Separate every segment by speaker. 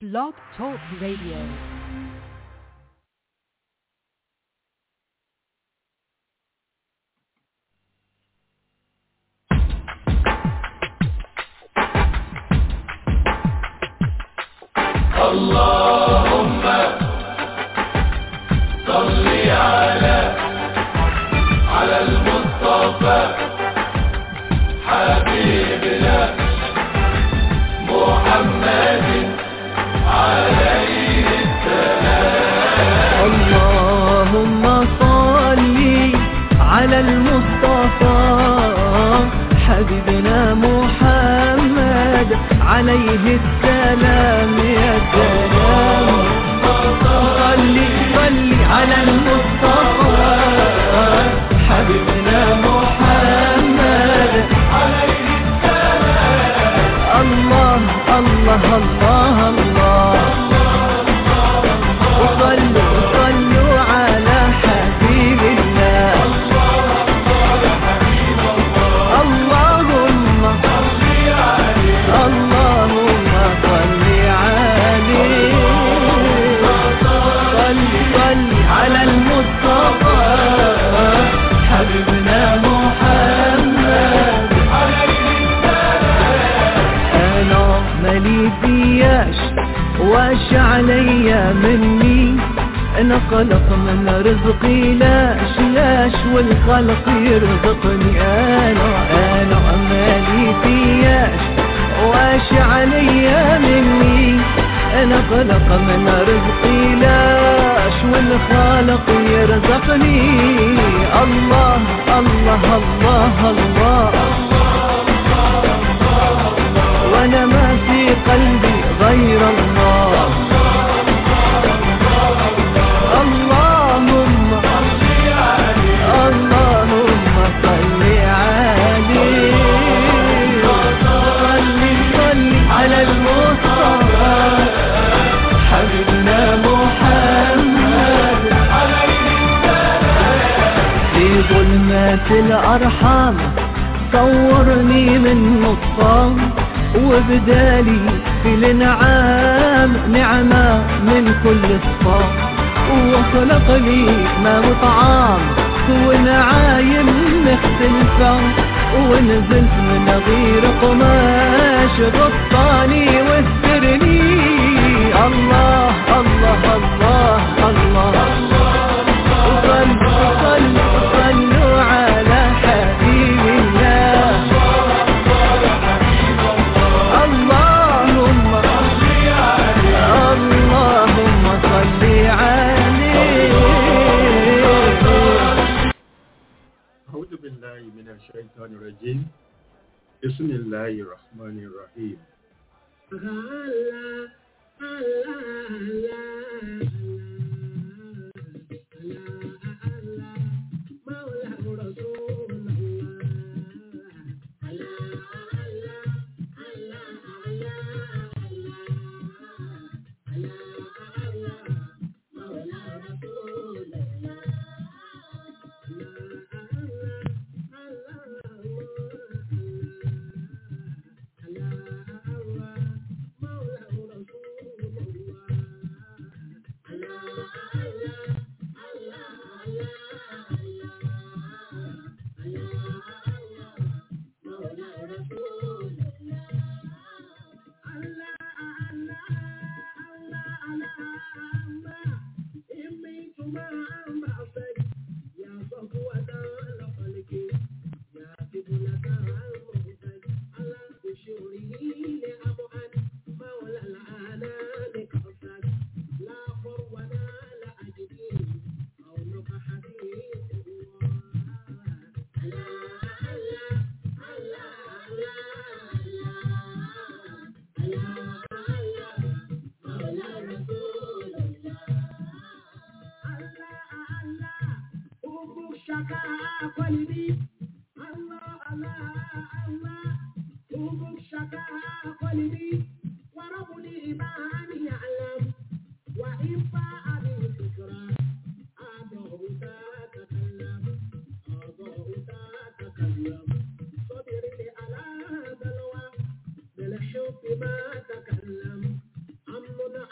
Speaker 1: Blog Talk Radio.
Speaker 2: اللهم صل على على المصطفى حبيبنا محمد عليه
Speaker 3: اللهم صل على المصطفى حبيبنا محمد عليه السلام يا سلام صل صل على المصطفى حبيبنا محمد عليه السلام الله الله الله الله وصلوا وصلوا على حبيب الله اللهم اللهم صل عليه صل صل على المصطفى حبيبنا محمد انا مالي فياش واش عليا مني انا خلق من رزقي لاش لاش والخلق يرزقني انا انا مالي فياش واش عليا مني انا خلق من رزقي لاش والخالق يرزقني الله الله الله, الله وانا ما في قلبي غير الله اللهم اللهم صل عليه صل صل على المصطفى حبيبنا محمد في ظلمات الأرحام صورني من نصام وبدالي في الانعام نعمة من كل الصام وخلق لي ما مطعام ونعايم مختلفة ونزلت من غير قماش غطاني واسترني الله الله الله الله, وصلوا وصلوا وصلوا على حبيب الله اللهم اللهم صل عليه
Speaker 4: أعوذ بالله من الشيطان الرجيم بسم الله الرحمن الرحيم
Speaker 5: صبر على بلوى بالحب ما تكلم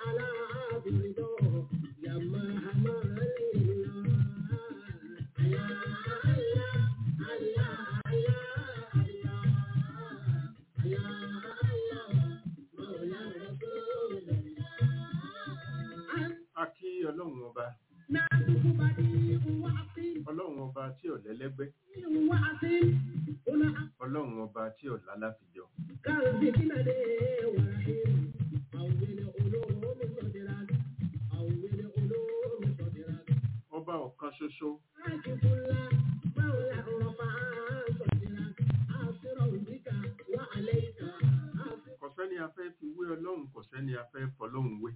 Speaker 4: ọlọ́run ọba ọlọ́run ọba tí ò lẹ́lẹ́gbẹ́ ọlọ́run ọba tí ò lálàfijọ́ ọba ọ̀kan ṣoṣo kò sẹ́ni a fẹ́ fi wé ọlọ́run kò sẹ́ni a fẹ́ fọlọ́run wé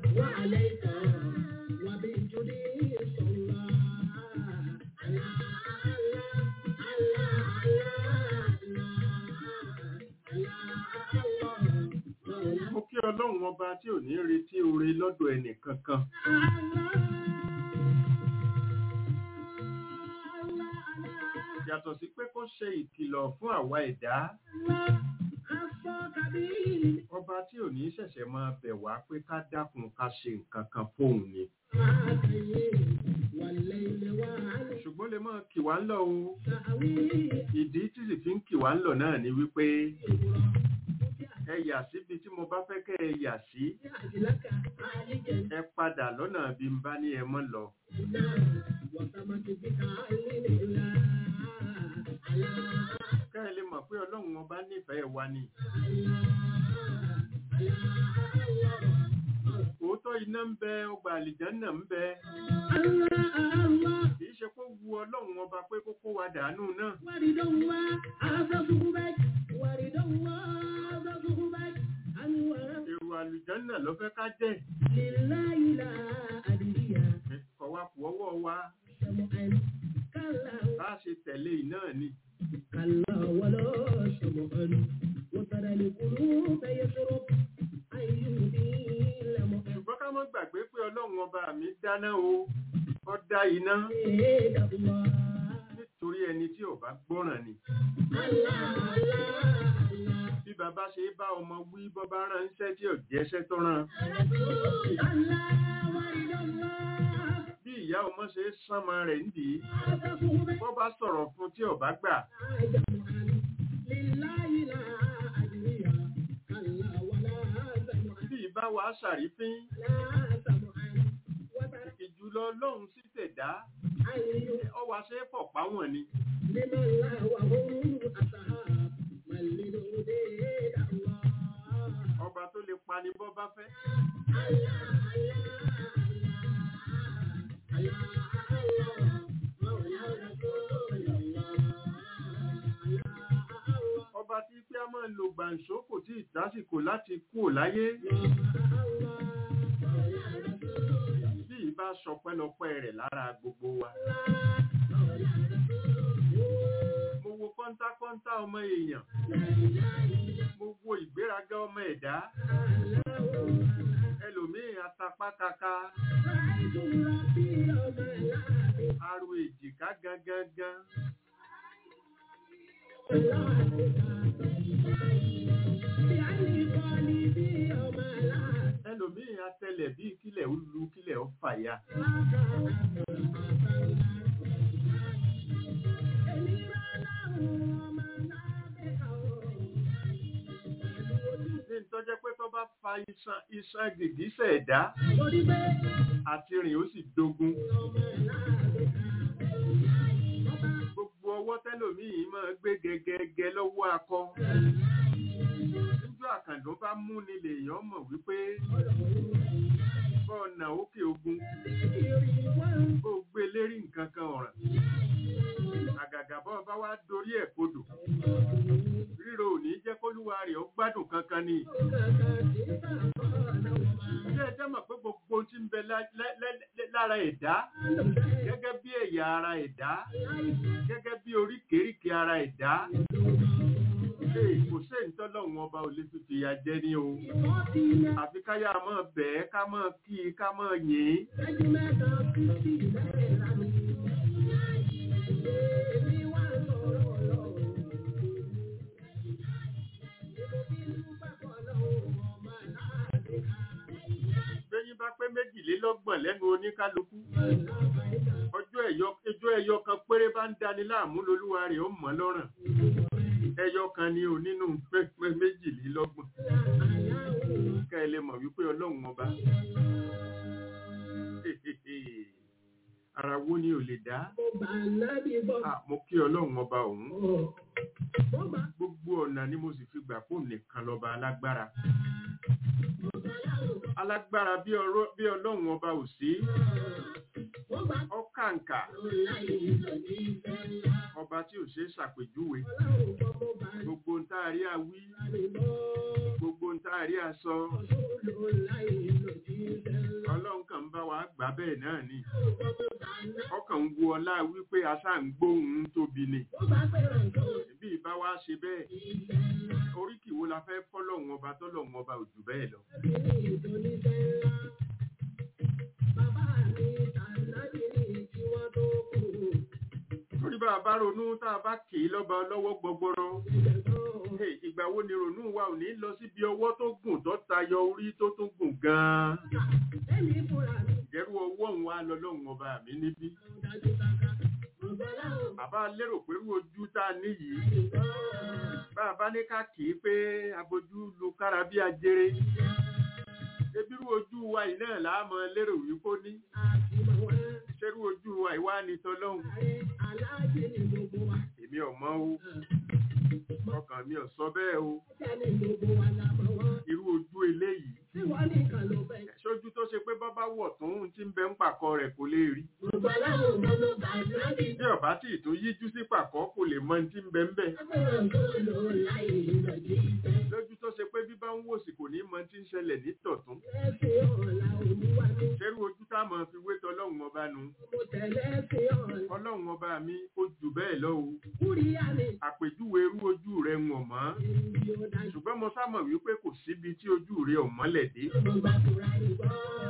Speaker 4: mo kí ọlọ́run ọba tí ò ní retí oore lọ́dọ̀ ẹnì kankan yàtọ̀ sí pé kó ṣe ìkìlọ̀ fún àwa ẹ̀dá ọba tí ò ní ṣẹ̀ṣẹ̀ máa bẹ̀ wá pé ká dákun ká ṣe nǹkan kan fóun ni ṣùgbọ́n lè máa kì wá ń lọ o ìdí tí sì fi ń kì wá ń lọ náà ni wípé ẹ yà síbi tí mo bá fẹ́ kẹ́ ẹ yà sí ẹ padà lọ́nà bí n bá ní ẹ mọ́ lọ ká ẹ lè mọ̀ pé ọlọ́run ọba nífẹ̀ẹ́ wa ni òótọ́ iná ń bẹ ọgbà àlìjánà ń bẹ kìí ṣe kó wu ọlọ́run ọba pé kó kó wa dànù náà èrò àlìjánà ló fẹ́ ká jẹ́ kọ̀ wá kù ọwọ́ wa bá a ṣe tẹ̀lé iná ni ṣùgbọ́n ká mọ́ gbàgbé pé ọlọ́run ọba mi dáná o ó dá iná nítorí ẹni tí ò bá gbọ́ràn ni bí bàbá ṣe bá ọmọ wí bọ́ bá ránṣẹ́ tí ò jẹ́ṣẹ́ tó rán bí ìyá ọmọ ṣe sánmọ rẹ̀ ń dì í bọ́ bá sọ̀rọ̀ fún tí ò bá gbà bí ìbá wa ṣàrífín ìjùlọ ọlọ́run sí tẹ̀dá ọwà ṣe pọ̀ páwọn ni ọba tó lè pani bọ́ bá fẹ́ ọba tí pé a máa lo gbàǹṣó kò tí ìdásìkò láti kú ò láyé bí ìbá sọpẹ́lọpẹ́ rẹ̀ lára gbogbo wa mo wo kọ́ńtákọ́ńtá ọmọ èèyàn mo wo ìgbéraga ọmọ ẹ̀dá ẹlòmíì atapá kaka aro èjìká gangan ẹlòmíì atẹlẹ̀ bíi kílẹ̀ ó lu kílẹ̀ ó fàya ní tọ́jẹ́ pé tó bá fa iṣan iṣan gìgísẹ̀ ẹ̀dá àti rìn ó sì dogun gbogbo ọwọ́ tẹ́lòmíì máa gbé gẹ́gẹ́gẹ́ lọ́wọ́ akọ níjọ́ àkàndùn bá mú ni lèèyàn mọ̀ wípé bọ́ọ̀nà òkè ogun bó gbé lérí nǹkan kan ọ̀ràn àgàgà bọ́ọ̀ bá wá dorí ẹ̀ kodò ríro ò ní jẹ́ kólúwa rẹ̀ ó gbádùn kankan ni ṣé ẹ jẹ́ mọ̀ pé gbogbo tí ń bẹ lá- lá- lá- lára ẹ̀dá gẹ́gẹ́ bí ẹ̀yà ara ẹ̀dá gẹ́gẹ́ bí oríkèéríkèé ara ẹ̀dá Ee, kò sí ìtọ́lọ́run ọba ò lè fi fìyà jẹ ní o àfi káyà máa bẹ̀ẹ́ ká máa kí i ká máa yìn ín bẹ́yìn bá pé méjìlélọ́gbọ̀n lẹ́nu oníkálukú ọjọ́ ẹ̀yọ ẹjọ́ ẹyọ kan péré bá ń dani láàmú lolúwa rẹ̀ ó mọ̀ lọ́rùn ẹyọ kan ni ò nínú pé méjìlélọ́gbọ̀n ká ẹ lè mọ̀ wípé ọlọ́run ọba ara wo ni ò lè dá
Speaker 1: mo gbà nábì gbọ́.
Speaker 4: Ah, mo kí ọlọ́run ọba òun
Speaker 1: Ọ̀, mo gbà
Speaker 4: gbogbo ọ̀nà ni mo sì fi gbà fóun nìkan lọ́ba alágbára alágbára bí ọrọ- bí ọlọ́run ọba ò sí
Speaker 1: mo gbà
Speaker 4: ọkàǹkà
Speaker 1: láyé lòdì ìfẹ́ ńlá.
Speaker 4: ọba tí ò ṣe é ṣàpèjúwe
Speaker 1: Ọlọ́run gbọ́ mo gbà
Speaker 4: gbogbo ń tá a rí àwí
Speaker 1: nábì gbọ́.
Speaker 4: gbogbo ń tá a rí àsọ
Speaker 1: Ọ̀ṣun láyé lòdì ìfẹ́ ńlá.
Speaker 4: ọlọ́run kan ń bá wa gbà bẹ́ẹ̀ náà ni
Speaker 1: Ọlọ́run gbọ́ mo gbà nábì.
Speaker 4: ọkàn ń wo ọlá wípé aṣá ń gbóhùn tóbi ni
Speaker 1: Mo gbà fẹ́ràn tó
Speaker 4: bí ìbá wa ṣe bẹ́ẹ̀
Speaker 1: ìfẹ́ ńlá.
Speaker 4: oríkì wo la fẹ́ fọ́lọ́run ọba tọ́lọ́run ọba ò jù bẹ́ẹ̀ lọ
Speaker 1: Nábì ní ìdónífẹ́ ńlá. Bàbá mi tànàbì ní tí wọ́n tó kù.
Speaker 4: torí bá a bá ronú tá a bá kì í lọ́ba lọ́wọ́ gbọgbọrọ
Speaker 1: Ìgbẹ̀gbọ́n
Speaker 4: Hey, ìgbà wo ni ronú wa ò ní lọ síbi ọwọ́ tó gùn tó tayọ orí tó tún gùn gan-an
Speaker 1: Èmi fúnra mi
Speaker 4: ìjẹ́rú ọwọ́ òun wa lọ́lọ́run ọba mi níbí
Speaker 1: dájú káká. Mo gbọ́ láwọn
Speaker 4: bàbá lérò pé irú ojú tá a ní yìí
Speaker 1: ìgbọ́.
Speaker 4: bá a bá ní ká kì í pé abojú lu kára bí ajere ebi irú ojú wa yìí náà là á mọ lérò wípé ó ní
Speaker 1: Àti mọ̀ wá.
Speaker 4: ṣerú ojú wa ìwá ni tọlọ́hun
Speaker 1: Ààrẹ aláàjì ni gbogbo wa.
Speaker 4: èmi ò mọ̀ o ọkàn mi ò sọ bẹ́ẹ̀ o
Speaker 1: Ọjà ni gbogbo wa la mọ̀ wọ́n.
Speaker 4: irú ojú eléyìí
Speaker 1: Tí wọ́n nìkan ló fẹ́.
Speaker 4: ṣojú tó ṣe pé bábá wọ̀ tó ń ti ń bẹ ń pàkọ rẹ̀ kò lè rí
Speaker 1: Gbogbo aláwọ̀ gbogbo bàbá mi.
Speaker 4: bí ọba tí ì tó yíjú sí pàkọ́ kò lè mọ ní ti ń bẹ ń bẹ
Speaker 1: Agbẹ̀rún tó lò láì lòdì ìfẹ́.
Speaker 4: lójú tó ṣe pé bí bá ń wòsì kò ní mọ tí ń ṣẹlẹ̀ ní tọ̀tún
Speaker 1: Ẹ̀sìn ọ̀la olúwa mi.
Speaker 4: ṣerú ojú tá a mọ̀ fi wé tọlọ́hun ọba nu
Speaker 1: Mo tẹ̀lé ẹ̀sìn ọ̀la.
Speaker 4: ọlọ́run ọba mi ó jù bẹ́ẹ̀ lọ o
Speaker 1: Kúríyá ni
Speaker 4: àpèjúwe irú ojú rẹ̀ ń wọ̀n mọ́
Speaker 1: ìbí ó dájú.
Speaker 4: ṣùgbọ́n mo sámọ̀ wípé kò síbi tí ojú rẹ̀ ò mọ́lẹ̀ dé
Speaker 1: Mo gbà fúra ìgbọ́.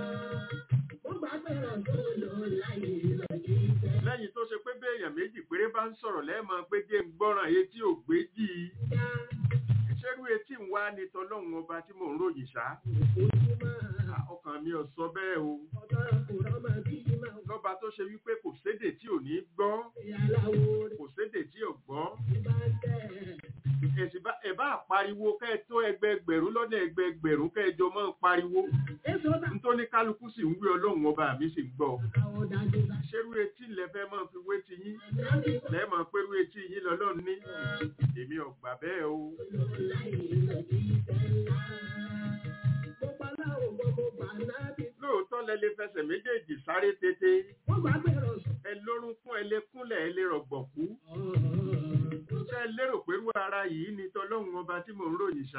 Speaker 1: Mo gbà fẹ́ràn tó lò láì lòdì ìfẹ́.
Speaker 4: lẹ́yìn tó ṣe pé béèyàn méjì péré bá ń sọ̀rọ̀ lẹ́ẹ̀mọ́ pé jẹ́ ń gbọ́ràn etí ò gbé jì í
Speaker 1: Dá
Speaker 4: ṣerú etí ń wá ní tọlọ́run ọba tí mò ń ròyìn ṣá
Speaker 1: ojúmọ́.
Speaker 4: À, ọkàn mi ò sọ bẹ́ẹ̀ o
Speaker 1: Ọ̀dọ́ kò rọ́mọ bí máa
Speaker 4: lọ́ba tó ṣe wípé kò sédè tí ò ní gbọ́
Speaker 1: ìyàláwo rẹ̀
Speaker 4: kò sédè tí ò gbọ́
Speaker 1: bá tẹ̀.
Speaker 4: ẹ̀sìn bá ẹ̀ bá pariwo kẹ́ ẹ tó ẹgbẹgbẹ̀rún lọ́nà ẹgbẹgbẹ̀rún kẹ́ ẹ jọ máa ń pariwo
Speaker 1: Èso bá
Speaker 4: nítorí kálukú sì ń wí ọlọ́run ọba mi sì ń gbọ́
Speaker 1: àwọn dájú bá.
Speaker 4: ṣerú etí lẹ́fẹ́ máa fi wé ti yín
Speaker 1: Láti
Speaker 4: lẹ́ẹ̀mọ̀ pẹ̀lú etí yín lọ́lọ́run ní èmi ò gbà bẹ́ẹ̀ o
Speaker 1: lò láì lòdì ìfẹ́ ńlá. Mo pa láwọn gbogbo gbà náà bí.
Speaker 4: lóòótọ́ lẹ lè fẹsẹ̀ méjèèjì sáré tètè
Speaker 1: Wọ́n gbà bẹ̀rọ̀ sùn.
Speaker 4: ẹ lórúnkún ẹ lè kúnlẹ̀ ẹ lè rọ̀gbọ̀kú ṣé ẹ lérò pé irú ara yìí ni tọlọ́run ọba tí mò ń ròyìn ṣá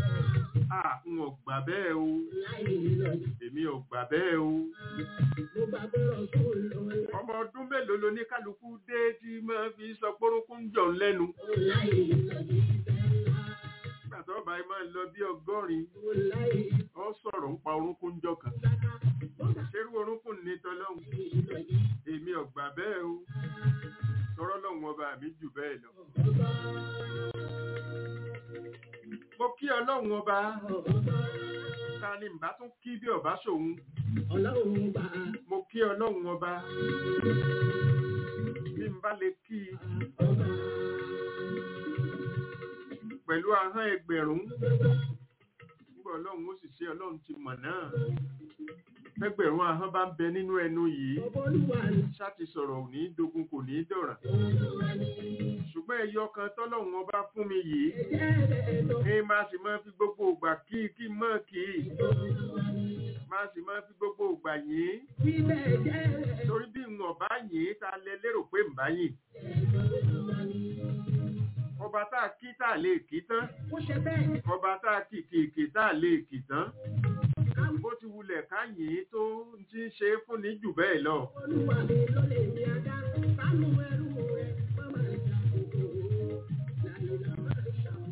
Speaker 4: à ń ò gbà bẹ́ẹ̀ o
Speaker 1: Láì lòdì.
Speaker 4: èmi ò gbà bẹ́ẹ̀ o
Speaker 1: Mo gbà bẹ̀rọ̀ sùn lò
Speaker 4: ọmọ ọdún mélòó ló ní kálukú dé tí máa fi sọ pórúnkún jọ̀ ń lẹ́nu
Speaker 1: láì lòdì ìfẹ́ ńlá.
Speaker 4: nígbà tó bá yìí máa ń lọ bí ọgọ́rin
Speaker 1: Láì
Speaker 4: ó sọ̀rọ̀ ń pa orúnkún jọ kan
Speaker 1: dáká. Mo gbà
Speaker 4: ṣerú orúnkún ní tọlọ́run
Speaker 1: lòdì.
Speaker 4: èmi ò gbà bẹ́ẹ̀ o tọrọ lọ́hùn ọba mi jù bẹ́ẹ̀ lọ mo kí ọlọ́run ọba ta ni mbà tún kí bí ọba ṣòun
Speaker 1: Ọlọ́run gbà
Speaker 4: mo kí ọlọ́run ọba bí n bá lè kí i
Speaker 1: ọba.
Speaker 4: pẹ̀lú ahọ́n ẹgbẹ̀rún nígbà ọlọ́run ó sì ṣe ọlọ́run ti mọ̀ náà ẹgbẹ̀rún ahọ́n bá ń bẹ nínú ẹnu yìí
Speaker 1: Ọba olúwa ni.
Speaker 4: ṣáti sọ̀rọ̀ ò ní dogun kò ní dọ̀ràn
Speaker 1: Olúwa ni.
Speaker 4: ṣùgbọ́n ẹyọ kan tọ́lọ́run ọba fún mi yìí
Speaker 1: Ẹ̀jẹ̀ rẹ̀ lọ.
Speaker 4: ní máa sì máa fi gbogbo ògbà kí kí mọ́ kí
Speaker 1: Olúwa ni.
Speaker 4: máa sì máa fi gbogbo ògbà yìn
Speaker 1: Bíbẹ̀ ẹ̀jẹ̀ rẹ̀
Speaker 4: torí bí n ọ̀bá yìn ta lẹ lérò pé n bá yìn
Speaker 1: Olúwa ni.
Speaker 4: ọba tá a kí tá a lè kí tán
Speaker 1: Ó ṣe bẹ́ẹ̀.
Speaker 4: ọba tá a kì kìkì tá a lè kì tán bó ti wulẹ̀ ká yìn tó ń ti ń ṣe é fún ní jù bẹ́ẹ̀ lọ
Speaker 1: Olúwa mi ló lè ní ajá. Sánú ẹrú rẹ̀ má máa jà kòkòrò. Láìla máa ṣàwọn.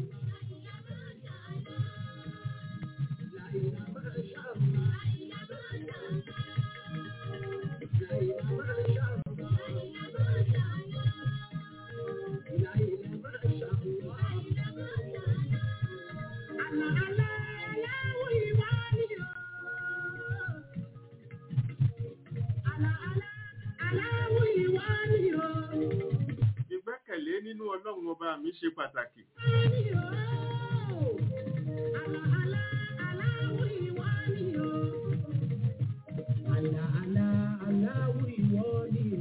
Speaker 1: Láìla máa ṣàwọn. Láìla máa ṣàwọn. Láìla máa ṣàwọn. Àlà àlà aláwọ̀ ìwà ni o. Àlà àlà aláwọ̀ ìwà ni o.
Speaker 4: ìgbẹ́kẹ̀lé nínú ọlọ́run ọba mi ṣe pàtàkì
Speaker 1: Ni o. Àlà àlà aláwọ̀ ìwà ni o. Àlà àlà aláwọ̀ ìwà ni o.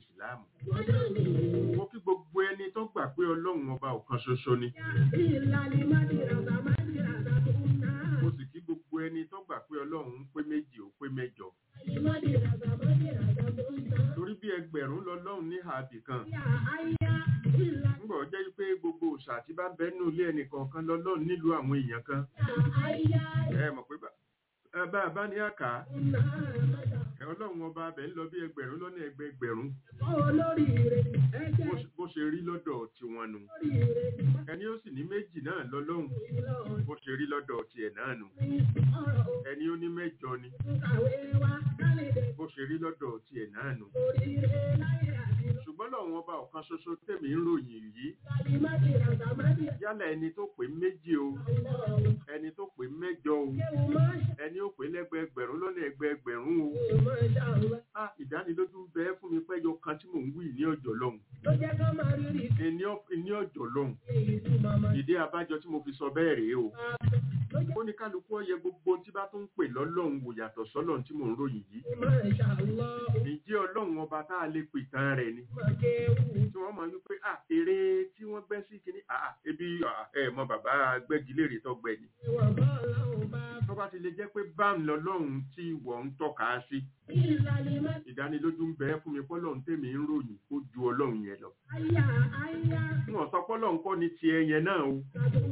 Speaker 4: ìsìláàmù mo kí gbogbo ẹni tó gbà pé ọlọ́run ọba ọ̀kan ṣoṣo ni mo sì kí gbogbo ẹni tó gbà pé ọlọ́run ń pé méjì ó pé mẹ́jọ torí bí ẹgbẹ̀rún lọ́lọ́run ní àbì kan ńgbọ̀ jẹ́ pé gbogbo òòṣà tí bá bẹ́nu ilé ẹnìkọ̀ọ̀kan lọ́lọ́run nílùú àwọn èèyàn kan ẹ mọ̀ pé bá- ẹ bá a bá ní àká ẹ ọlọ́run ọba abẹ ń lọ bí ẹgbẹ̀rún lọ́nà ẹgbẹ̀gbẹ̀rún bó ṣe- bó ṣe rí lọ́dọ̀ tiwọn nù ẹni ó sì ní méjì náà lọ́lọ́run bó ṣe rí lọ́dọ̀ tiẹ̀ náà nù ẹni ó ní mẹ́jọ ni bó ṣe rí lọ́dọ̀ tiẹ̀ náà nù ṣùgbọ́n lọ́run ọba ọ̀kan ṣoṣo tèmi ń ròyìn yìí yálà ẹni tó pé méjì o ẹni tó pé mẹ́jọ o ẹni ó pé lẹ́gbẹ̀ẹ́gbẹ̀rún lọ́nà ẹgbẹ̀ẹ́gbẹ̀rún o a ìdánilójú ń bẹ fún mi pẹ́jọ kan tí mò ń wí ní ọjọ́ lọ́hùn ní ọ- ní ọjọ́ lọ́hùn ìdí abájọ tí mo fi sọ bẹ́ẹ̀ rèé o ó ní kálukú ọyẹ gbogbo tí bá tún ń pè lọ́lọ́run wò yàtọ̀ sọ́lọ́run tí mò ń ròyìn yìí ǹjẹ́ ọlọ́run ọba tá a lè pè tán rẹ̀ ni tí wọ́n mọ̀ wípé à eré tí wọ́n gbẹ́ sí kínní à ebi à, ẹ mọ bàbá gbẹ́gilére tó gbẹ ni tó bá ti lè jẹ́ pé bá ń lọ lọ́hùn tí wọ́n ń tọ́ka sí ìdánilójú ń bẹ fún mi pọ́lọ́hún tèmi ń ròyìn ó ju ọlọ́run yẹn lọ wọn sọ pọ́lọ́hún kọ́ ni tiẹ̀ yẹn náà o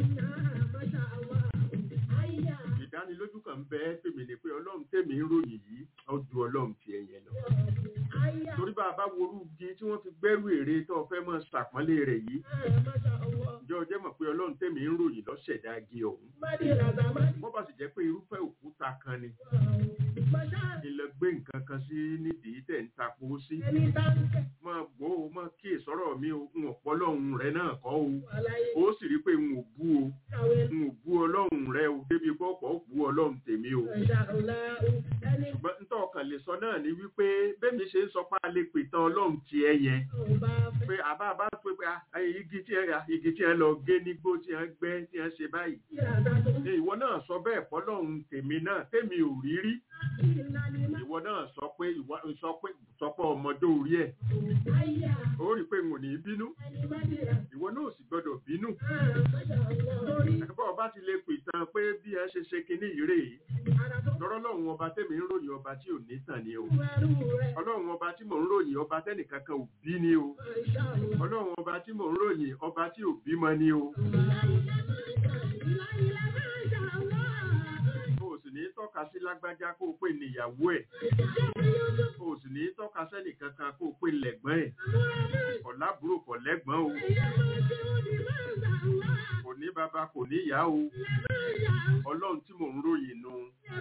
Speaker 4: ìdánilójú kan ń bẹ fèmí ni pé ọlọ́run tèmi ń ròyìn yìí ó ju ọlọ́run tiẹ̀ yẹn lọ torí bá a bá worú igi tí wọ́n fi gbẹ́rù èrè tó o fẹ́ mọ́ ṣàpọ́nlé rẹ̀ yìí ǹjẹ́ o jẹ́ mọ̀ pé ọlọ́run tèmi ń ròyìn lọ́ṣẹ̀dá igi ọ̀hún wọ́n bá sì jẹ́ pé irúfẹ́ òkúta kan ni ilẹ̀ gbé nǹkan kan sí nídìí tẹ̀ ń tapo sí máa gbọ́ o máa kí ìsọ̀rọ̀ mi o ń ọ̀pọ̀ ọlọ́run rẹ náà kọ́ o ó sì rí pé n ò bú o n ò bú ọlọ́run rẹ o débi pọ́pọ́ ó bú ọlọ́run tèmi o ṣùgbọ́n ń tọ́ ọkàn lè sọ náà ni wípé bẹ́ẹ̀mi ṣe ń sọ pé a lè pè tán ọlọ́run tiẹ̀ yẹn pé àbá àbá pé pé ah, igi tí ẹ igi tí ẹ lọ gé nígbó tí ẹ gbẹ́ tí ẹ ṣe báyìí Ẹ, ìwọ náà sọ bẹ́ẹ̀ fọlọ́run tèmi náà tèmi ò rí rí ìwọ náà sọ pé ìwọ sọ pé sọ pé ọmọdé orí ẹ̀ ó rí pé n ò ní bínú ìwọ náà ò sì gbọdọ̀ bínú ẹ̀bọ́ ọba ti lè pè tán pé bí ẹ ṣe ṣe kinní yìí rèé lọ́rọ́ lọ́run ọba tèmi ń ròyìn ọba tí ò ní tàn ni o ọlọ́run ọba tí mò ń ròyìn ọba tẹ́nìkankan ò bí ni o ọlọ́run ọba tí mò ń ròyìn ọba tí ò bímọ ni o o sì ní tọ́ka sí lágbájá kó o pè níyàwó ẹ̀ o sì ní tọ́ka sẹ́nìkankan kó o pè lẹ́gbọ́n ẹ̀ kò lábúrò kò lẹ́gbọ́n o kò ní bàbá kò ní ìyá o ọlọ́run tí mò ń ròyìn nu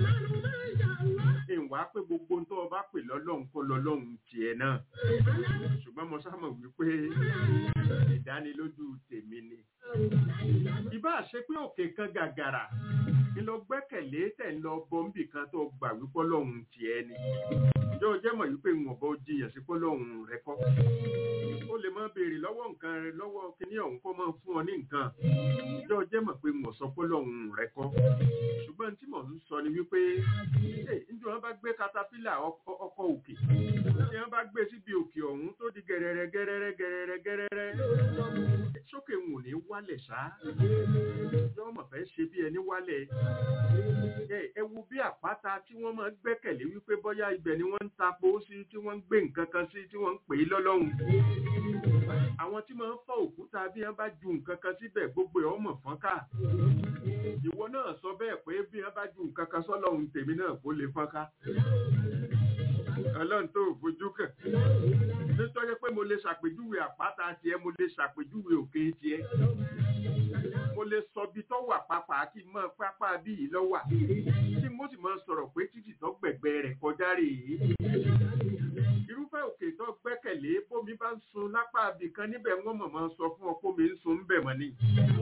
Speaker 4: ìwà pé gbogbo tó o bá pè lọ́lọ́run kọ́ lọ́lọ́run tiẹ̀ náà ṣùgbọ́n mo sámọ̀ wípé ìdánilójú tèmi ni ìbá ṣe pé òkè kan gàgàrà ń lọ gbẹ́kẹ̀lé tẹ̀ ń lọ bọ́m̀bì kan tó gbà wípé ọlọ́run tiẹ̀ ni yóò jẹ́ mọ̀ wípé ń ọ̀bọ jiyàn sí pọ́lọ́run rẹ kọ́ ó lè máa béèrè lọ́wọ́ nǹkan rẹ lọ́wọ́ kíní ọ̀hún kó máa fún ọ ní nǹkan yóò jẹ́ mọ̀ pé ń ọ̀sọ́ pọ́lọ́run rẹ kọ́ ṣùgbọ́n tí mò ń sọ ni wípé ẹ ǹjẹ́ wọ́n bá gbé katapila ọkọ̀ ọkọ̀ òkè tí wọ́n bá gbé síbi òkè ọ̀hún tó di gẹ̀rẹ̀rẹ̀ gẹ̀rẹ̀rẹ̀ gẹ̀rẹ̀rẹ̀ gẹ̀rẹ̀rẹ̀ sókè ń ò ní wálẹ̀ ṣá yóò mọ̀ fẹ́ ṣe bí ẹni wálẹ̀ ẹ ẹ wo bí àpáta tí wọ́n máa ń gbẹ́kẹ̀lé wípé bóyá ibẹ̀ ni wọ́n ń tapo sí tí wọ́n ń gbé nǹkan kan sí tí wọ́n ń pè é lọ́lọ́run àwọn tí máa ń fọ́ òkúta bí wọ́n bá ju nǹkan kan síbẹ̀ gbogbo ẹ̀ ọmọ fọ́nká ìwọ náà sọ bẹ́ẹ̀ pé bí wọ́n bá ju nǹkan kan sọ́lọ́run tèmi náà kó lè fọ́nká ọlọ́run tó fojú kàn nítorí pé mo lè ṣàpèjúwe àpáta tiẹ̀ mo lè ṣàpèjúwe òkè tiẹ̀ mo lè sọ bí tó wà pápá kí n mọ pápá bí yìí lọ wà tí mo sì máa sọ̀rọ̀ pé títì tó gbẹ̀gbẹ́ rẹ̀ kọjá rèé irúfẹ́ òkè tó gbẹ́kẹ̀lé bómi bá ń sun lápá ibì kan níbẹ̀ wọ́n mọ̀ máa sọ fún ọ bómi ń sun ń bẹ̀ mọ́ ni.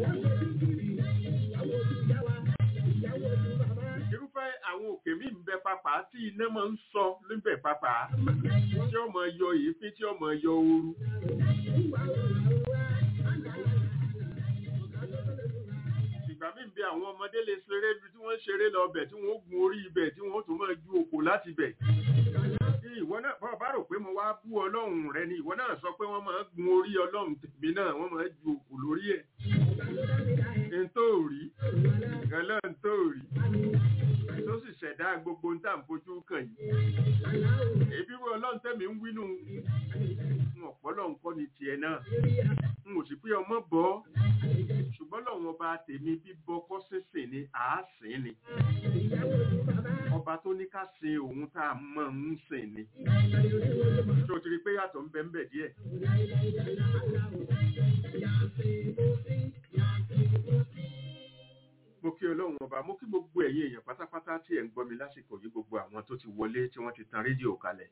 Speaker 4: irúfẹ́ àwọn òkè mi ń bẹ pápá tí iná máa ń sọ níbẹ̀ pápá tí ó máa yọ èéfín tí ó máa yọ ooru. ìgbà míì bí àwọn ọmọdé lè ṣeré bí tí wọ́n ṣeré lọ bẹ̀ tí wọ́n gun orí ibẹ̀ tí wọ́n tún máa ju òkò láti bẹ̀. bí ìwọ náà bọ́ bá rò pé mo wá bú ọlọ́run rẹ ni ìwọ náà sọ pé wọ́n máa ń gun orí ọlọ́run tèmi náà wọ́n máa ń ju òkú lórí ẹ̀ n tó rí gẹ́lẹ́ n tó rí tó sì ṣẹ̀dá gbogbo ń tà ń fojú kàn yìí èbí wo ọlọ́run tẹ̀mí ń wínú n ọ̀pọ̀lọ́ nǹkan ni tiẹ̀ náà n ò sì pé ọmọ bọ́ ṣùgbọ́n lọ́wọ́n ọba tèmi bíbọ kọ́ sísìn ni àásìn ni ọba tó ní ká sin òun tá a mọ̀ ń sìn ni ṣé o ti rí i pé yàtọ̀ ń bẹ ń bẹ díẹ̀ mo kí ọlọ́run ọba mo kí gbogbo ẹ̀yin èèyàn pátápátá tí ẹ̀ ń gbọ́ mi lásìkò yìí gbogbo àwọn tó ti wọlé tí wọ́n ti tan rédíò kalẹ̀.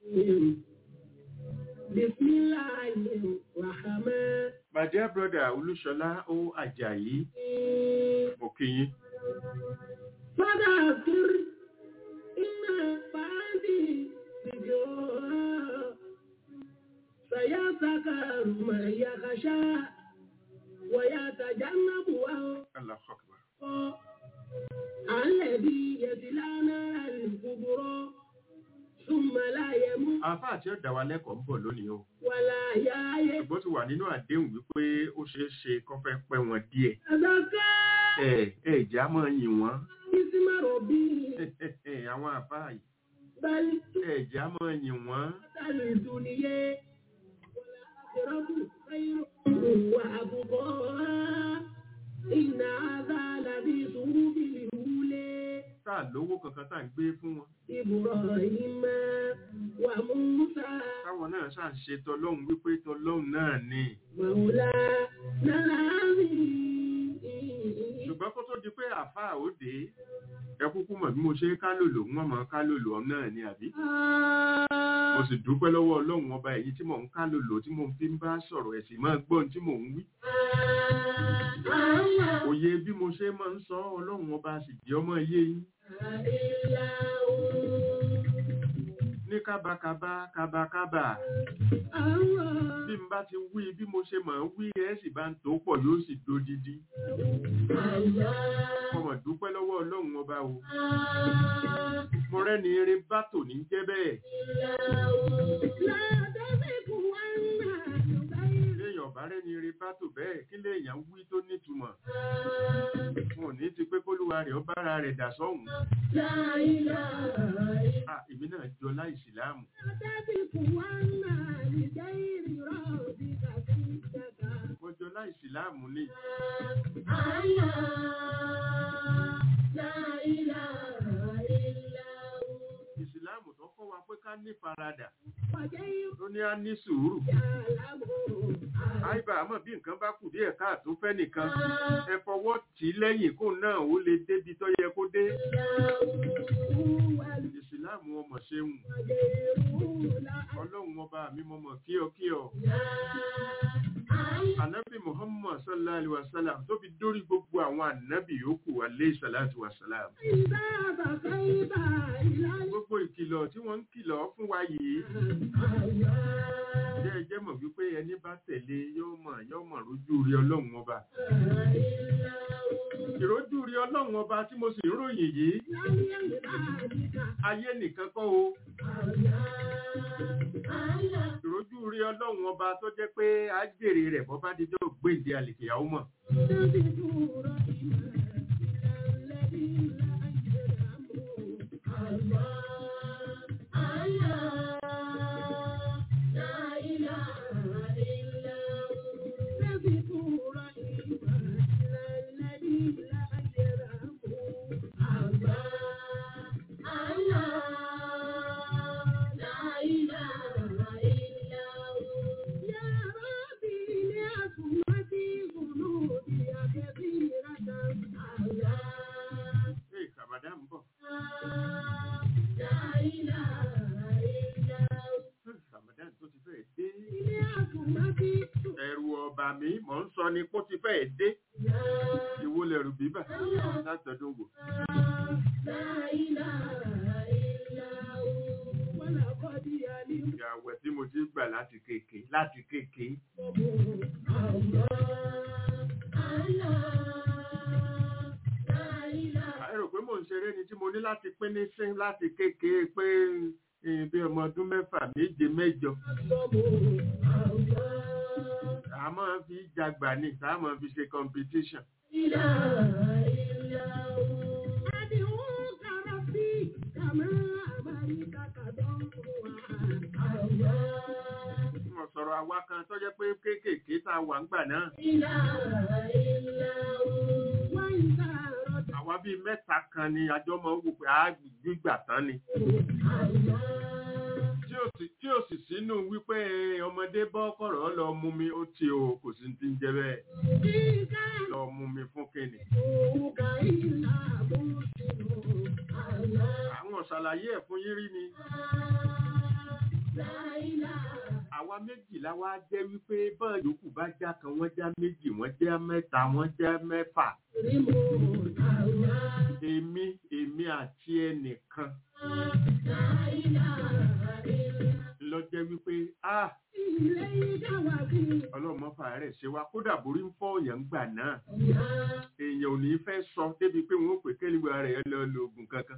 Speaker 1: Bismillahirrahmanirrahim.
Speaker 4: my dear brother olúṣọlá ó àjàyí mo kí yín.
Speaker 1: فذكر إما فادي ذكرى سيذكر من يخشى ويتجنبها
Speaker 4: Allahu Akbar.
Speaker 1: الذي يصلى نار الكبرى ثم لا يموت
Speaker 4: àáfà àti ọ̀dà wa lẹ́kọ̀ọ́ ń bọ̀ lónìí o
Speaker 1: ولا يحيى
Speaker 4: ṣùgbọ́n ti wà nínú àdéhùn wípé ó ṣeé ṣe kó fẹ́ pẹ́ wọn díẹ̀
Speaker 1: تذكر
Speaker 4: ẹ ẹ ìjà máa yìn wọ́n
Speaker 1: اسم ربه
Speaker 4: àwọn àbá yìí
Speaker 1: بل
Speaker 4: ẹ ìjà máa yìn wọ́n
Speaker 1: الدنيا والآخرة خير وأبقى إن هذا لفي صحف الأولى
Speaker 4: tá à lówó kankan tá à ń gbé fún wọn
Speaker 1: إبراهيم وموسى
Speaker 4: táwọn náà ṣáà ń ṣe tọlọ́hun wípé tọlọ́hun náà ni
Speaker 1: مولانا العظيم
Speaker 4: ṣùgbọ́n kó tó di pé àáfà ó dé ẹ kúkú mọ̀ bí mo ṣe ká lòlò wọ́n mọ̀ ká lòlò ọ̀hún náà ni àbí mo sì dúpẹ́ lọ́wọ́ ọlọ́run ọba èyí tí mò ń ká lòlò tí mò ń fi ń bá sọ̀rọ̀ ẹ̀sìn máa gbọ́n tí mò ń wí òye bí mo ṣe máa ń sọ ọlọ́run ọba sì jẹ́ ọmọ iye yín ní kábàkábà kábàkábà bí n bá ti wí bí mo ṣe máa ń wí ẹ sì bá ń tó pọ̀ yóò sì dodidi mo mọ̀ dúpẹ́ lọ́wọ́ ọlọ́run ọba o mo rẹ́ni eré bátò ní jẹ́ bẹ́ẹ̀ léèyàn bá rẹ́ni eré bátò bẹ́ẹ̀ kí léèyàn wí tó nítumọ̀ wọn ò ní ti pé kólúwa rẹ̀ ó bára rẹ̀ dà sọ́hùn à èmi náà jọ láìsìláàmù mo jọ láìsìláàmù ni ìsìláàmù tó kọ́ wa pé ká ní faradà tó ní á ní sùúrù àìbá àmọ́ bí nǹkan bá kù díẹ̀ káàtó fẹ́ nìkan ẹ fọwọ́ tì í lẹ́yìn kó náà ó lè débi tó yẹ kó dé ìsìláàmù ọmọ ṣeun ọlọ́run ọba mi mọ̀mọ̀ kíọ̀kíọ̀ anabi muhammad sallallahu alaihi wasallam tó fi dórí gbogbo àwọn anabi yòókù alayhi salatu wasalam gbogbo ìkìlọ̀ tí wọ́n ń kìlọ̀ fún wa yìí jẹ́ ẹjẹ́ mọ̀ wípé ẹni bá tẹ̀lé yóò mọ̀ yóò mọ̀ rójú rí ọlọ́run ọba ìrójú rí ọlọ́run ọba tí mo sì ń ròyìn yìí ayé nìkan kọ́ o ìrójú rí ọlọ́run ọba tó jẹ́ pé á jèrè rẹ̀ bọ́ bá dijọ́ gbèǹde àlèkèyàwó mọ̀ Hey, Ramadan ń bọ̀. Hmm, Ramadan tó ti fẹ́ dé. Ẹ̀rù ọba mi, mò ń sọ ni kó ti fẹ́ dé. Ìwo lẹ̀rù bíbà látọ̀dún wò. Ìyàwẹ̀ tí mo ti gbà láti kéèké láti kéèké. Àìrò pé mò ń ṣeré ni tí mo ní láti pín ní sín láti kéèké pé eh, bí ọmọ ọdún mẹ́fà méje mẹ́jọ a máa fi jagbà ní tá a máa fi ṣe competition wọ́n sọ̀rọ̀ àwa kan tó jẹ́ pé kéékèèké tá a wà ń gbà náà àwa bíi mẹ́ta kan ni àjọ máa ń wò pé a gbígbà tán ni tí ò sì tí ò sì sínú wípé ọmọdé bọ́ kọ̀rọ̀ lọ mú mi ó ti o kò sí ti ń jẹ bẹ́ẹ̀ lọ mú mi fún kíni àwọn ṣàlàyé ẹ̀ fún yín rí ni àwa méjìlá wa jẹ́ wípé bọ́ọ̀ yòókù bá já kan wọ́n já méjì wọ́n já mẹ́ta wọ́n já mẹ́fà èmi èmi àti ẹnìkan lọ jẹ́ wípé ah ọlọ́mọ fàárẹ̀ ṣe wá kódà borí ń fọ́ òyàn gbà náà èèyàn ò ní fẹ́ sọ débi pé wọ́n ó pè kéliwà rẹ̀ lọ lo oògùn kankan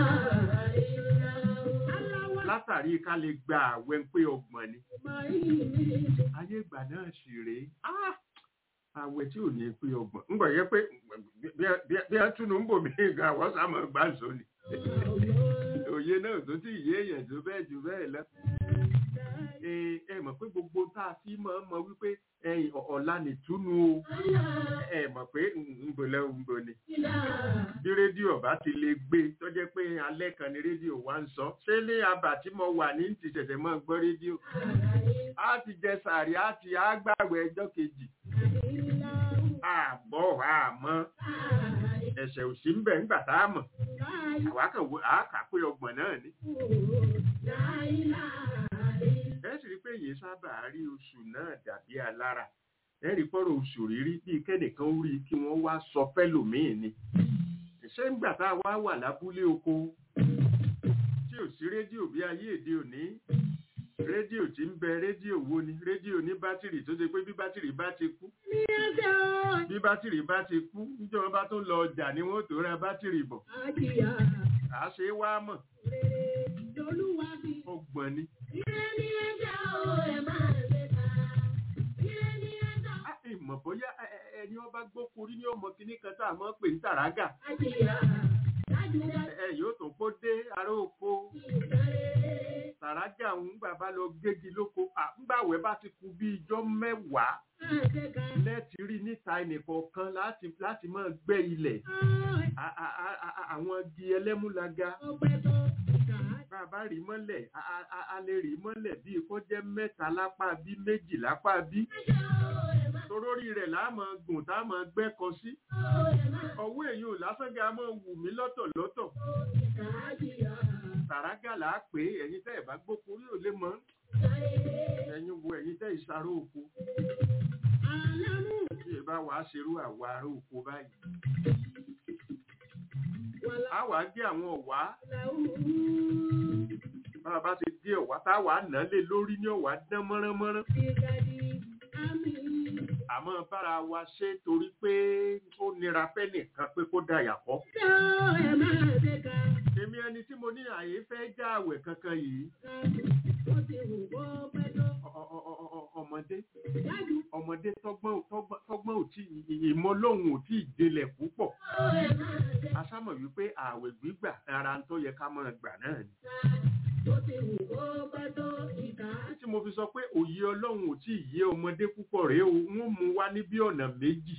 Speaker 4: látàrí ká lè gba àwẹ̀ pé ọgbọ̀n ni ayé ìgbà náà sì rèé ah àwẹ̀ tí ò ní pé ọgbọ̀n ń gbọ̀ yẹ pé bí a túnú ń bò mí gan àwọn sàmọ̀ gbà sọ ni òye náà tó tí ìyé èèyàn tó bẹ́ẹ̀ jù bẹ́ẹ̀ lọ ẹ mọ̀ pé gbogbo tá a fi mọ̀ mọ̀ wípé ẹ̀yìn ọ̀la nìtúnu o ẹ mọ̀ pé ńbọ̀lẹ́ ńbọ̀ ni bí rédíò bá ti lè gbé tó jẹ́ pé alẹ́ kan ni rédíò wa ń sọ ṣé ní abà tí mo wà ní ti ṣẹ̀ṣẹ̀ mọ́ gbọ́ rédíò á ti jẹ sàrí á ti àgbàwẹ̀ ẹjọ́ kejì àbọ̀ àmọ́ ẹ̀ṣẹ̀ òsì ń bẹ̀ ńgbà tá a mọ̀ àwa kan wo àákà pé ọgbọ̀n náà ni ẹ sì rí pé èyí sábà rí oṣù náà dàbí alára ẹ rí pọ́rọ̀ oṣù rírí bíi kẹ́nìkan ó rí kí wọ́n wá sọ fẹ́lòmíì ni ṣé ńgbà tá a wá wà lábúlé oko tí ò sí rédíò bí ayé èdè òní rédíò tí ń bẹ rédíò wo ni rédíò ní bátìrì tó ṣe pé bí bátìrì bá ti kú bí bátìrì bá ti kú níjọba bá tó lọ ọjà ni wọ́n tó ra bátìrì bọ̀ à á ṣe wá mọ̀ ọgbọ̀n ni. ìmọ̀ bóyá ẹni ọba gbókùrí ní ọmọ kìíní kan tá a mọ̀ pé ń tàrágà ẹ yóò tó kó dé ará oko tàrágà ń gbà bá lọ gégi lóko àgbàwẹ̀ bá ti kú bí ijọ́ mẹ́wàá lẹ́ẹ̀tì rí níta ẹnìkọ̀ọ̀kan láti láti máa gbẹ́ ilẹ̀ àwọn igi ẹlẹ́múlaga bàbá rí mọ́lẹ̀ a lè rí mọ́lẹ̀ bíi kó jẹ́ mẹ́ta lápá bí méjì lápá bí torórí rẹ̀ láàmọ̀ gùn táàmọ̀ gbẹ́kọ sí ọwọ́ èyí ò lásánga mọ́ wù mí lọ́tọ̀ lọ́tọ̀ tàrágà là á pé ẹ̀yin tẹ́ ẹ̀ bá gbókun rí ò lè mọ́ ẹ̀yin wo ẹ̀yin tẹ́ ìsaró oko bí ẹ bá wàá ṣerú àwa ará oko báyìí a wà á gé àwọn ọ̀wá bá a bá ti gé ọ̀wá tá a wà á nà lé lórí ní ọ̀wá dán mọ́ránmọ́rán àmọ́ bára wa ṣe torí pé ó nira fẹ́ nìkan pé kó da yàpọ̀. èmi ẹni tí mo ní àyè fẹ́ já àwẹ̀ kankan yìí. ọmọdé ọmọdé tọ́gbọ́n ò tí ìmọ̀ lóhùn ò tí ì délẹ̀ púpọ̀. asámọ̀ wípé àwẹ̀ gbígbà ara ń tó yẹ ká máa gbà náà ni tí mo fi sọ pé òye ọlọ́run ò tí ì yé ọmọdé púpọ̀ rèé o wọ́n mú wá ní bí ọ̀nà méjì.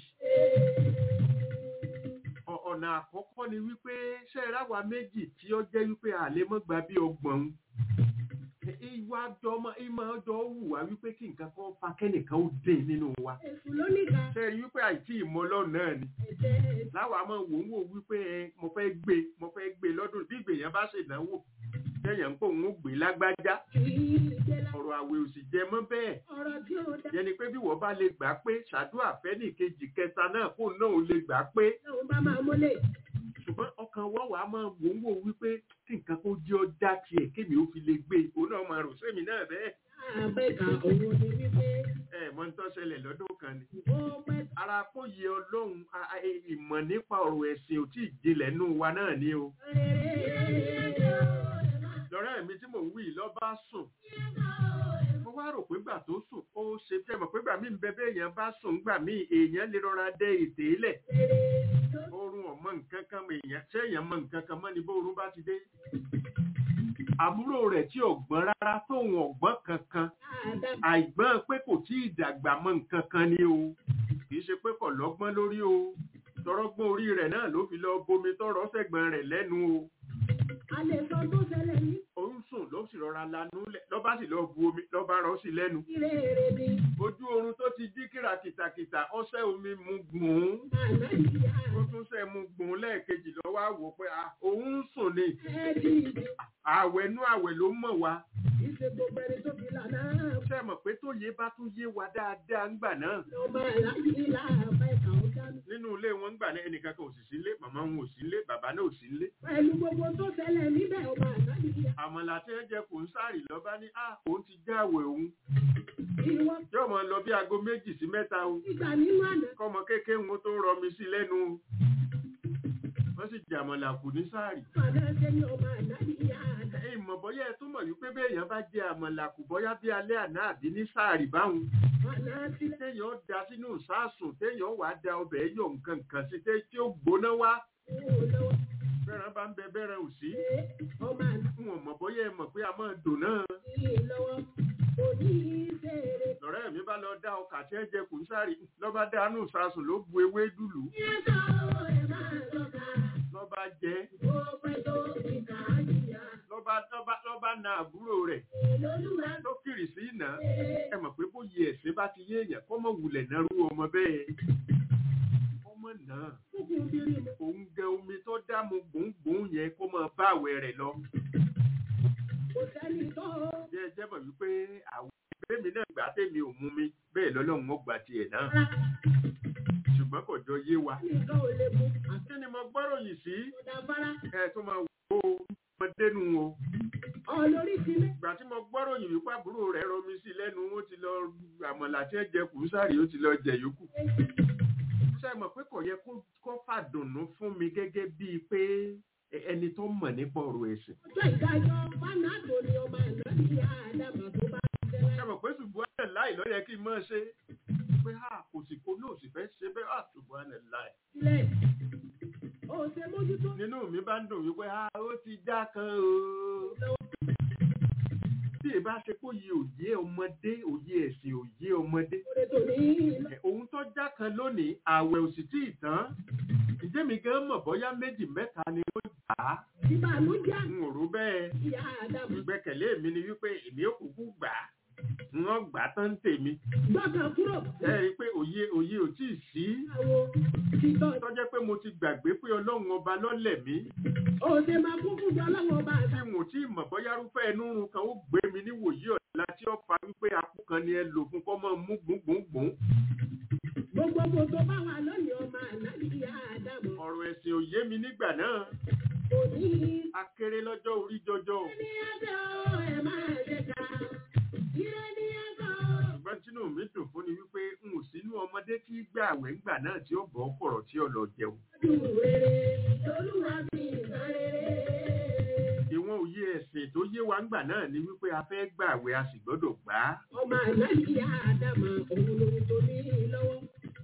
Speaker 4: ọ̀nà àkọ́kọ́ ni wípé ṣé ẹ ráwa méjì tí ó jẹ́ wípé àlè mọ́ gba bí ọgbọ̀n ìwà ọjọ́ ìmọ̀ ọjọ́ wù wá wípé kí nǹkan kan fa kẹ́nìkan ó dé nínú wa. ṣé ẹ rí wípé àìtí ìmọ̀ ọlọ́run náà ni. láwa máa wò ń wò wípé mo fẹ́ gbé mo fẹ́ gbé lọ́dún bí ìgbèyàn bá ṣèdánwò tẹ́yàn ń pò ń gbé lágbájá ọ̀rọ̀ àwẹ̀ òsì jẹ mọ́ bẹ́ẹ̀ yẹni pé bí wọ́n bá lè gbà pé ṣàdúrà fẹ́nì kejì kẹta náà kó náà lè gbà pé ṣùgbọ́n ọkàn wọ́n wàá máa wò ń wò wípé kí nǹkan kó jẹ́ ọjà tiẹ̀ kémi ó fi lè gbé òun náà máa rò sẹ́mi náà bẹ́ẹ̀. ẹ mọ ní tó ṣẹlẹ̀ lọ́dún kan ni. ara kó yẹ ọlọ́run ìmọ̀ nípa ọ̀rọ̀ ẹ̀sìn ò tí ì jinlẹ̀ nù wa náà ni o lọ́rẹ́ mi tí mò ń wí lọ bá sùn mo wá rò pé gbà tó sùn ó ṣe fẹ́ mọ̀ pé gbà mí ń bẹ bẹ́ẹ̀ èèyàn bá sùn gbà mí èèyàn lè rọra dẹ ètè lẹ̀ oorun ọmọ nǹkan kan mọ èèyàn ṣé èèyàn mọ nǹkan kan mọ́ ni bóorun bá ti dé àbúrò rẹ̀ tí ọ̀gbọ́n rárá tóun ọ̀gbọ́n kankan àìgbọ́n pé kò tí ì dàgbà mọ nǹkan kan ni o kì í ṣe pé kò lọ́gbọ́n lórí o tọrọgbọ́n orí rẹ̀ náà ló fi lọ bomi tọrọ sẹ́gbọ̀n rẹ̀ lẹ́nu o
Speaker 1: A lè sọ tó ṣẹlẹ̀ ní
Speaker 4: òun sùn ló sì rọra lanú lẹ̀ lọ́ba sì lọ bu omi lọ́ba rọ sí lẹ́nu
Speaker 1: ìrèrè ni.
Speaker 4: ojú oorun tó ti dí kìràkìtàkìtà ọṣẹ omi mu gbùn ún
Speaker 1: Àná ìyá
Speaker 4: ó tún ṣe mu gbùn ún lẹ́ẹ̀kejì lọ́wọ́ àwò pé ah, òun ń sùn ni
Speaker 1: ẹ̀ di ìdí.
Speaker 4: àwẹ̀ nú àwẹ̀ ló mọ̀ wá
Speaker 1: Ìṣe gbogbo ẹni tó fi lànà
Speaker 4: ṣe mọ̀ pé tó yé bá tún yé wa dáadáa ńgbà náà
Speaker 1: ọmọ àlájì láàbá ìkà ó dánú.
Speaker 4: nínú ilé wọn ńgbà náà ẹnìkan kan ò sì sí ilé màmá wọn ò sí ilé bàbá náà ò sí ilé
Speaker 1: Pẹ̀lú gbogbo tó ṣẹlẹ̀ níbẹ̀ ọmọ àlájì ìyá.
Speaker 4: àmọ̀là tí ẹ jẹ kò ń sáré lọ́ba ní à òun ti jáwèé òun
Speaker 1: Ìwọ
Speaker 4: yóò mọ lọ bí aago méjì sí mẹ́ta o
Speaker 1: ìgbà nínú àná.
Speaker 4: kọ́mọ kékeré wọn tó rọmi sí lẹ́nu o wọ́n sì jàmọ̀là kù ní sáàrì
Speaker 1: Àná ṣe ni ọmọ àlájì ìyá àná.
Speaker 4: ẹ̀yin mọ̀ bọ́yá ẹ tún mọ̀ wípé béèyàn bá jẹ àmọ̀là kù bọ́yá bí alẹ́ àná àbí ní sáàrì báwọn
Speaker 1: Àná sílẹ̀.
Speaker 4: téèyàn da sínú ìsásùn téèyàn wà á da ọbẹ̀ yọ̀ nǹkan kan sí té- tí ó gbóná wá
Speaker 1: Owó lọ́wọ́.
Speaker 4: bẹ́ẹ̀rẹ̀ bá ń bẹ bẹ́ẹ̀rẹ̀ ò sí
Speaker 1: Ṣé ọmọ àná
Speaker 4: n ò mọ̀ bọ́yá ẹ mọ̀ pé a máa dùn náà
Speaker 1: yìí lọ́wọ́? Òní ìṣeré.
Speaker 4: lọ́rẹ́ mi bá lọ dá ọkà tí ẹ jẹ kù ní sáàrì lọ́ba dánú ìsásùn ló bu ewé dùlù
Speaker 1: Yẹ́sọ̀ ẹ̀ máa lọ́ka.
Speaker 4: lọ́ba jẹ
Speaker 1: Ó pẹ́ tó ìkà àjìyà.
Speaker 4: lọ́ba lọ́ba lọ́ba na àbúrò rẹ̀
Speaker 1: Lolúwa
Speaker 4: tó kiri sí iná ẹ mọ̀ pé bóyá ẹ̀sìn bá ti yé èèyàn kọ́ mọ̀ wulẹ̀ náà rú ọmọ bẹ́ẹ̀ ọmọ náà
Speaker 1: kúkú bírí mu.
Speaker 4: òun gẹ omi tó dá mu gbòǹgbòǹ yẹn kó máa bá àwẹ̀ rẹ̀ lọ
Speaker 1: Kò sẹ́ni tó
Speaker 4: bí ẹ jẹ́ mọ̀ wípé àwọn bẹ́ẹ̀mi náà gbà tèmi ò mú mi bẹ́ẹ̀ lọ́lọ́run ó gbà tiẹ̀ náà
Speaker 1: rà.
Speaker 4: ṣùgbọ́n kò jọ yé wa
Speaker 1: Nìkan ò lè mú.
Speaker 4: kí ni mo gbọ́rọ̀ yìí sí
Speaker 1: Àtọ̀dá fara.
Speaker 4: ẹ tó máa wò ó ọmọdénu o
Speaker 1: Ọlórí ti lé.
Speaker 4: ìgbà tí mo gbọ́rọ̀ yìí wípé àbúrò rẹ̀ rọmi sí lẹ́nu ó ti lọ àmọ̀là tí ẹ jẹ kùsàrì ó ti lọ jẹ yòókù ṣe mọ̀ pé kò yẹ kó- kó fàdùnnú fún mi gẹ́gẹ́ bíi pé ẹ- ẹni tó mọ̀ nípa ọ̀rọ̀ ẹ̀sìn
Speaker 1: Ọjọ́ ìdájọ́ Fánàdò ni ọmọ àná ní Àdàmà tó bá ṣe
Speaker 4: ṣe
Speaker 1: láì.
Speaker 4: mọ̀ pé ṣùgbọ́n ẹ̀ láì ló yẹ kí n máa ṣe pé a kò sì kó náà sì fẹ́ ṣe bẹ́ẹ̀ à ṣùgbọ́n ẹ̀ láì
Speaker 1: Sílẹ̀. Ó ṣe mójútó.
Speaker 4: nínú mi bá ń dùn wípé a ó ti já kan o bí ẹ bá ṣe kó yẹ òye ọmọdé òye ẹ̀sìn òye ọmọdé
Speaker 1: Oore tó ní ìlọ.
Speaker 4: Ẹ̀, ohun tó já kan lónìí ààwẹ̀ ò sì tí ì tán ǹjẹ́ mi gan mọ̀ bóyá méjì mẹ́ta ni ó gbà á
Speaker 1: Ìbànújẹ́
Speaker 4: n ò rò bẹ́ẹ̀
Speaker 1: ìyá Àdàmà.
Speaker 4: ìgbẹ́kẹ̀lé mi ni wípé èmi ò kúkú gbà á wọ́n gbà á tán tèmi
Speaker 1: Gbọ́kàn kúrò.
Speaker 4: ẹ rí i pé òye òye ò tí ì sí
Speaker 1: Àwo títọ́.
Speaker 4: tó jẹ́ pé mo ti gbàgbé pé ọlọ́run ọba lọ́lẹ̀ mí
Speaker 1: Ó ṣe máa kún fún jọ lọ́wọ́ ọba
Speaker 4: tí
Speaker 1: àdá.
Speaker 4: mo tí ì mọ̀ bóyá rúfẹ́ ẹnu run kan ó gbé mi níwòyí ọ̀la tí ó fa wípé apú kan ni ẹ lò fún kọ́ mọ́ mú gbùngbùngbùn
Speaker 1: Gbogbo kò tó bá wà lónìí ọmọ àná ní ìyá Àdàmà.
Speaker 4: ọ̀rọ̀ ẹ̀sìn ò yé mi nígbà náà
Speaker 1: Òní
Speaker 4: akéré lọ́jọ́ orí jọjọ
Speaker 1: ní ẹjọ́ ẹ̀ máa ṣe ká. Ire ní ẹjọ́.
Speaker 4: ṣùgbọ́n tínú mi dùn fún ni wípé n ò sínú ọmọdé tí gbà àwẹ̀ ńgbà náà tí ó bọ̀ kọ̀rọ̀ tí ó lọ jẹun
Speaker 1: Dùn rere lolúwa fi ìgbà rere.
Speaker 4: ìwọ̀n òye ẹ̀sìn tó yé wa ńgbà náà ni wípé a fẹ́ gbà àwẹ̀ a sì gbọ́dọ̀ gbà á
Speaker 1: Ọmọ àná ní ìyá Àdàmà òun lòun tó ní lọ́wọ́.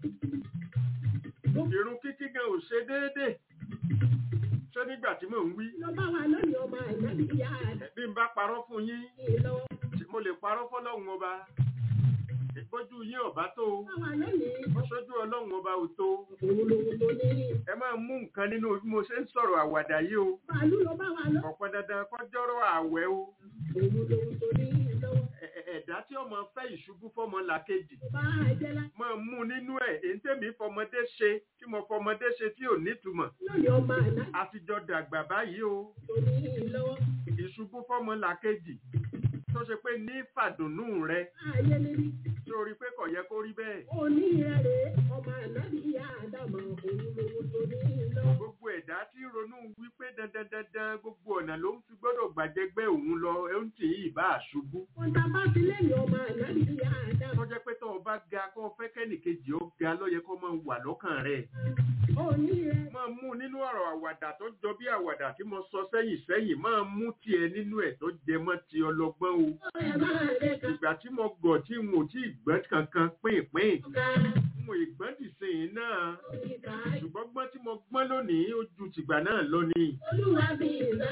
Speaker 4: irun kíkí gan ò ṣe déédéé ṣé nígbà tí mò ń wí
Speaker 1: Lọ bá wà lónìí ọmọ àná ní ìyá Àdàmà
Speaker 4: bí n bá parọ́ fún yín
Speaker 1: lọ́wọ́.
Speaker 4: tí mo lè parọ́ fọ́lọ́run ọba ìgbójú yín ọba tó o
Speaker 1: Bá wà lónìí
Speaker 4: sójú ọlọ́run ọba ò tó o.
Speaker 1: òun lòun tó ní.
Speaker 4: ẹ máa mú nǹkan nínú bí mo ṣe ń sọ̀rọ̀ àwàdà yìí o
Speaker 1: Bàálù lọ bá wà lọ.
Speaker 4: ọ̀pọ̀ dandan kọjọ́rọ̀ àwẹ̀ o
Speaker 1: Òun lòun tó ní lọ́wọ́.
Speaker 4: Ẹ- ẹ- ẹ̀dá tí ọmọ fẹ́ ìṣubú fọmọ làkejì
Speaker 1: Bá a jẹ́ lá.
Speaker 4: máa mú nínú ẹ̀ èyí tèmi fọmọdé ṣe tí mo fọmọdé ṣe tí ò nítumọ̀
Speaker 1: Lónìí ọmọ àná
Speaker 4: àtijọ́ dàgbà báyìí o
Speaker 1: tó ní lọ́wọ́.
Speaker 4: ìṣubú fọmọ làkejì tó ṣe pé ní fàdùnnú rẹ
Speaker 1: Ayé níbi.
Speaker 4: sórí pé kò yẹ kó rí bẹ́ẹ̀
Speaker 1: Òní rẹ̀ rè é. Ọmọ àná ní ìyá Àdàmà òun lòun tó ní lọ́wọ́.
Speaker 4: gbogbo ẹ̀dá tí ronú wípé dandan dandan gbogbo ọ̀nà ló ń fi gbọ́dọ̀ gbàjẹgbẹ́ òun lọ ẹ̀ ń tì í ìbá àṣubú
Speaker 1: Wọ́n ta bá ti lẹ́yìn ọmọ àná ní ìyá Àdàmà.
Speaker 4: tó jẹ́ pé tó o bá ga kó o fẹ́ kẹ́nìkejì ó ga ìgbéraga ló yẹ kó máa wà lọ́kàn rẹ̀
Speaker 1: òní rẹ̀
Speaker 4: máa mú nínú ọ̀rọ̀ àwàdà tó jọ bí àwàdà tí mo sọ sẹ́yìn sẹ́yìn máa mú tiẹ̀ nínú ẹ̀ tó jẹ mọ́ ti ọlọ́gbọ́n o
Speaker 1: ẹ̀ máa lè kà
Speaker 4: ìgbà tí mo gọ̀ tí n ò tí ì gbọ́n kankan pínpín
Speaker 1: ká
Speaker 4: n ò ìgbọ́n dìsìn náà
Speaker 1: ìkà
Speaker 4: ṣùgbọ́n gbọ́n tí mo gbọ́n lónìí ó ju tìgbà náà lọ ni
Speaker 1: olúwa fi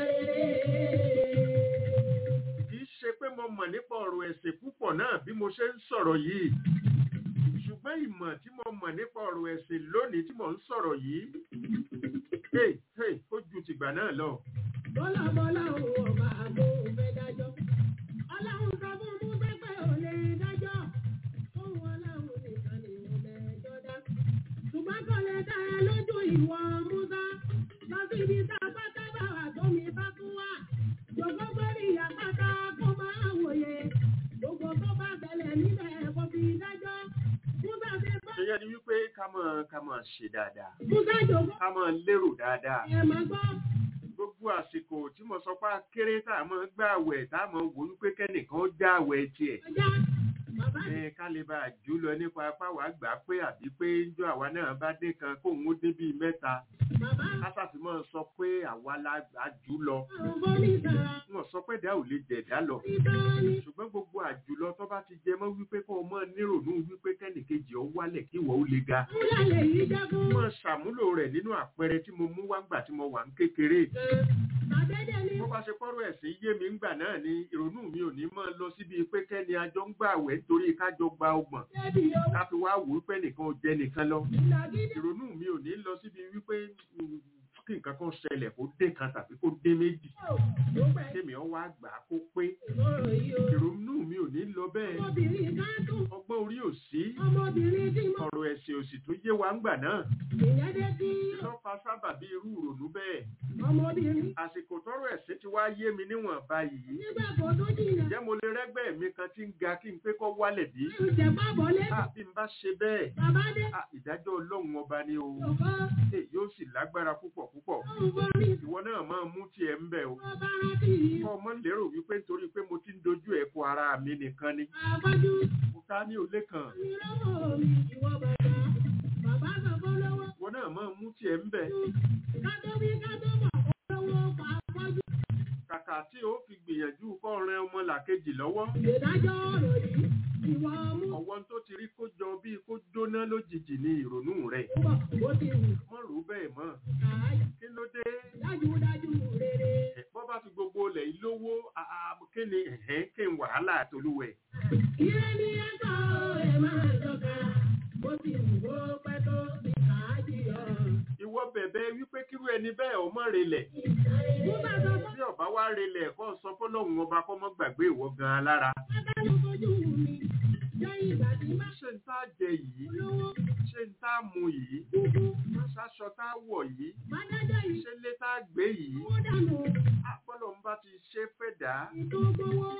Speaker 1: ìsáré.
Speaker 4: kì í ṣe pé mo mọ̀ nípa ọ̀rọ̀ ẹ̀sìn púpọ̀ náà bí mo ṣe ń sọ̀rọ̀ yìí ṣùgbọ́n ìmọ̀ tí mo mọ̀ nípa ọ̀rọ̀ ẹ̀sìn lónìí tí mo ń sọ̀rọ̀ yìí hey, hey, ó ju tìgbà náà lọ.
Speaker 1: bọ́lá bọ́lá òun ọba àgbo fẹ́ dájọ́. ọlọ́run sọ fún musa pé ò lè dájọ́. òun ọlọ́run nìkan ni ò lè jọ dá. ṣùgbọ́n kò lè dá ẹ lójú ìwọ musa. lọ sí ibi tá a bá tábà wà tómi bá tún wà. jòkó gbórí àpáta kó máa wòye. gbogbo tó bá bẹ̀lẹ̀ níbẹ̀ kò fi dájọ́. musa ṣe bá
Speaker 4: ṣe yẹ ni wípé ká mọ̀ ká mọ̀ ṣe dáadáa
Speaker 1: musa jòkó
Speaker 4: ká mọ̀ lérò dáadáa
Speaker 1: ẹ̀ máa gbọ́.
Speaker 4: gbogbo àsìkò tí mo sọ pé kéré tá a mọ̀ gbà àwẹ̀ tá a mọ̀ wò wípé kẹ́nìkan ó já àwẹ̀ tiẹ̀
Speaker 1: ọjà bàbá
Speaker 4: ẹ ká lè bá a jù lọ nípa apá wa gbà pé àbí pé njọ àwa náà bá dé kan kóun ó dé bíi mẹ́ta
Speaker 1: bàbá
Speaker 4: kásàfimọ́ sọ pé àwa la gbà jù lọ
Speaker 1: àwọn bọ́lísà.
Speaker 4: wọn sọ pé dá ò lè jẹ̀dá lọ
Speaker 1: ìtọ́ni
Speaker 4: ṣùgbọ́n gbogbo àjùlọ tó bá ti jẹ mọ́ wípé kó o mọ̀ nírònú wípé kẹ́nìkejì ọ wálẹ̀ kí ìwọ ó le ga
Speaker 1: Fúlàlẹ̀ yìí jágún.
Speaker 4: mọ̀ ṣàmúlò rẹ̀ nínú àpẹẹrẹ tí mo mú wá ńgbà tí mo wà ń kékeré
Speaker 1: Àdédé ni
Speaker 4: bó bá ṣe pọ́rọ̀ ẹ̀sìn yé mi ńgbà náà ni ìrònú mi ò ní mọ́ lọ síbi pé kẹ́ni ajọ́ ń gbà wẹ̀ nítorí kájọ gba ọgbọ̀n
Speaker 1: débi owó
Speaker 4: ká fi wá wò wípé nìkan ò jẹ nìkan lọ
Speaker 1: ìlàgídé.
Speaker 4: ìrònú mi ò ní lọ síbi wípé mm, kí nǹkan kan ṣẹlẹ̀ kó dé kan tàbí kó dé méjì
Speaker 1: Ló pẹ́
Speaker 4: kémi ọ wá gbà á kó pé
Speaker 1: ìmọ̀ràn yìí o.
Speaker 4: ìrònú mi ò ní lọ bẹ́ẹ̀
Speaker 1: Ọmọbìnrin ká tún.
Speaker 4: ọgbọ́n orí ò sí
Speaker 1: Ọmọbìnrin tí mo.
Speaker 4: ọ̀rọ̀ ẹ̀sìn òsì tó yé wa ńgbà náà
Speaker 1: Ìyẹn dé tí.
Speaker 4: lọ́fà sábà bí irú ìrònú bẹ́ẹ̀
Speaker 1: Ọmọbìnrin.
Speaker 4: àsìkò tọ́rọ̀ ẹ̀sìn ti wá yé mi níwọ̀n báyìí
Speaker 1: Nígbà kan tó jìnnà.
Speaker 4: ǹjẹ́ mo lè rẹ́gbẹ́ mi kan tí ń ga kí n pé kọ́ wálẹ̀ bí
Speaker 1: Ìjẹ̀ pábọ̀ lé.
Speaker 4: Ah, bí n bá ṣe bẹ́ẹ̀
Speaker 1: Bàbá dé.
Speaker 4: ah, ìdájọ́ ọlọ́run ọba ni o
Speaker 1: Òkọ́.
Speaker 4: Eh, yóò sì lágbára púpọ̀ púpọ̀
Speaker 1: Òun borí.
Speaker 4: ìwọ náà máa mú tiẹ̀ ń bẹ̀ o
Speaker 1: Wọ́n bá rántí yìí.
Speaker 4: kọ́ ọmọ lérò wípé nítorí pé mo ti ń dojú ẹ̀ kó ara mi nìkan ni
Speaker 1: Àbájú.
Speaker 4: mo ká ní òlé kan
Speaker 1: Mi lọ́wọ́ mi ìwọ bàbá. Bàbá sọ fún lọ́wọ́.
Speaker 4: ìwọ náà máa mú tiẹ̀ ń bẹ̀
Speaker 1: Ká tó wí ká tó mọ̀ olówó pa afọ́jú.
Speaker 4: kàkà tí ó fi gbìyànjú kọ́ ran ọmọ làkejì lọ́wọ́
Speaker 1: Ìdájọ́ ọ̀rọ̀ yìí ìwọ mú
Speaker 4: ọwọ́ tó ti rí kó jọ bíi kó jóná lójijì ní ìrònú rẹ̀
Speaker 1: bọ̀ ó ti wù
Speaker 4: mọ́ rò ó bẹ́ẹ̀ mọ́
Speaker 1: káàyè.
Speaker 4: kí ló dé
Speaker 1: Dájúdájú rere.
Speaker 4: Ẹ̀, bọ́ bá fi gbogbo ilẹ̀ yìí lówó ah, ah, kí ni ẹ̀hẹ́n kí n wàhálà àtolúwẹ̀
Speaker 1: Ire ni ẹ̀kọ́ ẹ̀ máa tọ́ka. Ó ti wù ó pẹ́ tó ti káàdì ọ̀.
Speaker 4: ìwọ bẹ̀bẹ̀ wípé kírú ẹni bẹ́ẹ̀ ọmọ relẹ̀
Speaker 1: Mo bá sọ fún
Speaker 4: bí ọba wá relẹ̀ kọ́ sọ fọlọ́hún ọba kọ́ mọ́ gbàgbé ìwọ gan-an lára
Speaker 1: Bàbá ló fojú mi. Jẹ́ ìgbà tí má
Speaker 4: ṣé n tá jẹ yìí
Speaker 1: lówó
Speaker 4: ṣé n tá mu yìí
Speaker 1: dúdú.
Speaker 4: ṣaṣọ tá wọ̀ yìí
Speaker 1: Má dájọ́ yìí.
Speaker 4: ṣé lé tá gbé yìí
Speaker 1: Owó dànù.
Speaker 4: àpọ́lọ́ ń bá ti ṣe fẹ́ dà á
Speaker 1: Ètò gbowó.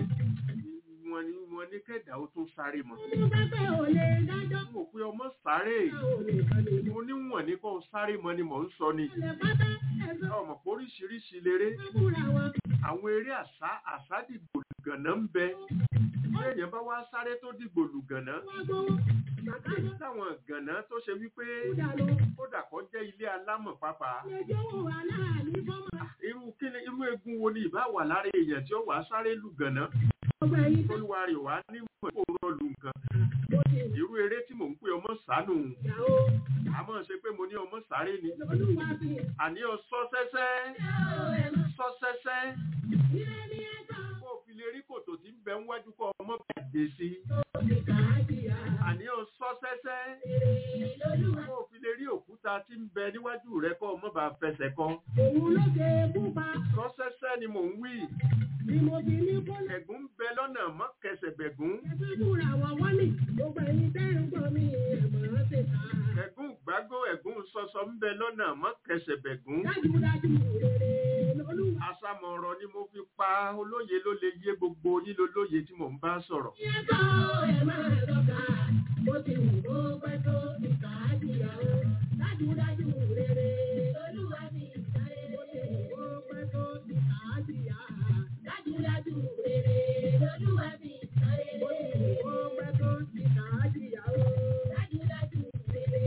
Speaker 4: wọn ni wọn ní kẹ̀dá ó tó sáré mọ́
Speaker 1: Mo bá pẹ́ ò lè dájọ́.
Speaker 4: mo pe ọmọ sáré
Speaker 1: Báwo ni ìkànnì ìlú?
Speaker 4: mo níwọ̀n ní kó sáré mọ́ ni mò ń sọ ni
Speaker 1: Ilẹ̀ pátá ẹ̀sọ́
Speaker 4: ọmọ pé oríṣiríṣi léré
Speaker 1: fúnra wọn.
Speaker 4: àwọn eré àṣà àṣàdìgbò lùgànà ń bẹ bí èèyàn bá wá sáré tó dìgbò lùgànà
Speaker 1: Wọ́n gbowó. Bàkájọ́
Speaker 4: láwọn gànà tó ṣe wípé
Speaker 1: dànù.
Speaker 4: kódà kó jẹ́ ilé alámọ̀ pápá
Speaker 1: Ilé-ẹjọ́ wò wá láàní fọ́mọ.
Speaker 4: irú kíni irú egun wo ni ìbá wà lára èèyàn tí ó wà sáré lùgànà
Speaker 1: Ọgbà yìí tó
Speaker 4: olúwa rẹ̀ wá ní mọ̀ kó rọ́ọ̀lù nǹkan
Speaker 1: mo ti wù.
Speaker 4: irú eré tí mò ń pè ọmọ sánú
Speaker 1: Ìyàwó
Speaker 4: àmọ́ ṣe pé mo ní ọmọ sáré ni
Speaker 1: olúwa fi.
Speaker 4: àní ọ sọ sẹ́sẹ́ sọ sẹ́sẹ́
Speaker 1: Ilé ní ẹ̀sọ́.
Speaker 4: kó o fi lè rí kòtò tí ń bẹ ń wájú kọ́ ọmọ bàjẹ́ sí
Speaker 1: Ti káàdì à.
Speaker 4: àní ọ sọ sẹ́sẹ́
Speaker 1: Èrè lolúwa.
Speaker 4: kó o fi lè rí òkúta tí ń bẹ níwájú rẹ kọ́ ọmọ bá fẹsẹ̀ kan
Speaker 1: Òun ló ṣe pupa.
Speaker 4: sọ sẹ́sẹ́ ni mò ń wí
Speaker 1: Ni mo fi ní kó lè.
Speaker 4: ẹ̀gún ń bẹ lọ́nà mọ́ kẹsẹ̀ bẹ̀gún
Speaker 1: Ẹgbẹ́ fúnra wọn wọ́n ní. Gbogbo ẹ̀yin tẹ́ ń gbọ́ mi ẹ̀mọ́ ṣe ká.
Speaker 4: ẹ̀gún gbágbó ẹ̀gún sọsọ ń bẹ lọ́nà mọ́ kẹsẹ̀ bẹ̀gún
Speaker 1: Dájúdájú rere lolúwa.
Speaker 4: àsàmọ̀rọ̀ ni mo fi pa olóye ló lè yé gbogbo yín lólóye tí mò ń bá sọ̀rọ̀
Speaker 1: Ní ẹ̀sọ́ ẹ̀ máa lọ́ka. Mo ti wù ó pẹ́ tó ti káàdì à. Dájúdájú rere lolúwa fi sáré. Mo ti wù ó pẹ́ tó ti káàdì à. Dájúdájú rere lolúwa fi sáré. Mo ti wù ó pẹ́ tó ti káàdì à. Dájúdájú rere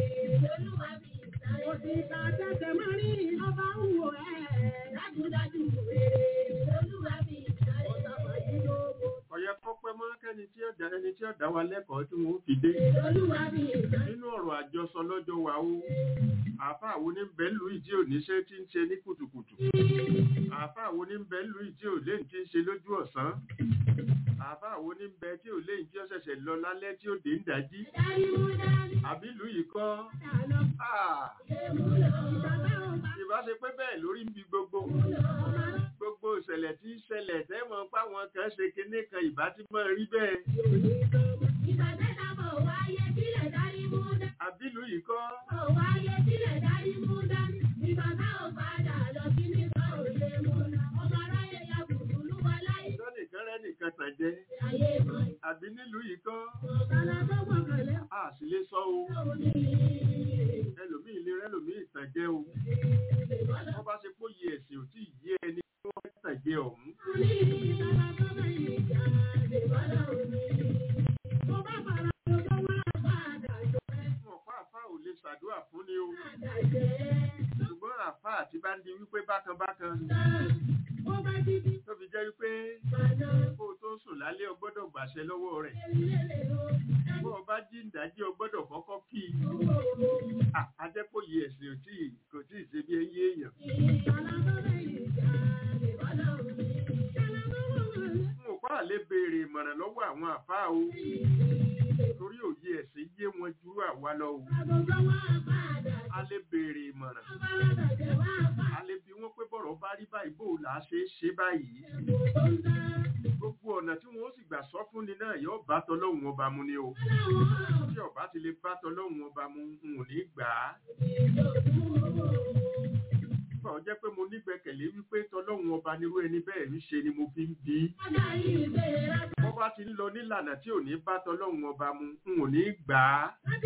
Speaker 4: tí ó dá ẹni tí ó dá wa lẹ́kọ̀ọ́ tí wọ́n fi dé
Speaker 1: Olúwa mi ìgbà
Speaker 4: nínú ọ̀rọ̀ àjọsọ lọ́jọ́ wa ó àáfàá wo ní bẹ́ẹ̀ lù ìdí òníṣẹ́ tí ń ṣe ní kùtùkùtù àáfàá wo ní bẹ́ẹ̀ lù ìdí òlé tí ń ṣe lójú ọ̀sán àáfàá wo ní bẹ́ẹ̀ tí òlé tí ó ṣẹ̀ṣẹ̀ lọ lálẹ́ tí ó dé ń dájí
Speaker 1: dárí mú dání
Speaker 4: àbí ìlú yìí kọ́
Speaker 1: àná
Speaker 4: Ah,
Speaker 1: ṣe mú lọ. Bàbá ò bá
Speaker 4: ìbá ṣe pé bẹ́ẹ̀ lórí ń bi gbogbo gbogbo ìṣẹ̀lẹ̀ tí ń ṣẹlẹ̀ tẹ́mọ̀ páwọn kan ṣe kinní kan ìbá tí mọ̀ rí bẹ́ẹ̀
Speaker 1: ìgbà tẹ́ta bọ̀ wáyé sílẹ̀ dárí mú dání.
Speaker 4: àbí ìlú yìí kọ́
Speaker 1: Bọ̀ wáyé sílẹ̀ dárí mú dání. Ìgbà tá ò padà lọ sí nípa òye mú lọ. Ọmọ aráyé ya bùbùlù wá láyé.
Speaker 4: sọ́nìkan rẹ́ nìkan tàn jẹ́
Speaker 1: Ayé mọ̀
Speaker 4: àbí nílùú yìí kọ́
Speaker 1: ọ̀kadà tó gbọ̀kànlé.
Speaker 4: a sì lè sọ o
Speaker 1: Òun ni
Speaker 4: ẹlòmíì lè rẹ́lòmíì tàn jẹ́ o
Speaker 1: ìbọ̀dọ̀.
Speaker 4: wọ́n bá ṣe pé yẹ ẹ̀sìn ò tí ì yé ẹni tí wọ́n fẹ́ tàn jẹ́ ọ̀hún
Speaker 1: Ní ìbára tó bẹ̀yìn ìjà ìbọ̀dọ̀ òní. Mo bá fara lọ́jọ́ wá padà jọ ẹ́.
Speaker 4: wọn pa àfa ò lè ṣàdúrà fún ni o
Speaker 1: Padà jẹ́
Speaker 4: ṣùgbọ́n àfa àti bá ń di wípé bákan bákan
Speaker 1: Ó bá dídí
Speaker 4: tó fi jẹ́ wípé
Speaker 1: padà.
Speaker 4: kó o tó sùn lálẹ́ o gbọ́dọ̀ gbàṣẹ lọ́wọ́ rẹ̀
Speaker 1: Eléré o.
Speaker 4: bó o bá jí ìdájí o gbọ́dọ̀ kọ́kọ́ kí i Ah, a jẹ́ kó yẹ ẹ̀sìn ò tí ì kò tí ì ṣe bí ẹyẹ èèyàn
Speaker 1: Ìbára tó bẹ̀yìn ìjà ìbọ̀dọ̀ òní. Ìjọba tó wọ̀ wọ̀lé.
Speaker 4: n ò pa lè béèrè ìmọ̀ràn lọ́wọ́ àwọn àfa o torí òye ẹ̀sìn yé wọn ju àwa lọ o
Speaker 1: Àgọ́gọ́ wá padà.
Speaker 4: a lè béèrè ìmọ̀ràn
Speaker 1: Abáradà jẹ́ wá padà.
Speaker 4: a lè bi wọ́n pé bọ̀rọ̀ bá rí báyìí bó o là á ṣe é ṣe báyìí
Speaker 1: Ẹ̀bùn tó ń dá.
Speaker 4: gbogbo ọ̀nà tí wọ́n ó sì gbà sọ fún ni náà yóò bá tọlọ́hun ọba mu ni o
Speaker 1: Láwọn
Speaker 4: tí ọba ti lè bá tọlọ́hun ọba mu n ò ní gbà á nígbà ó jẹ́ pé mo nígbẹ́kẹ̀lé wípé tọlọ́hun ọba nírú ẹni bẹ́ẹ̀ ń ṣe ni mo fi ń bí wọ́n bá ti ń lọ nílànà tí ò ní bá tọlọ́hun ọba mu n ò ní gbà á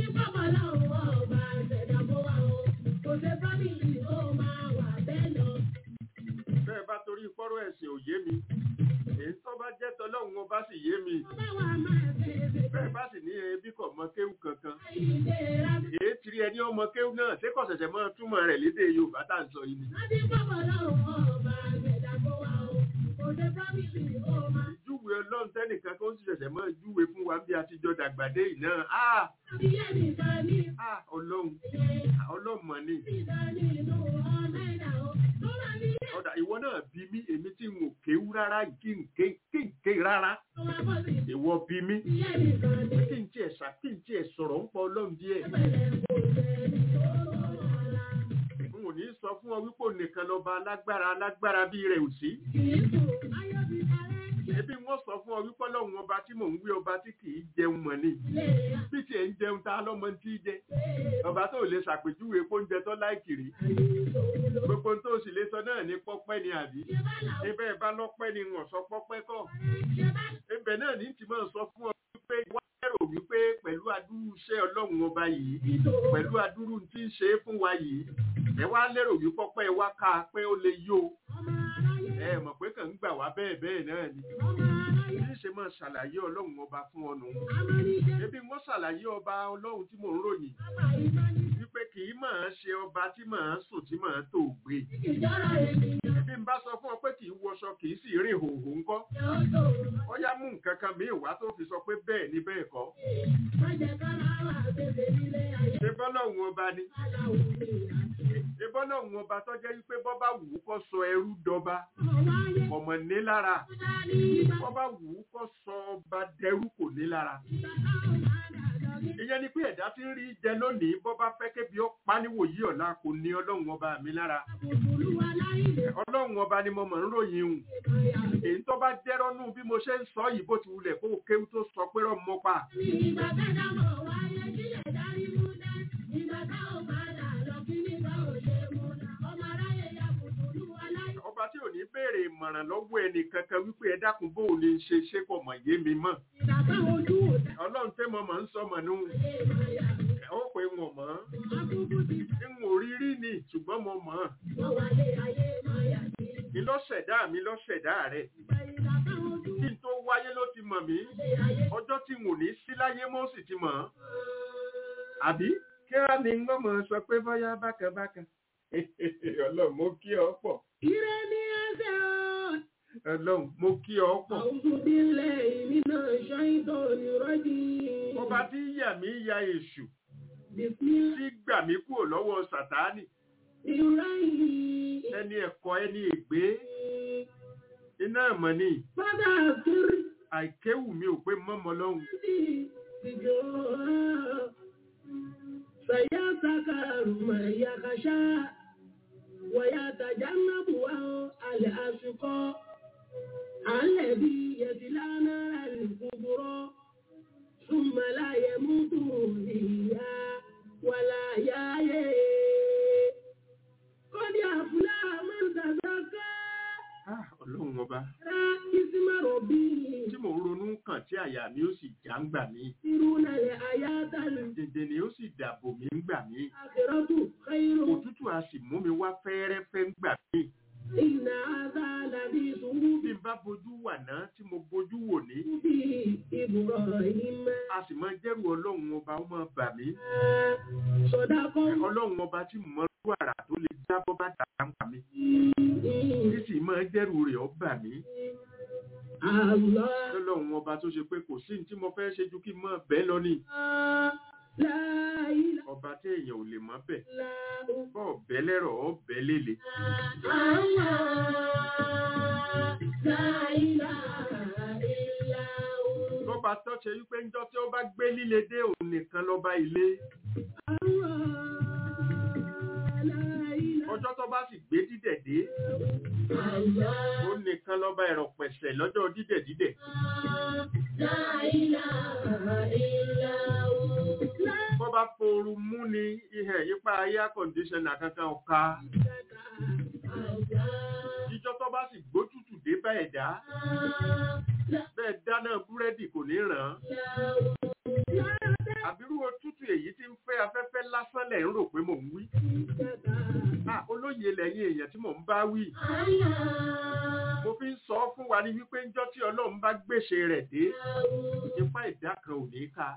Speaker 4: bẹ́ẹ̀ bá torí fọ́rọ̀ ẹ̀sìn ò yé mi èyí tó bá jẹ́ tọlọ́hun ọba sì yé mi bẹ́ẹ̀ bá sì ní ẹbí kọ̀ mọ kéwù kankan èyí tiri ẹni ọmọ kéwù náà ṣé kò ṣẹ̀ṣẹ̀ mọ́ túmọ̀ rẹ̀ lédè Yorùbá tá à ń sọ yìí ni ìjúwe ọlọ́run tẹ́nìkan tó ń ṣẹ̀ṣẹ̀ mọ́ júwe fún wa bí a ti jọ dàgbàdé yìí náà ah ah ọlọ́run ọlọ́run mọ̀ ni ọ̀dà ìwọ náà bí mí èmi tí n ò kéwú rárá yìí kí n ké kí n ké rárá ìwọ bí mí kí n tiẹ̀ ṣà kí n tiẹ̀ sọ̀rọ̀ ń pọ̀ ọlọ́run díẹ̀ n ò ní sọ fún ọ wípé nìkan lọ́ba alágbára alágbára bí rẹ̀ ò sí ebi wọ́n sọ fún ọ wípé ọlọ́run ọba tí mò ń wí ọba tí kì í jẹun mọ̀ ni bí tiẹ̀ ń jẹun tá lọ́mọ tí í jẹ ọba tó lè ṣàpèjúwe oúnjẹ tó láìkiri gbogbo tó sì lè sọ náà ní pọ́pẹ́ ni àbí ibẹ̀ bá lọ́pẹ́ ni wọ́n sọ pọ́pẹ́ kọ́ ibẹ̀ náà ní tí máa sọ fún ọ wípé wá lérò wípé pẹ̀lú adúrú iṣẹ́ ọlọ́run ọba yìí pẹ̀lú adúrú tí ń ṣe é fún wa yìí ẹ wá lérò wípé pọ́pẹ́ wá ká pé ó lè yó ẹ mọ̀ pé kàn ń gbà wá bẹ́ẹ̀ bẹ́ẹ̀ náà ni bí ṣe máa ṣàlàyé ọlọ́run ọba fún ọ nù ebi wọ́n ṣàlàyé ọba ọlọ́run tí mò ń ròyìn wípé kì í máa ṣe ọba tí máa sùn tí máa tó gbé ebi ń bá sọ fún ọ pé kì í wọṣọ kì í sì rìn hòhò ńkọ́ ó yá mú nǹkan kan míì wá tó fi sọ pé bẹ́ẹ̀ ni bẹ́ẹ̀ kọ́ ṣe bọ́lọ́run ọba ni ṣe bọ́lọ́run ọba tó jẹ́ wípé bọ́ bá wù ú kó sọ ẹrú dọba ọmọ ní lára bọ́ bá wù ú kó sọ ọba dẹrú kò ní lára ìyẹn ni pé ẹ̀dá tí ń rí jẹ lónìí bọ́ bá fẹ́ kébi ó páníwò yí ọ̀la kò ní ọlọ́run ọba mi lára ọlọ́run ọba ni mo mọ̀ ń ròyìn hùn èyí tó bá jẹ́rọ́nú bí mo ṣe ń sọ yìí bó ti wulẹ̀ kó o kéwú tó sọ pé rọ̀ mọ́ pa ọba tí ò ní béèrè ìmọ̀ràn lọ́wọ́ ẹnì kankan wípé ẹ dákun bó o lè ṣe ṣe pọ̀ mọ̀ yé mi mọ̀ ọlọ́run tẹ́ mọ̀ mọ̀ ń sọ mọ̀ nù ó pé wọn mọ̀ ń wò rírí ni ṣùgbọ́n mo mọ̀ mi lọ́ṣẹ̀dá mi lọ́ṣẹ̀dá rẹ̀ kí n tó wáyé ló ti mọ̀ mí ọjọ́ tí n ò ní sí láyé mọ́ sì ti mọ̀ àbí kí á ní ń gbọ́mọ̀ sọ pé bọ́yá bákan bákan ọlọ́run mo kí ọ pọ̀.
Speaker 1: Ire ni ẹsẹ̀ o,
Speaker 4: ọlọ́run mo kí ọ pọ̀
Speaker 1: أعوذ بالله من الشيطان الرجيم
Speaker 4: ọba tí yà mí ya èṣù
Speaker 1: بسم الله
Speaker 4: tí gbà mí kúrò lọ́wọ́ sàtáánì
Speaker 1: الرحيم
Speaker 4: ẹni ẹ̀kọ́ ẹni ègbé iná ẹ̀mọ́ ni
Speaker 1: فذكر
Speaker 4: àìkéwù mi ò pé mọ́mọ́ lọ́hùn
Speaker 1: سيذكر من يخشى ويتجنبها الأشقى الذي يصلى نار الكبرى ثم لا يموت فيها ولا يحيا قد أفلح من تزكى
Speaker 4: Ah, ọlọ́run ọba
Speaker 1: اسم ربه
Speaker 4: tí mò ń ronú kàn tí àyà mi ó sì já ń gbà mí
Speaker 1: يسرون الآيات
Speaker 4: dèdè ni ó sì dàbò mí ń gbà mí
Speaker 1: الآخرة خير
Speaker 4: òtútù a sì mú mi wá fẹ́ẹ́rẹ́fẹ́ ń gbà mí
Speaker 1: إن هذا لفي صحف
Speaker 4: bí n bá bojú wà ná tí mo bojú wò ní
Speaker 1: إبراهيم
Speaker 4: a sì máa jẹ́rù ọlọ́run ọba ó máa bà mí
Speaker 1: صدق
Speaker 4: ọlọ́run ọba tí mo rú àrà tó lè jábọ́ bá dàgbà ń pa mí tí sì máa jẹ́rù rẹ̀ ó bà mí
Speaker 1: الله
Speaker 4: lọ́lọ́run ọba tó ṣe pé kò sí ní tí mo fẹ́ ṣe ju kí n máa bẹ́ẹ̀ lọ ní
Speaker 1: لا إله
Speaker 4: ọba tí èèyàn ò lè mọ́ bẹ̀
Speaker 1: إلا هو
Speaker 4: bọ́ ọ̀bẹ lẹ́rọ̀ ọ̀bẹ lélẹ̀
Speaker 1: الله لا إله إلا هو
Speaker 4: lọ́ba tó ṣe wípé ńjọ́ tí ó bá gbé líle dé òun nìkan lọ́ba ilé
Speaker 1: الله لا إله
Speaker 4: ọjọ́ tó bá sì gbé dídẹ̀ dé
Speaker 1: الله
Speaker 4: òun nìkan lọ́ba ẹ̀rọ pẹ̀sẹ̀ lọ́jọ́ dídẹ̀ dídẹ̀
Speaker 1: لا إله إلا هو لا
Speaker 4: bọ́ bá fooru mú ni ihẹ̀ yípa air conditioner kankan ọ̀ka ìjọ tó bá sì gbótútù dé bá ẹ̀dá bẹ́ẹ̀ dáná búrẹ́dì kò ní ràn án àbírú òtútù èyí tí ń fẹ́ afẹ́fẹ́ lásán lẹ̀ ń rò pé mò ń wí Ah, olóye lẹ́yìn èèyàn tí mò ń bá wí mo fi ń sọ fún wa ní wípé ńjọ́ tí ọlọ́run bá gbèsè rẹ̀ dé ipá ìdá kan ò ní ká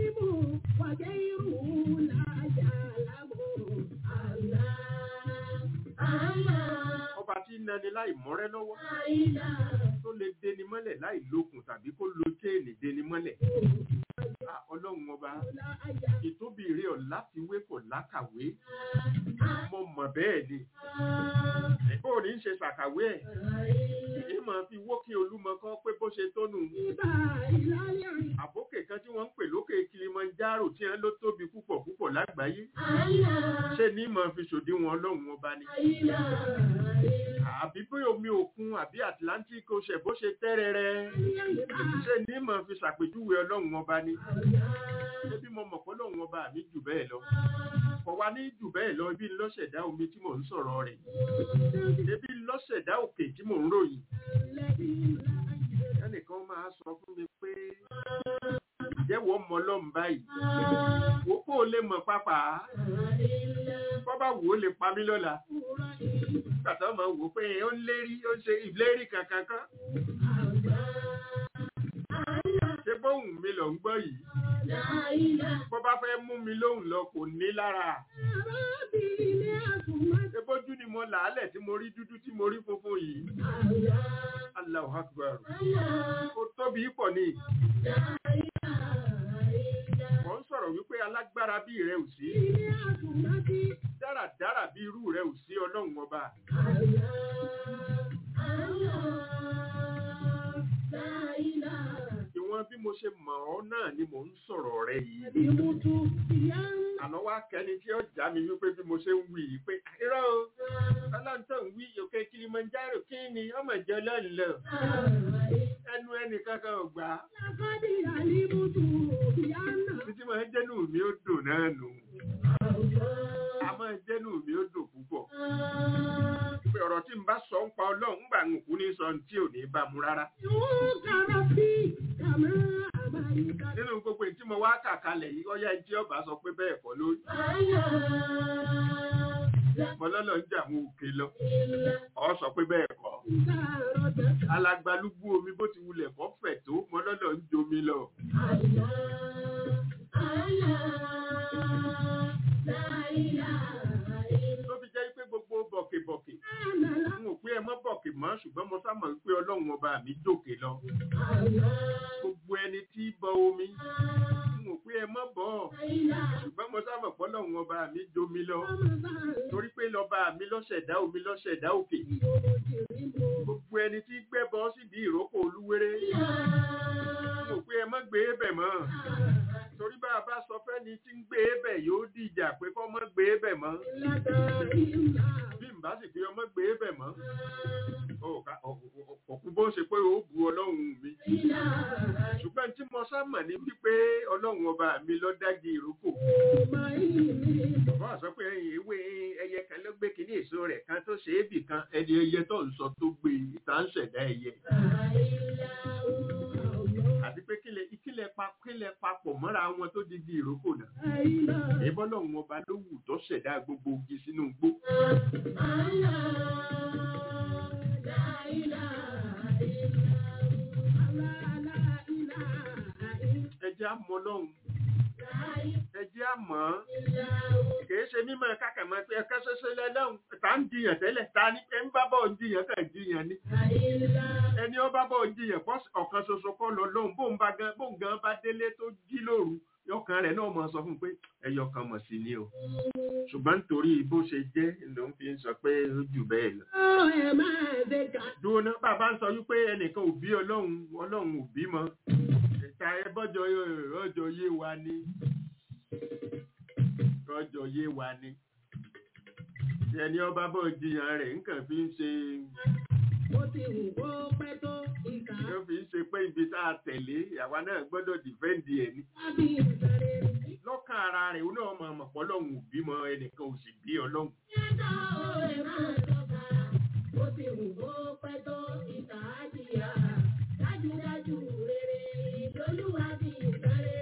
Speaker 4: ọba tí ń nani láì mọ́rẹ́ lọ́wọ́ tó lè deni mọ́lẹ̀ láì lókun tàbí kó lo chéènì deni mọ́lẹ̀ Ah, ọlọ́run ọba ìtóbi rẹ̀ ọ̀ láti wé kò lákàwé mo mọ̀ bẹ́ẹ̀ ni ẹ̀kọ́ ò ní í ṣe ṣàkàwé ẹ̀ èyí máa fi wókè olúmọ kan pé bó ṣe tónú àbókè kan tí wọ́n ń pè lókè Kilimanjaro tí wọ́n ló tóbi púpọ̀ púpọ̀ lágbàáyé ṣé ní máa fi ṣòdiwọ̀n ọlọ́run ọba ni àbí bí omi òkun àbí Atlantic ocean bó ṣe tẹ́rẹ̀rẹ̀ ṣé ní máa fi ṣàpèjúwe ọlọ́run ọba ni ṣé bí mo mọ̀ pé ọlọ́run ọba mi jù bẹ́ẹ̀ lọ kò wá ní jù bẹ́ẹ̀ lọ ibi ńlọ́ṣẹ̀dá omi tí mò ń sọ̀rọ̀ rẹ̀ ebi ńlọ́ṣẹ̀dá òkè tí mò ń ròyìn ẹnìkan máa sọ fún mi pé ìjẹ́wọ́ mọ ọlọ́run báyìí wò kó o lè mọ̀ pápá bọ́ bá wò ó lè pa mí lọ́la nígbà tó máa wò ó pé ó ń lérí ó ń ṣe ìlérí kankan kan ṣé bóun mi lọ ń gbọ́ yìí bó bá fẹ́ mú mi lóhùn lọ kò ní lára ṣé bójú ni mo làálẹ̀ tí mo rí dúdú tí mo rí funfun yìí Allahu Akbar ó tóbi pọ̀ ni wọ́n ń sọ̀rọ̀ wípé alágbára bí rẹ ò sí dáradára bí irú rẹ ò sí ọlọ́run ọba ìwọ̀n bí mo ṣe mọ̀ ọ́ náà ni mò ń sọ̀rọ̀ rẹ yìí àná wá kẹni tí ó já mi wípé bí mo ṣe ń wí yìí pé irọ́ o ọlọ́ntàn ń wí òkè Kilimanjaro kí ni ọmọ ìjọ lọ́nlọ́ ẹnu ẹnì kankan ò gbà á títí máa ń jẹ́nu mi ó dùn náà nù a máa ń jẹ́nu mi ó dùn púpọ̀ pé ọ̀rọ̀ tí n bá sọ ń pa ọlọ́run ń gbà ń kú ní sọ tí ò ní bá mu rárá nínú gbogbo èyí tí mo wá kà kalẹ̀ yìí ọyá ẹni tí ọba sọ pé bẹ́ẹ̀ kọ́ lórí mọlọ́lọ́ ń jà àwọn òkè lọ ọ sọ pé bẹ́ẹ̀ kọ́ alagbalúgbú omi bó ti wulẹ̀ kọ́ fẹ̀ tó mọlọ́lọ́ ń jomi lọ. ló fi jẹ́ pé gbogbo bọ̀kìbọ̀kì n ò pé ẹ mọ́ bọ̀kì mọ́ ṣùgbọ́n mo sá mọ̀ wípé ọlọ́run ọba mi jòkè lọ gbogbo ẹni tí bọ omi n ò pé ẹ mọ́ bọ́ ọ ṣùgbọ́n mo sá mọ̀ pé ọlọ́run ọba mi jomi lọ torí pé lọ́ba mi lọ́ṣẹ̀dá omi lọ́ṣẹ̀dá òkè gbogbo ẹni tí gbẹ́bọ sídìí ìrókò olúwéré n ò pé ẹ mọ́ gbé e bẹ̀ mọ́ torí bá a bá sọ fẹ́ni tí ń gbé e bẹ̀ yóò dìjà pé kọ́ mọ́ gbé e bẹ̀ mọ́ bí n bá sì pé ọmọ gbé e bẹ̀ mọ́ òkú bó ṣe pé ó bu ọlọ́run mi ṣùgbọ́n tí mo sá mọ̀ ní wípé ọlọ́run ọba mi ló dági ìrókò bàbá sọ pé ewé ẹyẹ kan ló gbé kíní èso rẹ̀ kan tó ṣe é bì kan ẹni ẹyẹ tó ń sọ tó gbé ìta ń ṣẹ̀dá ẹyẹ àti pé kílẹ̀ ìkílẹ̀ pa kílẹ̀ papọ̀ mọ́ra wọn tó di di ìrókò náà ìbọn lọ́run ọba ló wù tó ṣẹ̀dá gbogbo ogi sínú igbó ẹjẹ́ àmọ́ lọ́hùn ẹjẹ́ àmọ́ kìí ṣe mímọ́ kákàmọ́ pé ẹ̀ka ṣoṣo lẹ́lọ́hùn tá ń jiyàn tẹ́lẹ̀ ta ni ẹ ń bá bọ̀ ń jiyàn kàn jiyàn ni ẹni ó bá bọ̀ ń jiyàn bọ́ ọ̀kan ṣoṣo kọ́ lọ lọ́hùn bóun bá gan bóun gan bá délé tó jí lóru yọkàn rẹ̀ náà mọ̀ sọ fún un pé ẹyọ kan mọ̀ sí ni o ṣùgbọ́n nítorí bó ṣe jẹ́ ló ń fi sọ pé ó jù bẹ́ẹ̀ lọ. dúró náà bàbá ń sọ wípé ẹnìkan ò bí ọlọ́run ọlọ́run ò bí mọ́ ìta ẹbọ́jọ ọjọ́ yé wa ni ọjọ́ yé wa ni ẹni ọba bọ̀ jiyàn rẹ̀ nǹkan fi ń ṣe
Speaker 1: Ó ti wù kó pẹ́ tó ìkà
Speaker 4: ló fi ń ṣe pé ibi tá a tẹ̀lé àwa náà gbọ́dọ̀ dìfẹ́ǹdì ẹ̀ ni
Speaker 1: ábí ìsàrè.
Speaker 4: lọ́kàn ara rẹ̀ ó náà mọ̀ mọ̀ pọ̀ ọlọ́run ò bímọ ẹnìkan ò sì bí ọlọ́run
Speaker 1: Yẹ́tọ̀ ẹ̀ máa tọ́ka. Ó ti wù kó pẹ́ tó ìkà ájìyà. Dájúdájú rere lolúwa bí ìsàrè.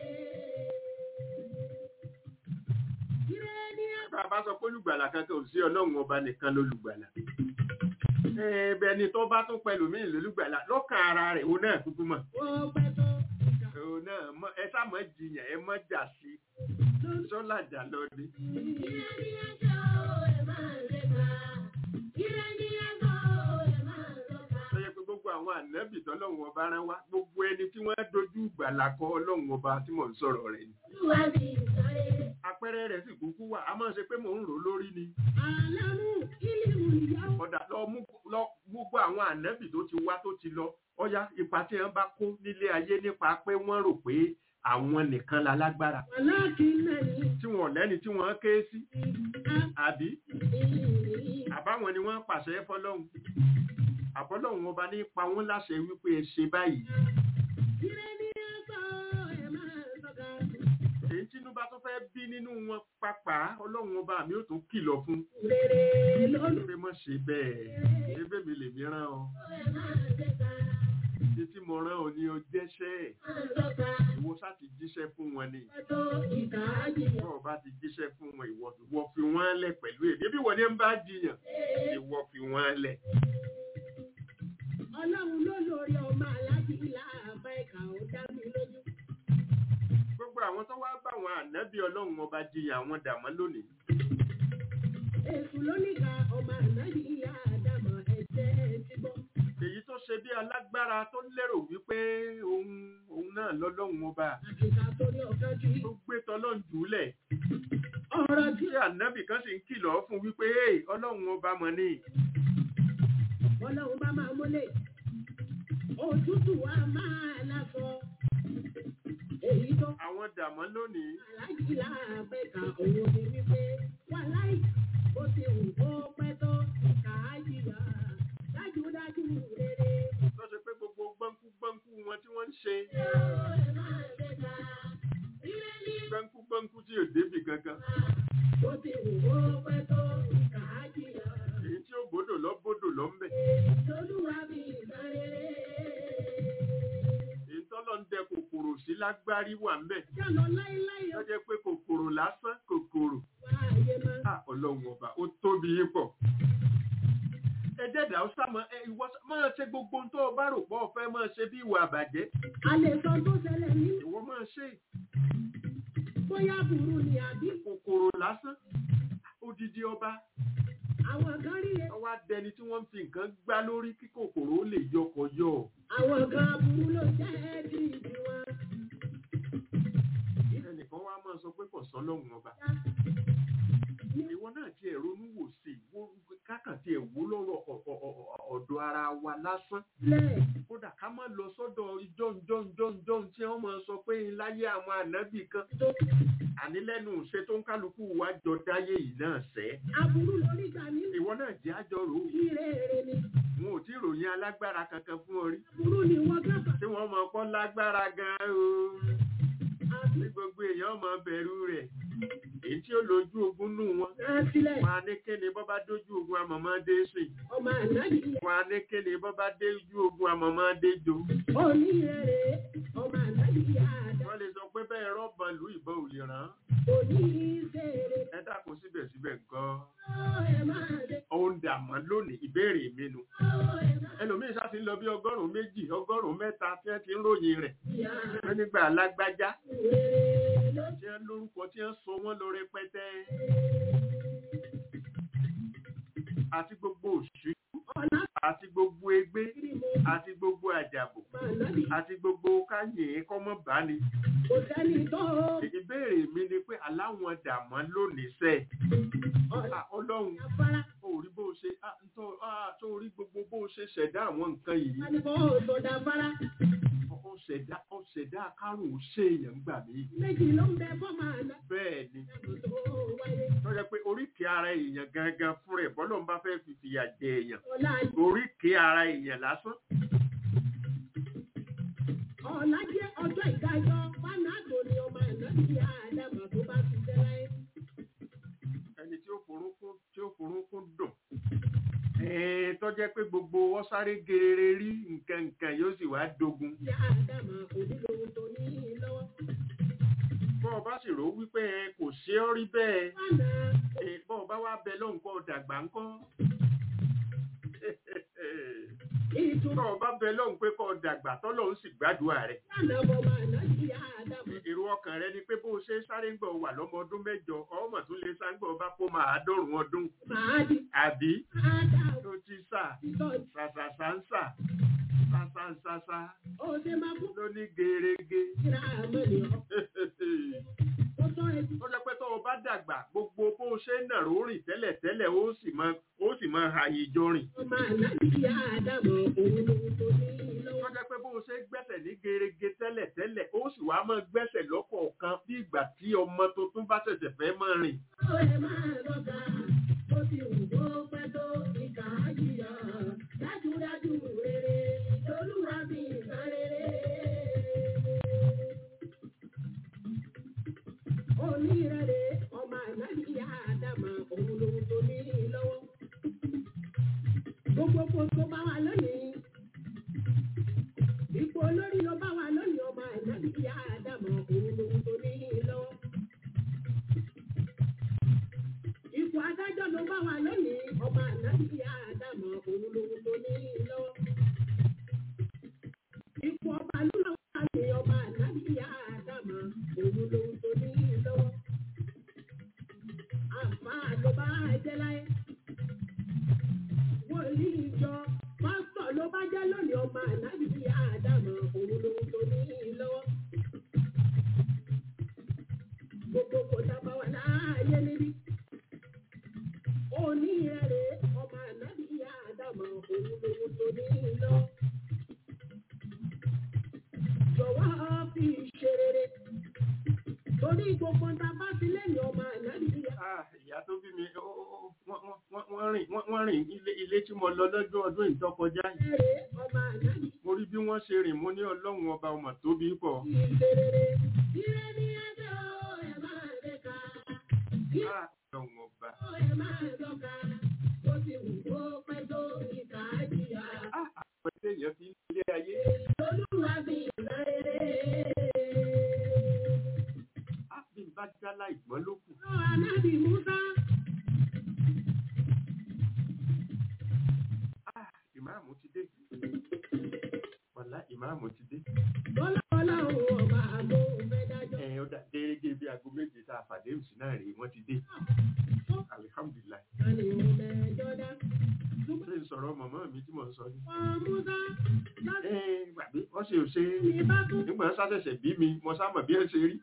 Speaker 1: Ire ni ẹ
Speaker 4: bá a bá sọ pé olùgbàlà kankan ò sí ọlọ́run ọba nìkan lólùgbàlà ẹ̀ẹ́bẹ̀ ni tó bá tún pẹ̀lú mí lólùgbàlà lọ́kàn ara rẹ̀ ó náà kúkú mọ̀
Speaker 1: kó pẹ́ tó ìkà.
Speaker 4: ó náà mọ̀ ẹ sá mọ̀ jiyàn ẹ mọ̀ jà sí sọ́là jà lọ ni
Speaker 1: Ire ni ẹjọ́ ẹ̀ máa lépa. Ire ni ẹjọ́ ẹ̀ máa lọ́ka.
Speaker 4: tó yẹ pé gbogbo àwọn ànábì tọ́lọ́run ọba rán wá gbogbo ẹni tí wọ́n dojú ìgbàlà kọ ọlọ́run ọba tí mò ń sọ̀rọ̀ rẹ̀ ni
Speaker 1: Olúwa bí ìsàrè.
Speaker 4: àpẹẹrẹ rẹ̀ sì kúkú wà á máa ṣe pé mò ń rò ó lórí ni
Speaker 1: Àlámú ìlú ìyàwó.
Speaker 4: ọ̀dà lọ mú lọ gbogbo àwọn ànábì tó ti wá tó ti lọ ọ̀yá ipa tí wọ́n bá kó nílé ayé nípa pé wọ́n rò pé àwọn nìkan la lágbára
Speaker 1: Alákìnnẹ́yìn
Speaker 4: tí wọn ò lẹ́ni tí wọ́n ké sí àbí àbáwọn ni wọ́n pàṣẹ fọlọ́hún àbọ́lọ́hún ọba ní pa wọ́n láṣẹ wípé ẹ ṣe báyìí
Speaker 1: Ire ni ẹ̀sọ́ ẹ̀ máa sọ́ka.
Speaker 4: èyí tínú bá tó fẹ́ bí nínú wọn pápá ọlọ́run ọba mi ò tún kìlọ̀ fún
Speaker 1: Rere lólú
Speaker 4: pé mọ̀ ṣe bẹ́ẹ̀ ebe mi lè mi rán ọ
Speaker 1: ẹ̀ máa ṣẹ́ka.
Speaker 4: títí mo rán ọ ní o jẹ́ṣẹ́
Speaker 1: Máa sọ́ka.
Speaker 4: ìwọ sá ti jíṣẹ́ fún wọn ni
Speaker 1: Ẹ̀tọ́ ìkà ájìyà.
Speaker 4: bọ́ọ̀ bá ti jíṣẹ́ fún wọn ìwọ ìwọ fi wọ́n lẹ̀ pẹ̀lú èdè bí wọ́n ní ń bá jiyàn ìwọ fi wọ́n lẹ̀
Speaker 1: Ọlọ́run ló lórí ọmọ aláàjì láàbá ẹ̀ka ó dá mi lójú.
Speaker 4: gbogbo àwọn tó wá bá àwọn ànábì ọlọ́run ọba jiyàn àwọn dàmọ́ lónìí
Speaker 1: Èṣù ló níka ọmọ ànáyì ìyá àdàmọ̀ ẹ̀jẹ̀ ti gbọ́.
Speaker 4: èyí tó ṣe bí alágbára tó lérò wípé òun òun náà lọ́lọ́run ọba
Speaker 1: Àkìkà torí ọ̀kan jù.
Speaker 4: tó gbé tọ́lọ́run jùlẹ̀
Speaker 1: Ọ̀rọ̀ tí
Speaker 4: tí ànábì kan sì ń kìlọ̀ fún wípé "Hey, ọlọ́run ọba mọ̀ ni
Speaker 1: Ọlọ́run bá máa múlẹ̀. Òtútù wa máa lásọ. Èyí tó
Speaker 4: àwọn dàmọ́ lónìí
Speaker 1: aláàjì láàbá ẹ̀ka òun ni wípé wà láì bó ti wù kó pẹ́ tó ìkà ájìyà. Dájúdájú rere.
Speaker 4: tó ṣe pé gbogbo gbọ́nkú gbọ́nkú wọn tí wọ́n ń ṣe gbọ́nkú gbọ́nkú tí ò débi gangan
Speaker 1: Bó ti wù kó pẹ́ tó ìkà ájìyà.
Speaker 4: èyí tí ó bòdò lọ bòdò lọ ń bẹ̀
Speaker 1: Olúwa bí ìsáré.
Speaker 4: èyí tọ́lọ́ ń dẹ kòkòrò sí lágbárí wà ń bẹ̀
Speaker 1: Jálọ láíláí
Speaker 4: tó jẹ́ pé kòkòrò lásán kòkòrò
Speaker 1: wá ayé máa.
Speaker 4: Ah, ọlọ́run ọba ó tóbi yín pọ̀ ẹjẹ́dà ó sá mọ́ ẹ ìwọ sá- máa ṣe gbogbo ohun tó o bá rò pọ̀ ọ fẹ́ máa ṣe bí ìwà àbàjẹ́
Speaker 1: A lè sọ tó ṣẹlẹ̀ ní
Speaker 4: ìwọ máa ṣe
Speaker 1: bóyá burú ni àbí
Speaker 4: kòkòrò lásán odidi ọba
Speaker 1: Àwọn kan rí e.
Speaker 4: wọ́n wá dẹni tí wọ́n ń fi nǹkan gbá lórí kí kòkòrò ó lè yọkọ̀ yọ
Speaker 1: Àwọn kan aburú ló jẹ́ bí ìdí wọn.
Speaker 4: ẹnìkan wá máa sọ pé kò sọ lọ́hùn ọba ìwọ náà ti ẹ̀ ronú wò sí i wo kákàn ti ẹ̀ wó lọ́rọ̀ ọ̀- ọ̀- ọ̀- ọ̀dọ̀ ara wa lásán
Speaker 1: Lẹ̀
Speaker 4: kódà ká má lọ sọ́dọ̀ ìjọ́njọ́njọ́njọ́n tí wọ́n máa sọ pé láyé àwọn ànábì kan
Speaker 1: tó
Speaker 4: àní lẹ́nu ṣe tó ń kálukú wa jọ dáyé yìí náà sẹ́
Speaker 1: aburú lórí gbà ní
Speaker 4: ìwọ náà jẹ́ àjọ rò ó
Speaker 1: ìrere ni.
Speaker 4: wọn ò tí ì ròyìn alágbára kankan fún ọ rí
Speaker 1: Aburú ni wọ́n gábà.
Speaker 4: tí wọ́n mọ̀ pọ́ lágbára gan-an o
Speaker 1: Àbí
Speaker 4: ní gbogbo èèyàn mọ̀ bẹ̀rù rẹ̀ èyí tí ó lójú ogun nù wọn
Speaker 1: náà sílẹ̀.
Speaker 4: wọn á ní kíni bọ́ bá dójú ogun àmọ̀mọ́ dé sìn
Speaker 1: Ọmọ ànábì yẹ.
Speaker 4: wọn á ní kíni bọ́ bá dójú ogun àmọ̀mọ́ dé jo
Speaker 1: Òní ìrere. Ọmọ ànábì yẹ àdá.
Speaker 4: wọ́n lè sọ pé bẹ́ẹ̀ rọ́bàn lù ìbọn ò lè ràn án
Speaker 1: Òní ìṣeré.
Speaker 4: ẹ dákun síbẹ̀síbẹ̀ gan-an
Speaker 1: Ó ẹ máa dé.
Speaker 4: ó ń dà mọ́ lónìí ìbéèrè mi nu
Speaker 1: Ó ẹ máa
Speaker 4: ẹlòmíín sá ti ń lọ bí ọgọ́rùn-ún méjì ọgọ́rùn-ún mẹ́ta tí wọ́n ti ń ròyìn rẹ̀
Speaker 1: yá.
Speaker 4: wọ́n nígbà alágbájá
Speaker 1: Ìrere ló
Speaker 4: tí wọ́n lórúkọ tí wọ́n sọ wọ́n lọ rẹpẹtẹ àti gbogbo òṣù
Speaker 1: ọ̀la
Speaker 4: àti gbogbo egbé
Speaker 1: kiri mo
Speaker 4: àti gbogbo àjàbò
Speaker 1: ọmọ ànábì.
Speaker 4: àti gbogbo káyè kọ́mọ́ bá ní.
Speaker 1: Kò sẹ́ni tó
Speaker 4: ìbéèrè mi ni pé aláwọn dàmọ́ lónìí sẹ́
Speaker 1: ọ̀la
Speaker 4: ọlọ́run
Speaker 1: afárá.
Speaker 4: ó rí bó ṣe ah, ntọ́- ah, tó rí gbogbo bó ṣe ṣẹ̀dá àwọn nǹkan yìí
Speaker 1: Wọ́n ní kó sọ̀dà afárá.
Speaker 4: ó ṣẹ̀dá ó ṣẹ̀dá kárùn-ún ṣe èèyàn gbà mí.
Speaker 1: Méjì ló ń bẹ fọ́mọ àná.
Speaker 4: bẹ́ẹ̀ ni
Speaker 1: Tó wáyé.
Speaker 4: tó yẹ pé oríkèé ara èèyàn gangan fún rẹ̀ bọ́lọ̀ ń bá fẹ́ fi fìyà jẹ èèyàn
Speaker 1: Ọ̀la
Speaker 4: oríkèé ara èèyàn lásán
Speaker 1: ọ̀la jẹ́ ọjọ́ ìdájọ́ fánàdò ni ọmọ ànábì àdàmà tó bá ti jẹ́ láyé.
Speaker 4: ẹni tí ó forúnkún tí ó forúnkún dùn ẹ̀ẹ́n tó jẹ́ pé gbogbo wọn sáré gerere rí nǹkan nǹkan yóò sì wá dogun
Speaker 1: Ìyá àdàmà onílòun tó ní lọ́wọ́.
Speaker 4: bọ́ ọ bá sì rò ó wípé ẹ kò ṣe ọ́ rí bẹ́ẹ̀
Speaker 1: Fánà
Speaker 4: ẹ, bọ́ ọ bá wá bẹ lóhùn kọ́ dàgbà ńkọ́
Speaker 1: ìtumọ̀
Speaker 4: bọ́ ọ bá bẹ lóhùn pé kọ́ dàgbà tọ́lọ́hún sì gbàdúrà rẹ̀
Speaker 1: fánà ọmọ ànábì àdàmà.
Speaker 4: èrò ọkàn rẹ ni pé bó o ṣe sáré ń gbọ́ wà lọ́mọ ọdún mẹ́jọ ọmọ tún lè sá ń gbọ́ bá kó máa dọ́rùn ọdún
Speaker 1: Màá di
Speaker 4: àbí
Speaker 1: àdàmà
Speaker 4: tó ti sà
Speaker 1: ìtọ́jú.
Speaker 4: sàṣàṣà ń sà sàṣàṣàṣà
Speaker 1: Ó ṣe máa kú
Speaker 4: ló ní gerege.
Speaker 1: kíra àmọ́ ni ọ́. Ó tọ́ ẹbí.
Speaker 4: ó jẹ́ pé tó o bá dàgbà gbogbo bó o ṣe ń nàró rìn tẹ́lẹ̀ tẹ́lẹ̀ ó sì mọ ó sì mọ ààyè ìjọ rìn.
Speaker 1: Ọmọ ànábì àdàmà òun lòun tó ní
Speaker 4: ó
Speaker 1: lọ́wọ́.
Speaker 4: jẹ́ pé bó o ṣe ń gbẹ́sẹ̀ ní gerege tẹ́lẹ̀ tẹ́lẹ̀ ó sì wá mọ gbẹ́sẹ̀ lọ́kọ̀ọ̀kan bí ìgbà tí ọmọ tuntun bá ṣẹ̀ṣẹ̀ fẹ́ mọ́ rìn.
Speaker 1: Ó ẹ máa lọ́gà. Ó ti wù kó pẹ́ tó ìkà á jìyà. Dájúdájú rere lolúwa fi ìkan rere. Onírere ọmọ ànábì àdàmà òun lòun tó ní lọ́wọ́. Gbogbo kò tó bá wà lónìí. Ipò olórí ló bá wà lónìí ọmọ ànábì àdàmà òun lòun tó ní lọ́wọ́. Ipò adájọ́ ló bá wà lónìí, ọmọ ànábì àdàmọ̀ òun lòun tó ní lọ́wọ́. Ipò ọba ló lọ wà ní ọmọ ànábì àdàmọ̀ òun lòun tó ní lọ́wọ́. Àfáà ló bá jẹ́ láyé. Wòlíì ìjọ pásítọ̀ ló bá jẹ́ lónìí ọmọ ànábì àdàmọ̀ òun lòun tó ní lọ́wọ́. Gbogbo kò dábà wà láàyè níbí onírẹ̀rẹ̀ ọmọ ànábì àdàmọ̀ òun lòun tó ní lọ. Jọ̀wọ́ fi ṣe rere. Torí gbogbo ta bá ti lẹ́yìn ọmọ ànábì
Speaker 4: Ah, ìyá tó bí mi ó- ó- ó- wọ́n- wọ́n- wọ́n rìn wọ́n- wọ́n rìn ilé- ilé tí mo lọ lọ́jọ́ ọdún ìtọ́kọjá yìí.
Speaker 1: àdàmọ̀ ọmọ ànábì
Speaker 4: mo rí bí wọ́n ṣe rìn mo ní ọlọ́run ọba ọmọ tóbi pọ̀.
Speaker 1: ṣe rere. Ire ni ẹjọ́ ẹ̀ máa rẹ̀ ká.
Speaker 4: Ah, ọlọ́run ọba.
Speaker 1: Ó ẹ̀ máa lọ́ka. Ó ti wù kó pẹ́ tó ìkà á jìyà.
Speaker 4: Ah, àwọn ẹgbẹ́ èèyàn fi ń ilé ayé.
Speaker 1: Olúwa fi ìgbà rere.
Speaker 4: Ah, bí n bá jálá ìgbọ́n ló kù.
Speaker 1: Ànábì Musa.
Speaker 4: Ah, ìmáàmù ti dé. Wàlá ìmáàmù ti dé.
Speaker 1: Bọ́lá bọ́lá òun ọba àgbo fẹ́ dájọ́.
Speaker 4: Ẹ ó dà gẹ́gẹ́ bí aago méje tá a pàdé òsì náà rèé wọ́n ti dé. Alihamdulilayi.
Speaker 1: Tani òun mẹ́jọ
Speaker 4: ọ̀rọ̀ mọ̀mọ́ mi tí mò ń sọ ni.
Speaker 1: Ọmúdá láti
Speaker 4: ẹ gbàgbé wọ́n ṣe ò ṣe
Speaker 1: ìbá tó
Speaker 4: nígbà wọn ṣàṣẹ̀ṣẹ̀ bí mi mo sá mọ̀ bí ẹ ṣe rí.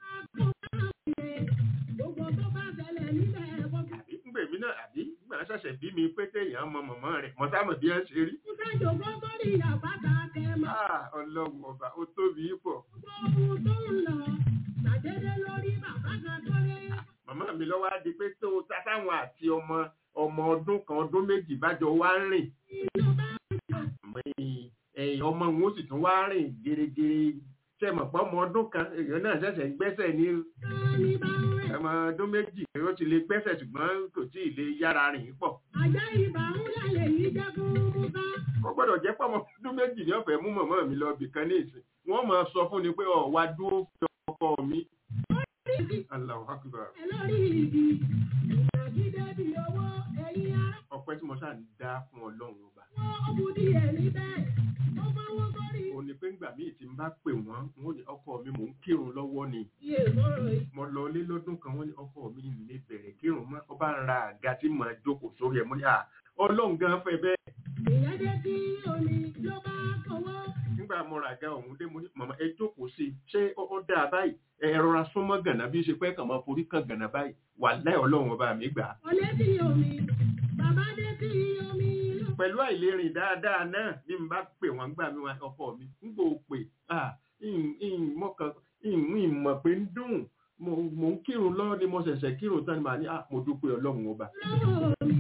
Speaker 1: gbogbo tó bá ṣẹlẹ̀ nílẹ̀ ẹ̀kọ́
Speaker 4: àbí ńgbè mí náà àbí nígbà wọn ṣẹ̀ṣẹ̀ bí mi pé téèyàn mọ mọ̀mọ́ rẹ̀ mo sá mọ̀ bí ẹ ṣe rí.
Speaker 1: Musa jòkó sórí àpáta kẹmọ.
Speaker 4: Ah, ọlọ́run ọba ó tóbi pọ̀.
Speaker 1: Gbogbo ohun tó ń lọ ṣàdédé lórí bàbá kan tó ré.
Speaker 4: màmá mi lọ́wọ́ á di pé tó táwọn àti ọmọ ọmọ ọdún kan ọdún méjì bájọ wá ń rìn
Speaker 1: Inú bá
Speaker 4: ẹ̀yìn ẹ̀yìn ọmọ wọn ó sì tún wá rìn gèrègèrè ṣe mọ̀ pé ọmọ ọdún kan èèyàn náà ṣẹ̀ṣẹ̀ ń gbẹ́sẹ̀ ní
Speaker 1: tán ní bá ń rẹ̀.
Speaker 4: ọmọ ọdún méjì ó ti lè gbẹ́sẹ̀ ṣùgbọ́n kò tí ì lè yára rìn pọ̀
Speaker 1: Àjá ìbà ń lálẹ́ yìí jẹ́ fún Musa.
Speaker 4: ó gbọ́dọ̀ jẹ́ pé ọmọ ọdún méjì ní ọ̀fẹ́ mú mọ̀mọ́ mi lọ bì kan ní ìsìn wọ́n máa sọ fún ni pé ọ̀ wá dúró fi ọkọ mi Allahu Akbar
Speaker 1: Ẹ lórí ìdí. Ìgbàgídé bí owó ẹ̀yin ará.
Speaker 4: ọpẹ́ tí mo ṣáà ń dá fún ọlọ́run ọba
Speaker 1: Wọ́n ó bu díẹ̀ níbẹ̀. Ó fọwọ́ sórí.
Speaker 4: ó ní pé ńgbà míì tí n bá pè wọ́n wọ́n ní ọkọ mi mò ń kírun lọ́wọ́ ni
Speaker 1: Iye sọ̀rọ̀ yìí.
Speaker 4: mo lọ lé lọ́dún kan wọ́n ní ọkọ mi lè bẹ̀rẹ̀ kírun mọ́ ọba ń ra àga tí màá jókòó sórí ẹ̀ mo ní à ọlọ́run gan fẹ́ bẹ́ẹ̀
Speaker 1: Ìyẹn dé tí omi ló bá kọ̀wọ́.
Speaker 4: nígbà mo ra àga ọ̀hún dé mo ní màmá ẹ jókòó sí i ṣé ó ó dáa báyìí ẹ rọra súnmọ́ gànà bí ó ṣe pẹ́ kàn máa forí kan gànà báyìí wà láì ọlọ́run ọba mi gbà á
Speaker 1: Ọlé tí omi. Bàbá dé tí omi ló.
Speaker 4: pẹ̀lú àìlérìn dáadáa náà bí n bá pè wọ́n gbà mí wọn ọkọ mi ń gbò pè ah mọ̀kàn ìmọ̀ pé ń dùn mo mo ń kírun lọ́wọ́ ni mo ṣẹ̀ṣẹ̀ kírun tán ni màá ní ah mo dúpẹ́ ọlọ́run ọba
Speaker 1: Lọ́wọ́ mi.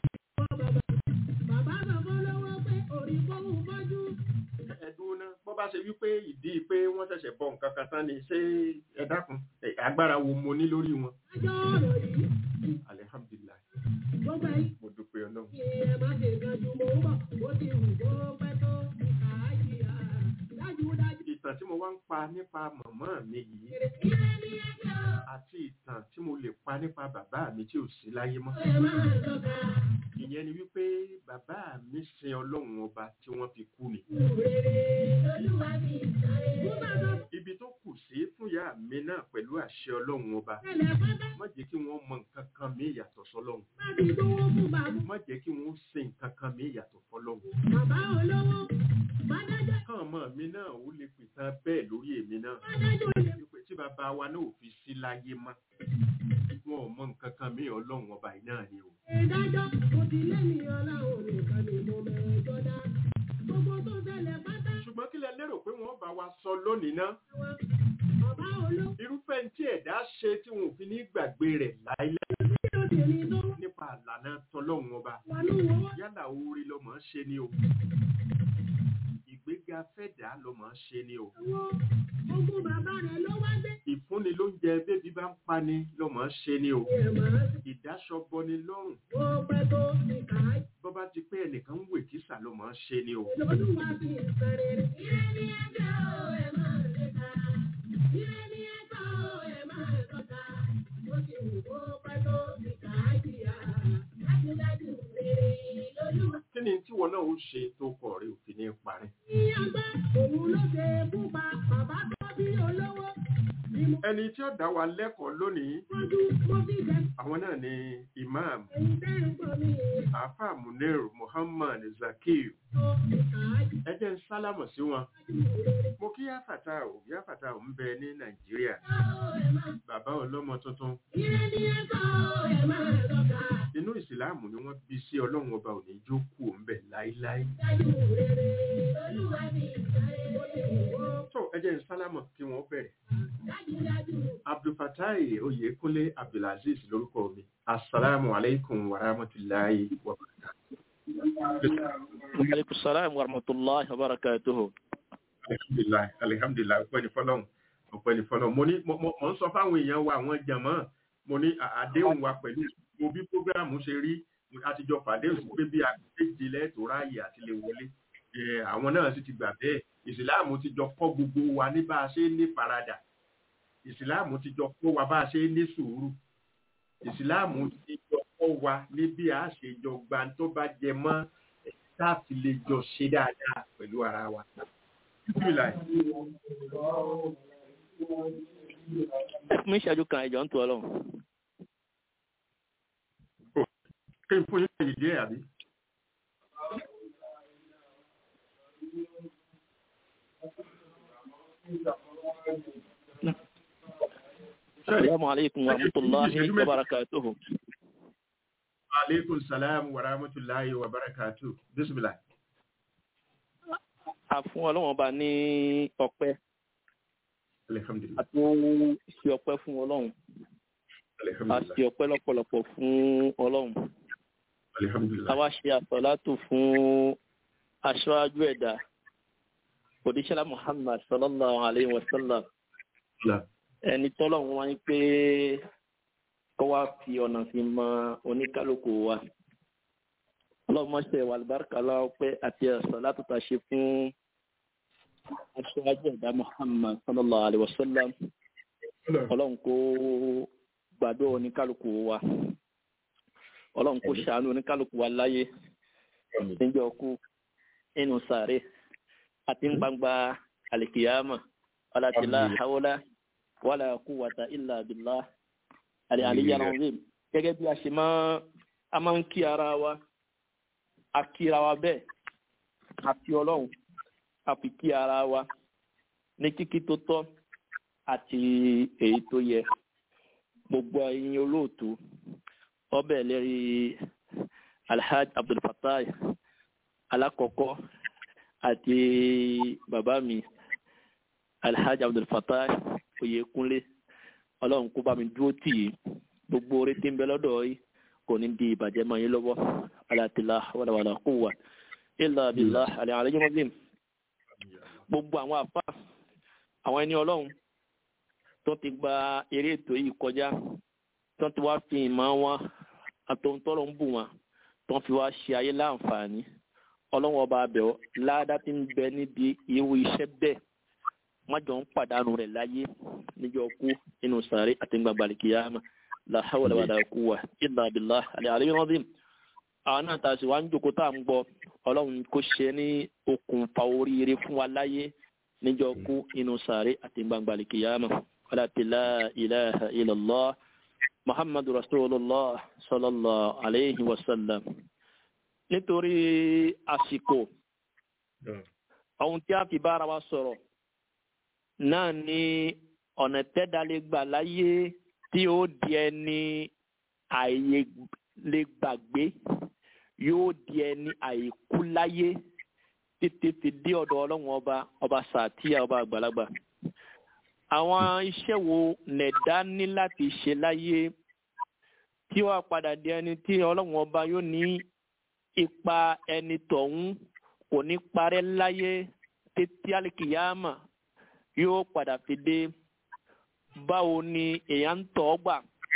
Speaker 1: Bàbá bàbá lọ́wọ́ pé orí fóun fọ́jú.
Speaker 4: ẹ̀dùn náà bọ́ bá ṣe wípé ìdí pé wọ́n ṣẹ̀ṣẹ̀ bọ̀ nǹkan kan tán ni ṣé ẹ dákun ẹ, agbára wo mo ní lórí wọn
Speaker 1: Ajọ́ ọ̀rọ̀ yìí.
Speaker 4: alihamdulilayi
Speaker 1: Gbogbo ẹ̀yin.
Speaker 4: mo dúpẹ́ ọlọ́run
Speaker 1: Ẹ má ṣe ìgbàjú mò ń bọ̀. Ó ti wù kó pẹ́ tó. Kàájì à. Dájúdájú.
Speaker 4: ìtàn tí mo wá ń pa nípa màmá mi yìí
Speaker 1: Ìrẹ́ ní ẹjọ́.
Speaker 4: àti ìtàn tí mo lè pa nípa bàbá mi tí ò sí láyé mọ́
Speaker 1: Ẹ máa tọ́ka.
Speaker 4: ìyẹn ni wípé bàbá mi sin ọlọ́run ọba tí wọ́n fi kú ni
Speaker 1: Rere olúwa mi sáré. Mo bá sọ
Speaker 4: ibi tó kù sí fún ìyá mi náà pẹ̀lú àṣẹ ọlọ́run ọba
Speaker 1: tẹ́lẹ̀ pátá.
Speaker 4: má jẹ́ kí wọ́n mọ nǹkan kan mí yàtọ̀ sọ́lọ́run
Speaker 1: Má fi gbówó fún bàbá.
Speaker 4: má jẹ́ kí wọ́n sin nǹkan kan mí yàtọ̀ fọ́lọ́run
Speaker 1: Bàbá olówó. Má dájọ́.
Speaker 4: kàn ọmọ mi náà ó lè pìtàn bẹ́ẹ̀ lórí èmi náà
Speaker 1: Má dájọ́ olè.
Speaker 4: wípé tí bàbá wa náà ò fi sí láyé mọ́ wọn ò mọ nǹkan kan mí ọlọ́run ọba yìí náà ni o
Speaker 1: Ìdájọ́ mo ti lé ní ọlọ́run nìkan ni mo mẹ́jọ dá. Gbogbo tó ṣẹlẹ̀ pátá
Speaker 4: ṣùgbọ́n kí lẹ lérò pé wọ́n bá wa sọ lónìí náà
Speaker 1: wọn. Bàbá olówó
Speaker 4: irúfẹ́ tí ẹ̀dá ṣe tí wọn ò fi ní gbàgbé rẹ̀ láíláí
Speaker 1: tí ó sì ní tó
Speaker 4: nípa àlànà tọlọ́run ọba
Speaker 1: wọnú owó.
Speaker 4: yálà orí lọmọ ń ṣe ni o ìgbéga fẹ́dà lọmọ ń ṣe ni o
Speaker 1: Owó ogún bàbá rẹ̀ ló wá dé.
Speaker 4: ìfúnni lóúnjẹ bébí bá ń pani lọmọ ń ṣe ni o
Speaker 1: Ìmọ̀
Speaker 4: ìdáṣọbọni lọ́rùn
Speaker 1: ó pẹ́ tó ti kà á.
Speaker 4: bọ́ bá ti pé ẹnìkan ń wè kísà lọmọ ń ṣe ni o
Speaker 1: Olúwa fi ìsẹ̀rẹ̀ rẹ̀. Ire ní ẹjọ́ ẹ máa lè ta. Ire ní ẹjọ́ ẹ máa tọ́ka. Ó ti wù kó pẹ́ tó ti kà á jìyà. Dájúdájú rere lolúwa.
Speaker 4: kí ni tíwọ náà ó ṣe tó kọ rẹ òfin ní parí
Speaker 1: Ní agbá òun ló ṣe pupa bàbá tó bí olówó. Ni mo
Speaker 4: ẹni tí ó dá wa lẹ́kọ̀ọ́ lónìí
Speaker 1: fojú mo fi jẹ
Speaker 4: àwọn náà ni imam
Speaker 1: èyí tẹ́ ń pọ̀ mí.
Speaker 4: afa munir muhammad zakir
Speaker 1: Tó ti kà á jìyà.
Speaker 4: ẹ jẹ́ ń sálámọ̀ sí wọn
Speaker 1: Rere.
Speaker 4: mo kí yáfàtà ò yáfàtà ò ń bẹ ní nàìjíríà
Speaker 1: Ẹ máa
Speaker 4: bàbá ọlọ́mọ tuntun
Speaker 1: Ire ní ẹjọ́ ẹ máa tọ́ka.
Speaker 4: inú ìsìláàmù ni wọ́n bí sí ọlọ́run ọba ò ní jókòó ń bẹ̀ láíláí
Speaker 1: Dájú rere lolúwa fi ìsẹ̀rẹ̀ ó ti wù kó
Speaker 4: tó ẹ jẹ́ ń sálámọ̀ kí wọ́n bẹ̀rẹ̀
Speaker 1: dájúdájú.
Speaker 4: abdulfatai oyèkúnlé abdulaziz lórúkọ mi asalaamu aleykum wa rahmatulahi wa
Speaker 5: Aleykum salaam wa rahmatullahi wa barakatuhu.
Speaker 4: alhamdulilayi alhamdulilayi ọpẹ́ ni fọ́lọ́run ọpẹ́ ni fọ́lọ́run mo ní mo mo- mo ń sọ fáwọn èèyàn wa àwọn jàmọ́ mo ní à- àdéhùn wa pẹ̀lú mo bí programu ṣe rí àtijọ́ pàdéhùn sí pé bí akéde lẹ́tọ̀ọ́ ráàyè àti lè wọlé Eh, àwọn náà sì ti gbà bẹ́ẹ̀ ìsìláàmù ti jọ kọ́ gbogbo wa ní bá a ṣe ní faradà ìsìláàmù ti jọ kọ́ wa bá a ṣe ní sùúrù ìsìláàmù ti jọ kọ́ wa ní bí a ṣe jọ gba tó bá jẹ mọ́ eh, tá a fi lè jọ ṣe dáadáa pẹ̀lú ara wa. Bismillah.
Speaker 5: Ẹ fún mi ìṣẹ́jú kan ìjọ ń tu ọlọ́run.
Speaker 4: kí n fún yín láyè díẹ̀ àbí.
Speaker 5: السلام عليكم ورحمة الله وبركاته
Speaker 4: aleykum salaam wa rahmatulahi wa barakatu bisimilah.
Speaker 5: a fún ọlọ́wọ́n ọba ní ọpẹ́
Speaker 4: alihamdulilayi
Speaker 5: a tó ṣe ọpẹ́ fún ọlọ́run a
Speaker 4: alihamdulilayi
Speaker 5: ṣe ọpẹ́ lọ́pọ̀lọpọ̀ fún ọlọ́run a
Speaker 4: alihamdulilayi
Speaker 5: wá ṣe àsọ̀látò fún aṣáájú ẹ̀dá òdíṣẹ́lá muhammad sallallahu alayhi wa sallam ẹni tọ́lọ́run wá ń pé kó wá fi ọ̀nà fi mọ oníkálukú wa ọlọ́mọṣẹ́ wàlúbáríkà lọ́wọ́ pé àti àsọ̀látò tá a ṣe fún aṣáájú ẹ̀dá muhammad sallallahu alayhi wa sallam ọlọ́run kó gbàdúrà oníkálukú wa ọlọ́run kó ṣàánú oníkálukú wa láyé níjọ́ kú nínú sàárè àti ní gbangba àlìkìyàmà ọlátìlá haúlá wàlà quwwata illa billah àlẹ́ àlẹ́yàrá ọ̀rẹ́ gẹ́gẹ́ bí a ṣe máa a máa ń kí ara wa a kíra wa bẹ́ẹ̀ a fi ọlọ́run a fi kí ara wa ní kíkí tó tọ́ àti èyí tó yẹ gbogbo ẹ̀yin olóòtú ọbẹ̀ lérí alhaj abdulfatai alákọ̀ọ́kọ́ àti bàbá mi alhaj abdulfatai oyèkúnlé ọlọ́run kó bá mi dúró tì í gbogbo orí tí ń bẹ lọ́dọ̀ yìí kò ní di ìbàjẹ́ mọ́ yín lọ́wọ́ alátìlá wàlàwàlà kó wà ilà abilà àlẹ́ àlẹ́ yín mọ́bìm gbogbo àwọn àfa àwọn ẹni ọlọ́run tó ti gba eré ètò yìí kọjá tó ti wá fi ìmọ̀ wọn àtòǹtọ́rọ̀ ń bù wọn tó fi wá ṣe ayé láǹfààní ọlọ́run ọba abẹ́ọ́ ládá tí ń bẹ níbi irú iṣẹ́ bẹ́ẹ̀ wọ́n jọ ń pàdánù rẹ̀ láyé níjọ́ kú nínú sàárè àti gbàgbàlì kìyàmà la hawla wala quwwa illa billah al-aliyyil azim àwọn náà tàṣí wá ń jókòó tá à ń gbọ́ ọlọ́run kò ṣe ní okùnfà oríire fún wa láyé níjọ́ kú nínú sàárè àti gbàgbàlì kìyàmà wala la ilaha illallah muhammadu rasulullah sallallahu alayhi wa sallam nítorí àsìkò ohun tí a fi bára wa sọ̀rọ̀ náà ni ọ̀nà tẹ́dálé gbà láyé tí ó di ẹni àyè lè gbàgbé yóò di ẹni àìkú láyé títí fi dé ọ̀dọ̀ ọlọ́run ọba ọba sàtíyà ọba àgbàlagbà. àwọn iṣẹ́ wo nẹ̀dá ní láti ṣe láyé tí wàá padà di ẹni tí ọlọ́run ọba yóò ní ipa ẹni tọ̀hún kò ní parẹ́ láyé títí àlìkìyàmà yóò padà fi dé báwo ni èèyàn ń tọ́ gbà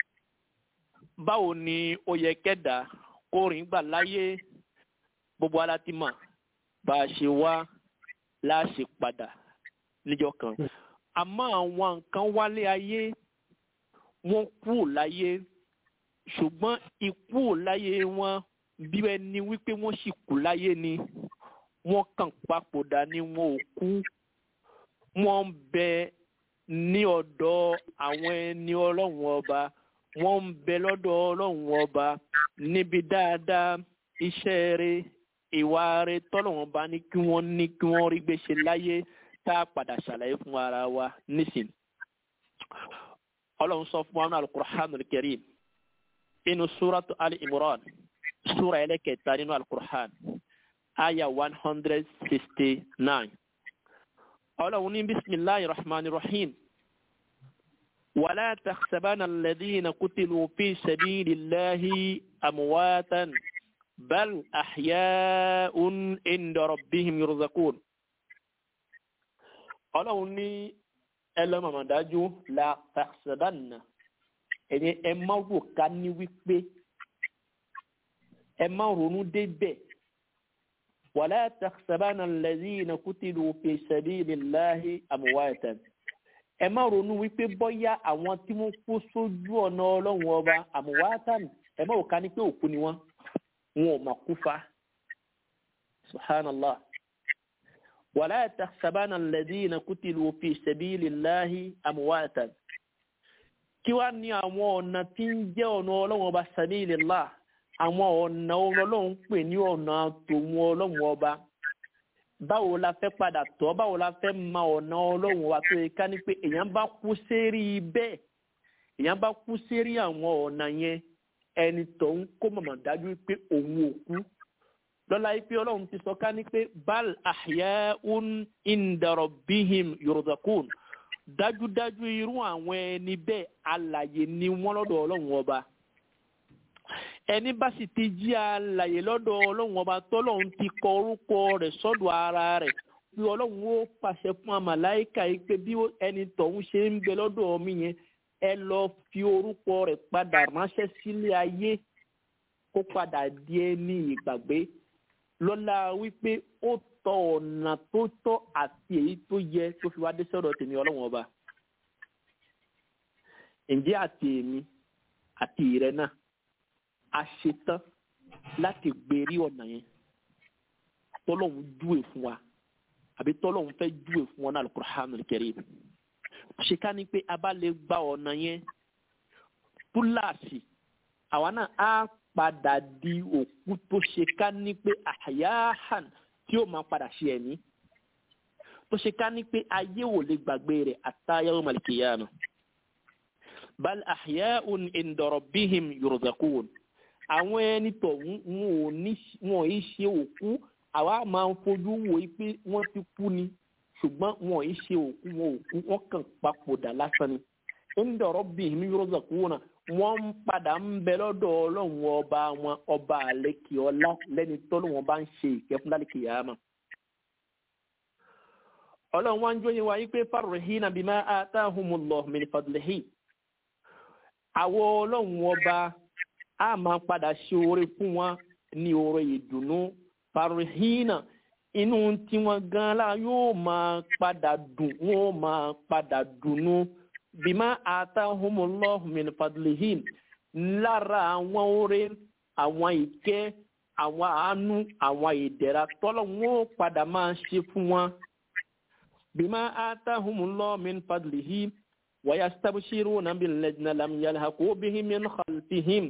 Speaker 5: báwo ni ó yẹ kẹ́dà kó rìn gbà láyé gbogbo ara ti mọ̀ bá a ṣe wá láṣẹ padà níjọ́ kan àmọ́ àwọn nǹkan wálé ayé wọ́n kú láyé ṣùgbọ́n ikú láyé wọn bí ẹni wípé wọ́n sì kú láyé ni wọ́n kàn papòdà ni wọn ò kú wọ́n ń bẹ ní ọ̀dọ̀ àwọn ẹni ọlọ́run ọba wọ́n ń bẹ lọ́dọ̀ ọlọ́run ọba níbi dáadáa iṣẹ́ rẹ̀ ìwà rẹ̀ tọ́lọ́run bá ní kí wọ́n ní kí wọ́n rí gbé ṣe láyé tá a padà ṣàlàyé fún ara wa nísìn. ọlọ́run sọ fún wa ní alukur'anul karim inú suratu ali imran sura ẹlẹ́kẹta nínú alukur'an aya one hundred sixty nine ọlọ́run ní bisimilahi rahman rahim wàlá taxsabana alladhina kutilu fi sabilillahi amwatan bal ahya'un inda rabbihim yurzaqun ọlọ́run ní ẹlọ́mọ̀mọ̀dájú la taxsabanna ẹ̀yẹ ẹ má wò ká ní wípé ẹ má ronú débẹ̀ ولا تحسبن الذين قتلوا في سبيل الله أمواتا ẹ má ronú wípé bọ́yá àwọn tí wọ́n kú sójú ọ̀nà ọlọ́run ọba àmúwátán ẹ má wò ká ní pé òkú ni wọ́n wọn ò mà kú fa subhanallah ولا تحسبن الذين قتلوا في سبيل الله أمواتا kí wá ní àwọn ọ̀nà tí ń jẹ́ ọ̀nà ọlọ́run ọba sabilillah àwọn ọ̀nà ọlọ́run pè ní ọ̀nà tòun ọlọ́run ọba báwo la fẹ́ padà tọ́ báwo la fẹ́ ma ọ̀nà ọlọ́run wa tó yẹ ká ní pé èèyàn bá kú sérí bẹ́ẹ̀ èèyàn bá kú sérí àwọn ọ̀nà yẹn ẹni tó ń kó mọ̀mọ́ dájú pé òun ò kú lọ́la yìí pé ọlọ́run ti sọ ká ní pé bal ahya'un inda rabbihim yurzaqun dájúdájú irú àwọn ẹni bẹ́ẹ̀ alàyè ni wọ́n lọ́dọ̀ ọlọ́run ọba ẹni bá sì ti jí alàyè lọ́dọ̀ ọlọ́run ọba tọ́lọ́run ti kọ orúkọ rẹ̀ sọ́dọ̀ ara rẹ̀ bí ọlọ́run ó pàṣẹ fún amàláìka yìí pé bí ẹni tọ̀hún ṣe ń bẹ lọ́dọ̀ mi yẹn ẹ lọ fi orúkọ rẹ̀ padà ránṣẹ́ sílé ayé kó padà di ẹni ìgbàgbé lọ́la wípé ó tọ ọ̀nà tó tọ́ àti èyí tó yẹ tó fi wá dé sọ́dọ̀ tèmi ọlọ́run ọba ǹjẹ́ àti èmi àti ìrẹ náà a ṣetán láti gbèrí ọ̀nà yẹn tọ́lọ́hún júwe fún wa àbí tọ́lọ́hún fẹ́ júwe fún wa náà Al-Qur'anul Karim ṣe ká ní pé a bá lè gba ọ̀nà yẹn túláàsì àwa náà á padà di òkú tó ṣe ká ní pé àyáhàn tí ó máa padà ṣe ẹ̀mí tó ṣe ká ní pé ayé ò lè gbàgbé rẹ̀ àtàyà yawmal qiyamah bal ahya'un inda rabbihim yurzaqun àwọn ẹni tọ̀ wọn ò ní ṣe òkú àwa máa ń fojú wò ó pé wọ́n ti kú ni ṣùgbọ́n wọn ò ní ṣe òkú wọn òkú wọn kàn papòdà lásán ni inda rabbihim yurzaquna wọ́n ń padà ń bẹ lọ́dọ̀ ọlọ́run ọba wọn ọba àlekè ọlá lẹ́ni tọ́lú wọn bá ń ṣe ìkẹ́fún lálẹ́kè yàrá ọlọ́run wá ń jóyin wa yí pé farihina bima atahumullahu min fadlihi àwọn ọlọ́run ọba a máa padà ṣe oore fún wọn ní oore ìdùnnú farihina inú tí wọn gan la yóò máa padà dùn wọn máa padà dùnnú bima atahumullahu min fadlihi lára àwọn oore àwọn ìkẹ́ àwọn àánú àwọn ìdẹ̀ra tọ́lọ̀ wọn padà máa ṣe fún wọn bima atahumullahu min fadlihi. ويستبشرون بالذين لم يلحقوا بهم من خلفهم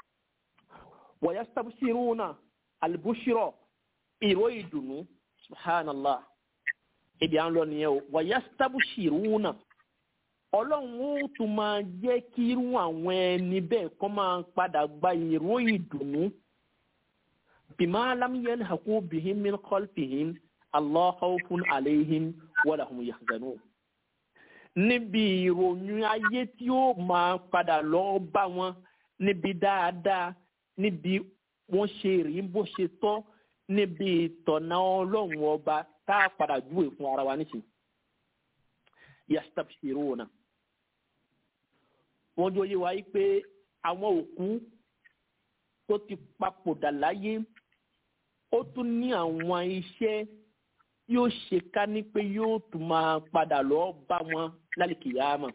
Speaker 5: ويستبشرون البشرى ìró ìdùnnú subhanallah ibi à ń lọ nìyẹn o wayastabshiruna ọlọ́run ó tún máa jẹ́ kí irú àwọn ẹni bẹ́ẹ̀ kọ́ máa padà gba ìró ìdùnnú bima lam yalhaqu bihim min khalfihim Allah khawfun alayhim wa lahum yahzanun níbi ìròyìn ayé tí ó máa padà lọ bá wọn níbi dáadáa níbi wọ́n ṣe rí bó ṣe tọ́ níbi ìtọ̀nà ọlọ́run ọba tá a padà júwe fún ara wa níṣẹ́ yastabshiruna wọ́n jọ yé wa yí pé àwọn òkú tó ti papòdà láyé ó tún ní àwọn iṣẹ́ yóò ṣe ká ní pé yóò tún máa padà lọ bá wọn lálìkìyàmọ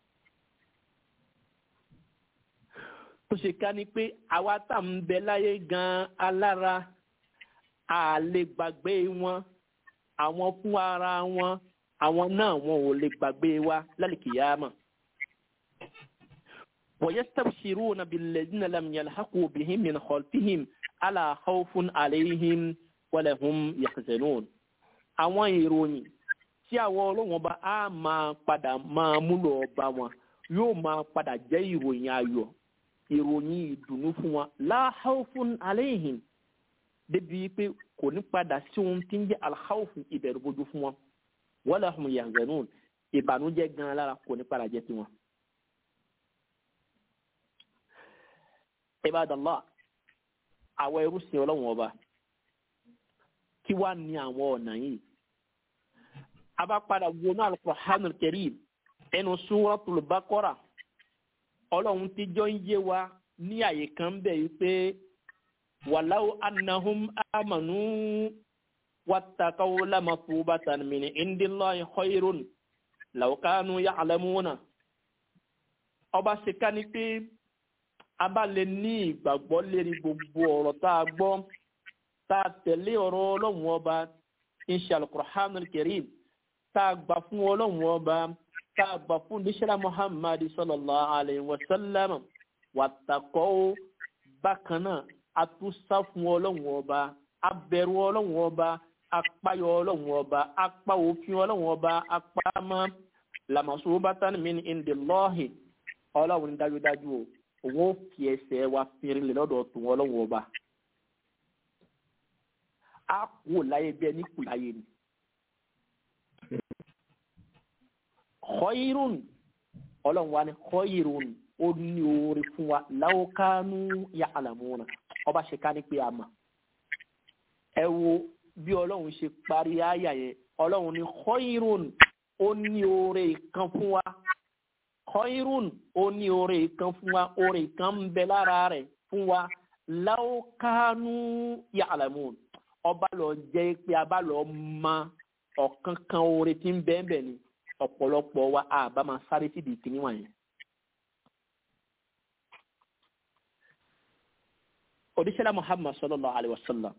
Speaker 5: tó ṣe ká ní pé àwa tá ń bẹ láyé gan alára a lè gbàgbé wọn àwọn fún ara wọn àwọn náà wọn ò lè gbàgbé wa lálìkìyàmọ. ويستبشرون بالذين لم يلحقوا بهم من خلفهم ألا خوف عليهم ولا هم يحزنون àwọn ìròyìn tí àwọn ọlọ́wọ́n bá á máa padà máa múlò ọba wọn yóò máa padà jẹ́ ìròyìn ayọ̀ ìròyìn ìdùnnú fún wọn la khawfun alayhim débi pé kò ní padà sí ohun tí ń jẹ́ alkhawfu ìbẹ̀rù bójú fún wọn wala hum yahzanun ìbànújẹ́ gan lára kò ní padà jẹ́ tiwọn. ibadallah àwọn ẹrú sin ọlọ́wọ́n ọba kí wá ní àwọn ọ̀nà yìí a bá padà wọnú al-Qur'anul Karim ẹnu Suratul Baqara ọlọ́run ti jọ ń yé wa ní àyè kan bẹ̀ yìí pé walau annahum amanu wattaqaw lamathubatan min indillahi khayrun law kanu ya'lamuna ọba ṣe ká ní pé a bá lè ní ìgbàgbọ́ lérí gbogbo ọ̀rọ̀ tá a gbọ́ tá a tẹ̀lé ọ̀rọ̀ ọlọ́run ọba insha al-Qur'anul Karim tá a gbà fún ọlọ́run ọba tá a gbà fún níṣẹ́lá Muhammad sallallahu alayhi wa sallam wattaqaw bákan náà a tún sá fún ọlọ́run ọba a bẹ̀rù ọlọ́run ọba apáyọ ọlọ́run ọba apá òfin ọlọ́run ọba apá mọ́ làmọ̀sowó bá tán mí ní ìndè lọ́ọ̀hìn ọlọ́run ní dájúdájú o òun ó fi ẹsẹ̀ wa fìrìn lè lọ́dọ̀ tòun ọlọ́run ọba a kú láyé bí ẹni kù láyé ni. khairun ọlọ́run wa ni khairun ó ní oore fún wa law kanu ya'lamuna ọba ṣe ká ní pé a mọ̀ ẹ wo bí ọlọ́run ṣe parí àyà yẹn ọlọ́run ní khairun ó ní oore kan fún wa khairun ó ní oore kan fún wa oore kan ń bẹ lára rẹ̀ fún wa law kanu ya'lamun ọba lọ jẹ́ pé a bá lọ mọ ọ̀kan kan oore tí ń bẹ́ẹ̀ bẹ́ẹ̀ ni ọ̀pọ̀lọpọ̀ wa a bá máa sáré síbi ìkíní wọ̀nyẹn. odisela muhammad sallallahu alaihi wa sallam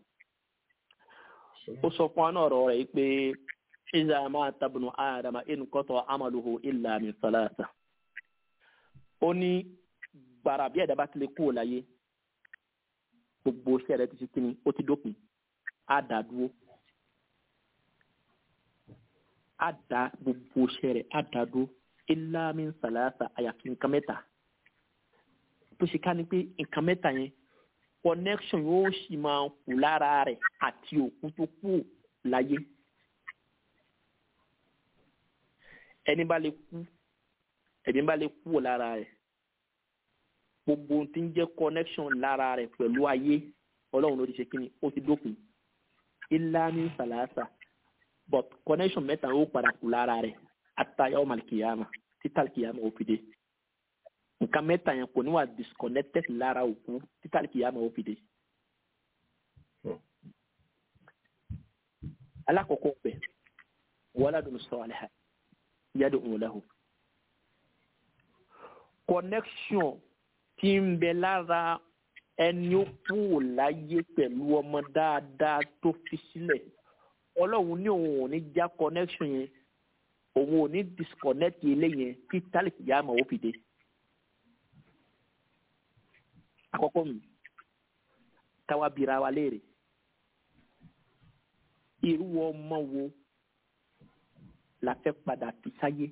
Speaker 5: ó sọ fún wa náà ọ̀rọ̀ rẹ̀ pé iza ma tabnu adama in qata amaluhu illa min salasa ó ní gbàrà bí ẹ̀dá bá tilẹ̀ kú láyé gbogbo iṣẹ́ rẹ̀ ti ṣe kíni ó ti dópin á dá dúró á dá gbogbo iṣẹ́ rẹ̀ á dá dúró illa min salasa àyàfi nǹkan mẹ́ta tó ṣe ká ní pé nǹkan mẹ́ta yẹn connection yóò sì máa kù lára rẹ̀ àti òkú tó kù láyé ẹni bá lè kú ẹni bá lè kú lára rẹ̀ gbogbo ohun tí ń jẹ́ connection lára rẹ̀ pẹ̀lú ayé ọlọ́run ló ti ṣe kí ni ó ti dópin ilá ní sàlàsà but connection mẹ́ta ó padà kù lára rẹ̀ àtàyà ọmọ àlìkìyàmà títà àlìkìyàmà ó fi dé nǹkan mẹ́ta yẹn kò ní wà disconnected lára òkú títà àlìkìyàmà ó fi dé. alákọ̀ọ́kọ́ pẹ̀ waladun salih yad'u lahu connection tí ń bẹ lára ẹni ó kú láyé pẹ̀lú ọmọ dáadáa tó fi sílẹ̀ ọlọ́run ní òun ò ní já connection yẹn òun ò ní disconnect eléyẹn tí tálíkì yá máa ó fi dé. àkọ́kọ́ mi táwa bira wa léèrè irú ọmọ wo la fẹ́ padà fi sáyé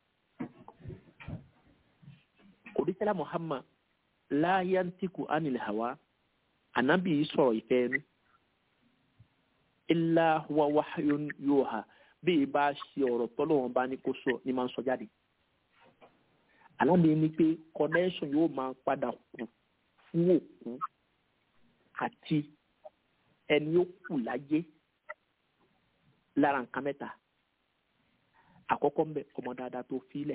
Speaker 5: òdìsẹ́lá muhammad láyántíkù ánìlè hawa ànábì yìí sọ̀rọ̀ ìfẹ́ ẹnu ilá wa wáyún yóò ha bí i bá ṣe ọ̀rọ̀ tọ́lọ́wọ́n bá ní kó sọ ní máa ń sọ jáde ànábì ní pé connection yóò máa padà kù fún òkú àti ẹni ó kù láyé lára nǹkan mẹ́ta àkọ́kọ́ ń bẹ ọmọ dáadáa tó fílẹ̀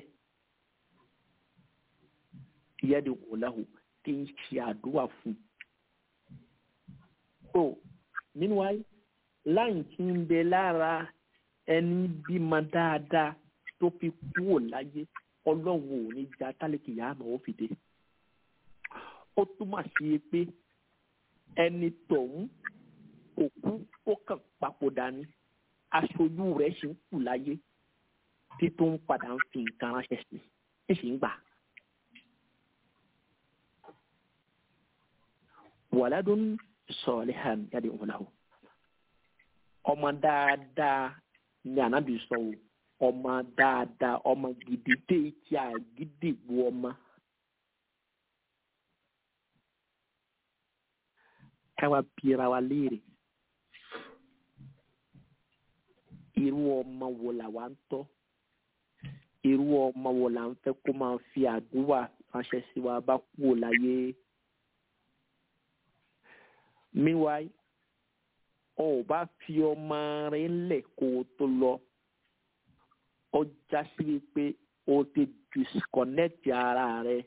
Speaker 5: yẹ́dì wòláhù tí ń ṣe àdúrà fún so meanwhile láyìn tí ń bẹ lára ẹni bímọ dáadáa tó fi kúrò láyé ọlọ́run ò ní já tálíkì yá àmọ́ ó fi dé ó túmọ̀ sí pé ẹni tọ̀hún òkú ó kàn papòdà ni aṣojú rẹ̀ ṣì ń kù láyé tí tó ń padà ń fi nǹkan ránṣẹ́ sí ẹ sì ń gbà. wàládùn sọ̀lẹ́hàn yàdí òǹlàwò ọmọ dáadáa ni ànábì sọ o ọmọ dáadáa ọmọ gidi dé tí a gidi bu ọmọ. káwa bira wa léèrè irú ọmọ wo là wá ń tọ́ irú ọmọ wo là ń fẹ́ kó máa fi àdúrà ránṣẹ́ sí wa bá kúrò láyé meanwhile ọ ò bá fi ọmọ rẹ ńlẹ̀ kó o tó lọ ó já sí wípé o ti disconnect ara rẹ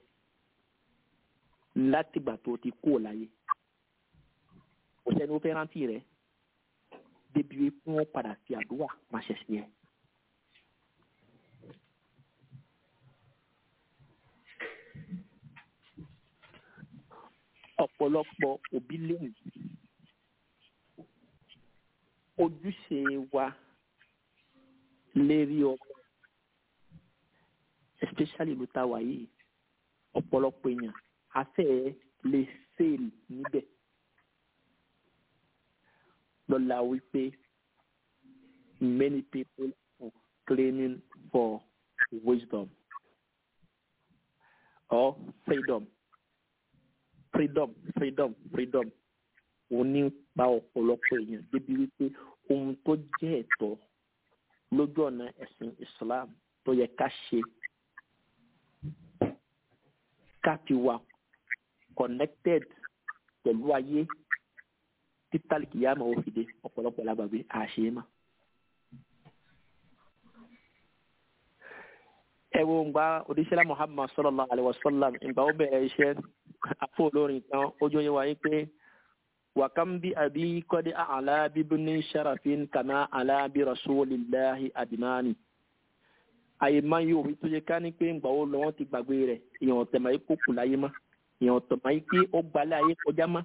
Speaker 5: látìgbà tó ti kúrò láyé kò sẹ́ni ó fẹ́ rántí rẹ̀ débi wípé wọ́n padà fi àdúrà ránṣẹ́ sí ẹ. ọ̀pọ̀lọpọ̀ òbí lónìí ojúṣe wa lérí ọmọ especially ló ta wà yìí ọ̀pọ̀lọpọ̀ èèyàn afẹ́ lè fail níbẹ̀ lọ́la wípé many people are claiming for wisdom or freedom freedom freedom freedom òun ní pa ọ̀pọ̀lọpọ̀ èèyàn débi wípé ohun tó jẹ́ ẹ̀tọ́ lójú ọ̀nà ẹ̀sìn Islam tó yẹ ká ṣe ká fi wà connected pẹ̀lú ayé títàlì kìyàmọ̀ òfìdé ọ̀pọ̀lọpọ̀ lágbàgbé àṣeyémà. ẹ wo ngba odisela Muhammad sallallahu alaihi wasallam ngba ó bẹ̀rẹ̀ iṣẹ́ afọ olórin kan ojú yẹn wáyé pé wàkàm bí àbí kọ́dé àlá bíbí sharafin kàmá àlá bí rasulillahi adinani àyè máa yóò wí tó yẹ ká ní pé ngba ó lọ wọn ti gbàgbé rẹ̀ èèyàn tẹ̀mọ̀ yìí kó kù láyé mọ́ èèyàn tẹ̀mọ̀ yìí pé ó gbalẹ̀ ayé kọjá mọ́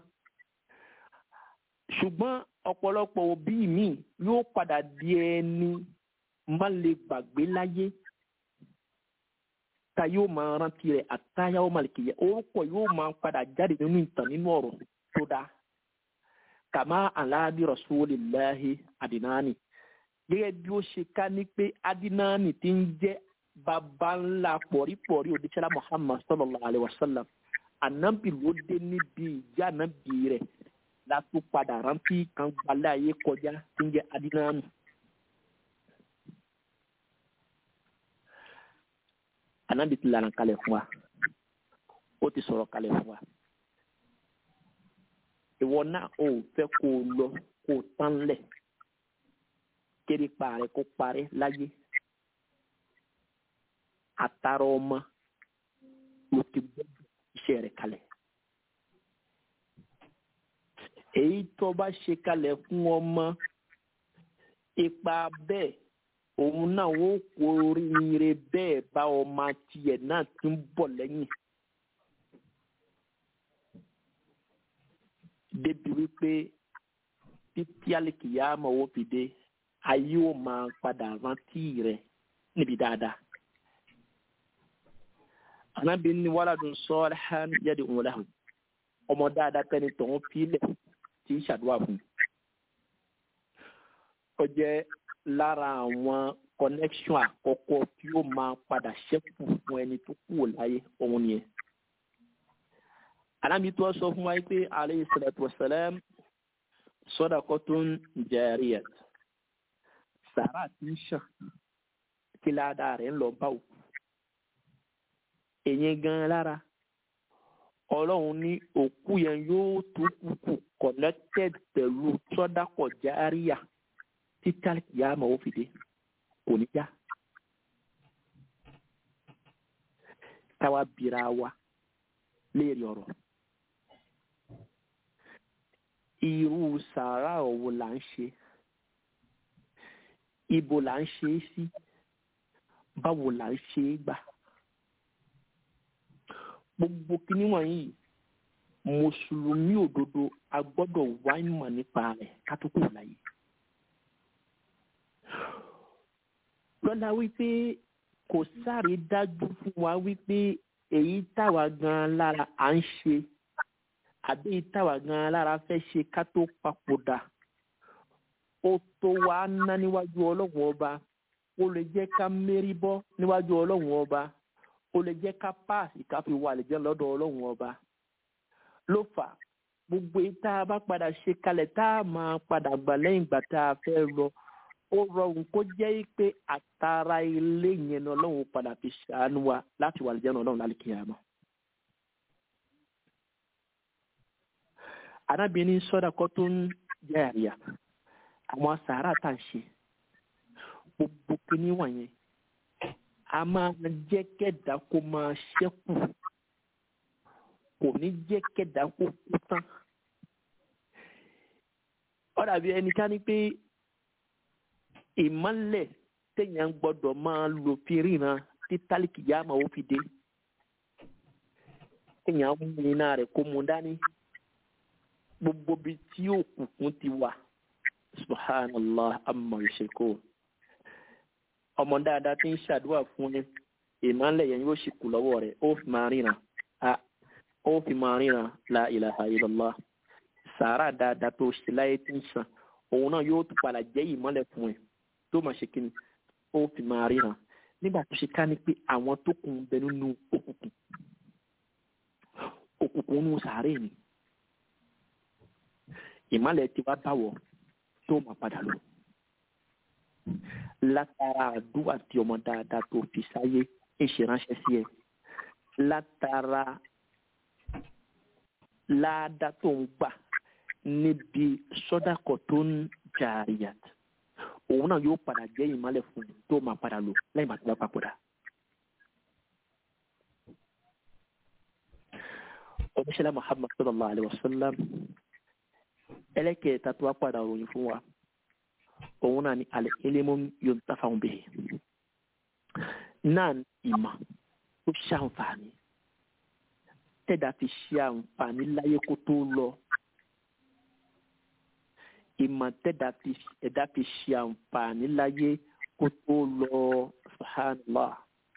Speaker 5: ṣùgbọ́n ọ̀pọ̀lọpọ̀ òbí mi yóò padà di ẹni má lè gbàgbé láyé ta yóò máa rántí rẹ̀ àtàyà ó máa kìyẹ orúkọ yóò máa padà jáde nínú ìtàn nínú ọ̀rọ̀ tó dáa kàmá aláàbí rasulillahi adinani gẹ́gẹ́ bí ó ṣe ká ní pé adinani ti ń jẹ́ bàbá ńlá pọ̀rípọ̀rí òdìṣẹ́lá muhammad sallallahu alayhi wa sallam anabi ló dé níbi ìjà anabi rẹ̀ látó padà rántí kan gbalẹ̀ ayé kọjá tí ń jẹ́ adinani. anabi ti lànà kalẹ̀ fún wa ó ti sọ̀rọ̀ kalẹ̀ fún wa ìwọ náà ò fẹ́ kó o lọ kó o tán lẹ̀ kéré parẹ́ kó parẹ́ láyé àtàrà ọmọ ló ti gbọ́dọ̀ iṣẹ́ rẹ̀ kalẹ̀ èyí tó bá ṣe kalẹ̀ fún ọmọ ipa bẹ́ẹ̀ òun náà ó kó oríire bẹ́ẹ̀ bá ọmọ tiẹ̀ náà ti ń bọ̀ lẹ́yìn. débi wípé títí àlìkìyàmọ̀ ó fi dé ayé ó máa padà rántí rẹ̀ níbi dáadáa. Ànábi ní wàládùn salihan yad'u lahu ọmọ dáadáa tẹni tọ̀hún fílẹ̀ tí ń ṣàdúrà fún un. Ó jẹ́ lára àwọn connection àkọ́kọ́ tí ó máa padà ṣẹ́kù fún ẹni tó kù láyé òun nìyẹn. Ànábi tó sọ fún wa pé alayhi salatu wassalam sadaqatun jariyat. Sàrà tí ń ṣàn kí ládàá rẹ̀ ń lọ bá òkú. Èyí gan lára ọlọ́run ní òkú yẹn yóò tó kúkú connected pẹ̀lú sọ́dákọ̀ járíyà títí àlùkìyámà ó fi dé kò ní já. Táwa bira wa léèrè ọ̀rọ̀. Irú sàárà òwò là ń ṣe. Ibo là ń ṣe é sí. Báwo là ń ṣe é gbà. Gbogbo kíní wọ̀nyí mùsùlùmí òdodo a gbọ́dọ̀ wá ìmọ̀ nípa rẹ̀ ká tó kù láyé. lọ́la wípé kò sáré dájú fún wa wípé èyí táwa gan lára à ń ṣe àbí èyí táwa gan lára fẹ́ ṣe ká tó papòdà ó tó wá ná níwájú ọlọ́run ọba ó lè jẹ́ ká mérí bọ́ níwájú ọlọ́run ọba ó lè jẹ́ ká páàsì ká fi wà lè jẹ́ lọ́dọ̀ ọlọ́run ọba ló fà gbogbo èyí tá a bá padà ṣe kalẹ̀ tá a máa padà gbà lẹ́yìn ìgbà tá a fẹ́ lọ ó rọrùn kó jẹ́ pé àtàrà ilé yẹn ni ọlọ́run padà fi ṣàánú wa láti wà lẹ́jọ́ ọlọ́run lálẹ́ kíyàmá. arábìnrin sọ́dà kọ́ tó ń jẹ́ àríyá àwọn sàárà tá à ń ṣe gbogbo kíní wọ̀nyẹn a máa jẹ́ kẹ́dà kó máa ṣẹ́kù kò ní jẹ́ kẹ́dà kó kú tán. ó dàbí ẹni ká ní pé ìmọ̀lẹ̀ téèyàn gbọ́dọ̀ máa lò fi ríran tí tálíkì yá máa ó fi dé. téèyàn mú iná rẹ̀ kó mu dání gbogbo bí tí òkùnkùn ti wà subhanallah amma yushriku ọmọ dáadáa tí ń ṣàdúrà fún ni ìmọ̀lẹ̀ yẹn yóò sì kù lọ́wọ́ rẹ̀ ó fi máa ríran ó fi máa ríran la ilaha illallah sàárà dáadáa tó ṣe láyé tí ń sàn òun náà yóò tún padà jẹ́ ìmọ̀lẹ̀ fún ẹ tó máa ṣe kíni ó fi máa ríran nígbà tó ṣe ká ní pé àwọn tó kù ń bẹ nínú òkùnkùn òkùnkùn nínú sàárè ni ìmọ̀lẹ̀ tí wàá báwọ̀ tó máa padà lọ látara àdúrà tí ọmọ dáadáa tó fi sáyé ń ṣe ránṣẹ́ sí ẹ látara láàdá tó ń gbà níbi sọ́dàkọ̀ tó ń jàrìyàt òun náà yóò padà jẹ́ ìmọ̀lẹ̀ fún un tó máa padà lò lẹ́yìn bá tó bá papòdà. oníṣẹ́lá muhammad sallallahu alayhi wa sallam ẹlẹ́kẹ̀ẹ́ta tó wá padà ròyìn fún wa òun náà ni alẹ́ ilmu yuntafa'u bihi náà ìmọ̀ tó ṣàǹfààní tẹ̀dá fi ṣe àǹfààní láyé kó tó lọ ìmọ̀ tẹ̀dá fi ẹ̀dá fi ṣe àǹfààní láyé kó tó lọ subhanallah.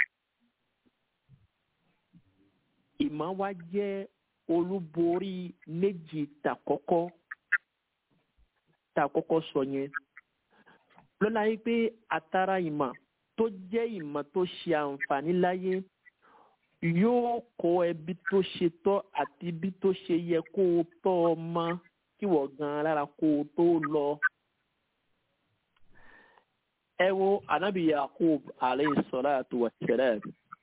Speaker 5: ìmọ̀ wa jẹ́ olúborí méjì tàkọ́kọ́ tàkọ́kọ́ sọ yẹn lọ́la yìí pé àtàrà ìmọ̀ tó jẹ́ ìmọ̀ tó ṣe àǹfààní láyé yóò kọ́ ẹbí tó ṣe tọ́ àti bí tó ṣe yẹ kó o tọ́ ọmọ kí wọ́n gan lára kó o tó lọ. ẹ wo anabi yakub alayhi salatu wa salam.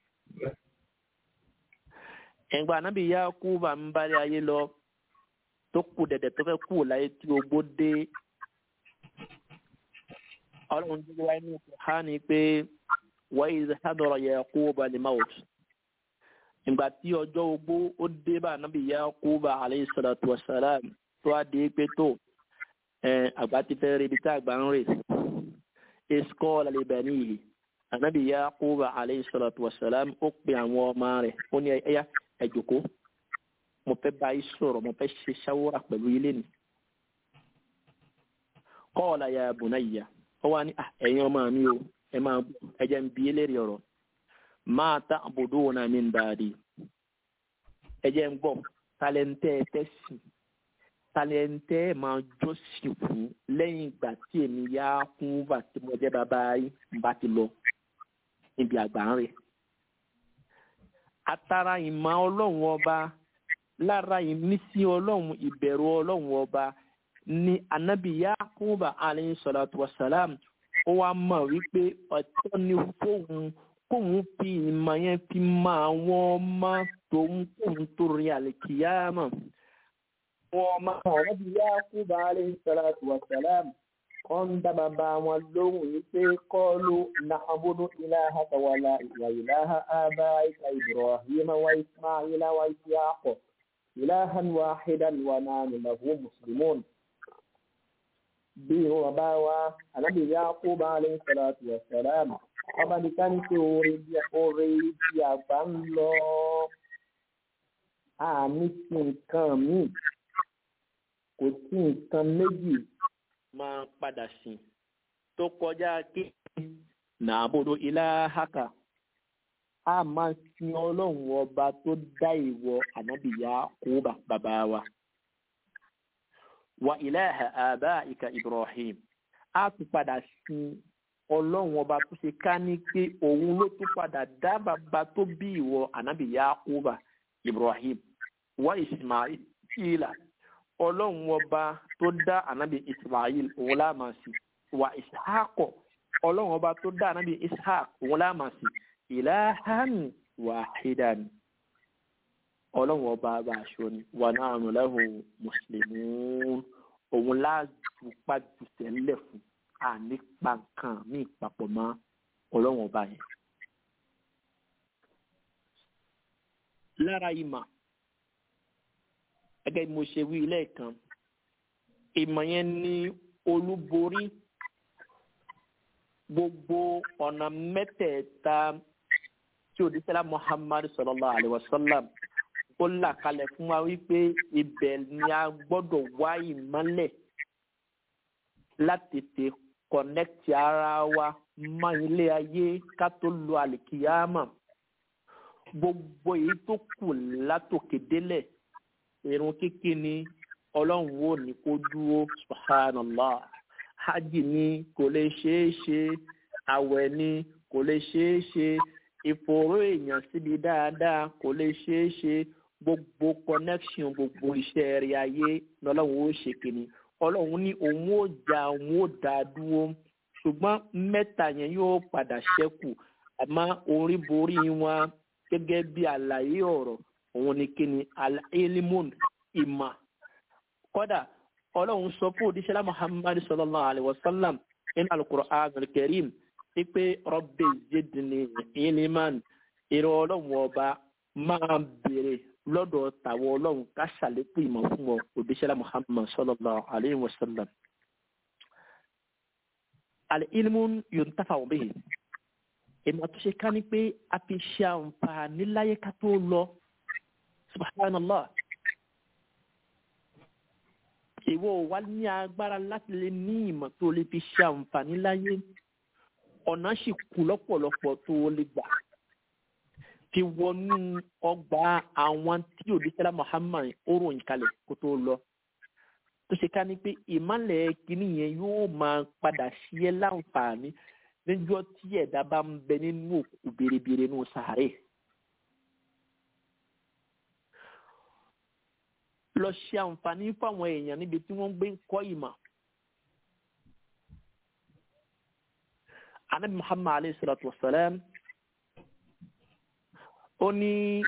Speaker 5: ẹ̀gbọ́n anabi yakub à ń bari ayé lọ tó kù dẹ̀dẹ̀ tó fẹ́ kú láyé tí ogbó dé. ọlọ́run tó wáyé ní ìfọ̀hánì pé wa iz hadara yakub al-maut ìgbà tí ọjọ́ ogbó ó dé bá ànábì Yakuba alayhi salatu wa salam tó a di pé tó àgbà ti fẹ́ rebi tí àgbà ń rè iskọ́ lálẹ́bẹ̀ níyì ànábì Yakuba alayhi salatu wa salam ó pe àwọn ọmọ rẹ̀ ó ní ẹ̀yà ẹ̀jọ̀kó mo fẹ́ bá yín sọ̀rọ̀ mo fẹ́ ṣe ṣáwọ́rà pẹ̀lú ilé ni. qala ya bunayya ó wá ní ẹ̀yin ọmọ mi o ẹ máa ẹ jẹ́ ń bi eléèrè ọ̀rọ̀ máa tá àbòdó náà mi ń bàdí ẹ jẹ́ ń gbọ́ talẹ́ntẹ́ tẹ́sìn talẹ́ntẹ́ máa jọ́sìn fún lẹ́yìn ìgbà tí èmi yá kún bá tí mo jẹ́ bàbá yín bá ti lọ níbi àgbà ń rẹ̀. atara ìmọ̀ ọlọ́run ọba lára ìmísí ọlọ́run ìbẹ̀rù ọlọ́run ọba ní anabi Yakuba alayhi salatu wa salam ó wá mọ̀ wípé ọ̀tọ̀ ni fóun kóun fi ìmọ̀ yẹn fi mọ àwọn ọmọ tòun kóun tó rí àlìkìyàmọ̀. Àwọn ọmọ ọ̀rọ̀ bí Yakuba alayhi salatu wa salam wọ́n ń dá bàbá wọn lóhùn yìí pé qalu na'budu ilahaka wa ilaha abaika Ibrahima wa Ismaila wa Ishaqa ilahan wahidan wa nahnu lahu muslimun. Bí wọn bá wá, Ànábì Yakuba alayhi salatu wa salam ọba nìkan ní pé oore bí oore bí àgbà ń lọ àmì sí nǹkan míì kò sí nǹkan méjì máa padà sí tó kọjá kí nàbòdò ilahaka a máa sin ọlọ́run ọba tó dá ìwọ ànábìyá kóbà bàbá wa wa ilaha abaika Ibrahim a tún padà sin ọlọ́run ọba tó ṣe ká ní pé òun ló tún padà dá bàbá tó bí ìwọ ànábì yakuba ibrahim wa ismaila ọlọ́run ọba tó dá ànábì ismail òun láàmà sí wa ishaqọ ọlọ́run ọba tó dá ànábì ishaq òun láàmà sí ilahan wahidan ọlọ́run ọba bá aṣọ ni wa nahnu lahu muslimun òun láàjù pàjù tẹ́lẹ̀ fún ànípa nǹkan míì papọ̀ mọ́ ọlọ́run ọba yẹn. lára ìmọ̀ gẹ́gẹ́ bí mo ṣe wí lẹ́ẹ̀kan ìmọ̀ yẹn ní olúborí gbogbo ọ̀nà mẹ́tẹ̀ẹ̀ta tí òdìsẹ́lá muhammadu sallallahu alayhi wa sallam ó là kalẹ̀ fún wa wípé ibẹ̀ ni a gbọ́dọ̀ wá ìmọ́lẹ̀ láti tètè kọ̀nẹ́kìtì ara wa mọ́ ilé ayé ká tó lo àlìkìyámà gbogbo èyí tó kù látòkè délẹ̀ irun kíkí ni ọlọ́run ò ní kó dúró subhanallah hajj ni kò lè ṣeé ṣe àwẹ̀ ni kò lè ṣeé ṣe ìfòòró èèyàn síbi dáadáa kò lè ṣeé ṣe gbogbo connection gbogbo iṣẹ́ rẹ̀ ayé lọ́lọ́run ó ṣe kìíní ọlọ́run ní òun ó jà òun ó dá dúró ṣùgbọ́n mẹ́ta yẹn yóò padà ṣẹ́kù àmọ́ orí borí wọn gẹ́gẹ́ bí àlàyé ọ̀rọ̀ òun ni kíni al-ilmun ìmọ̀ kọ́dà ọlọ́run sọ fún òdíṣẹ́lá muhammad sallallahu alayhi wa sallam nínú al-Qur'an al-Karim pípé rabbi zidni ilman ìrọ̀ ọlọ́run ọba máa béèrè lọ́dọ̀ tàwọn ọlọ́run ká ṣàlékún ìmọ̀ fún ọ òdíṣẹ́lá muhammad sallallahu alayhi wa sallam. al-ilmun yuntafa'u bihi ìmọ̀ tó ṣe ká ní pé a fi ṣe àǹfààní láyé ká tó lọ subhanallah ìwọ wa ní agbára láti lè ní ìmọ̀ tó lè fi ṣe àǹfààní láyé ọ̀nà sì kù lọ́pọ̀lọpọ̀ tó o lè gbà fi wọnú ọgbà àwọn tí òdìsẹ́lá Muhammad ó ròyìn kalẹ̀ kó tó lọ tó ṣe ká ní pé ìmọ̀lẹ̀ kìíní yẹn yóò máa padà sí ẹ láǹfààní níjọ́ tí ẹ̀dá bá ń bẹ nínú òkú biribiri nínú sàárè. lọ ṣe àǹfààní fáwọn èèyàn níbi tí wọ́n gbé ń kọ́ ìmọ̀. anabi muhammad alayhi salatu wa salam ó ní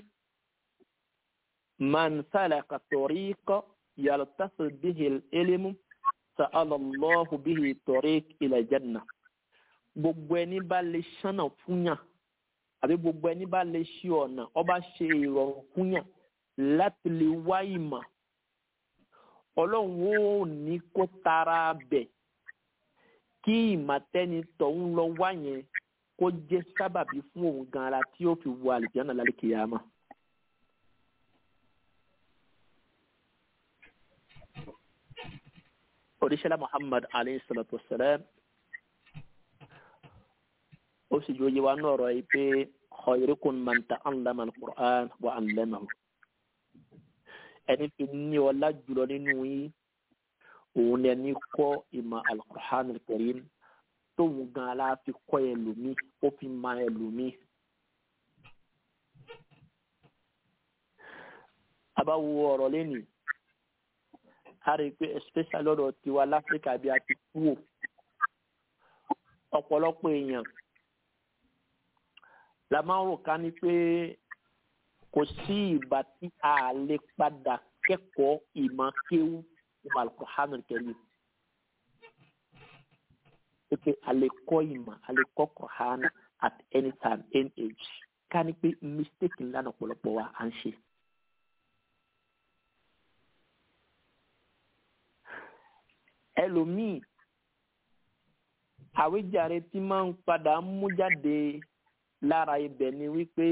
Speaker 5: man salaka tariqa yaltafi bihi al-ilmu sa'ala Allahu bihi tariq ila janna gbogbo ẹni bá lè ṣánà fúnyàn àbí gbogbo ẹni bá lè ṣe ọ̀nà ọba ṣe ìrọ̀rùn fúnyàn láti lè wá ìmọ̀ ọlọ́run ó ní kó tara bẹ̀ kí ìmọ̀tẹ́ni tọ̀hún lọ wá yẹn kó jẹ́ sábàbí fún òun gan ara tí ó fi wọ àlìjáná lálẹ́ kìyàmá. oríṣiríṣi muhammad alayhi salatu wa salam ó sì jòyè wa náà rọ yìí pé khayrukum man ta'allama al-Qur'an wa 'allamahu ẹni fi ní ọlá jùlọ nínú yín òun ni ẹni kọ́ ìmọ̀ al-Qur'an al-Karim tóun gan aláàfin kọ́ ẹlòmí ó fi ma ẹlòmí. abáwo ọ̀rọ̀ lẹ́nu a rí i pé especially lọ́dọ̀ tiwa láfíríkà bí a ti kú ò ọ̀pọ̀lọpọ̀ èèyàn la máa ń rò ká ní pé kò sí ìgbà tí a lè padà kẹ́kọ̀ọ́ ìmọ̀ kéwú ìmọ̀ Al-Qur'an Al-Karim pé a lè kọ́ ìmọ̀ a lè kọ́ Qur'an at any time any age ká ní pé mistake ńlá náà ọ̀pọ̀lọpọ̀ wa à ń ṣe. ẹlòmíì àwíjàre tí máa ń padà mú jáde lára ibẹ̀ ni wípé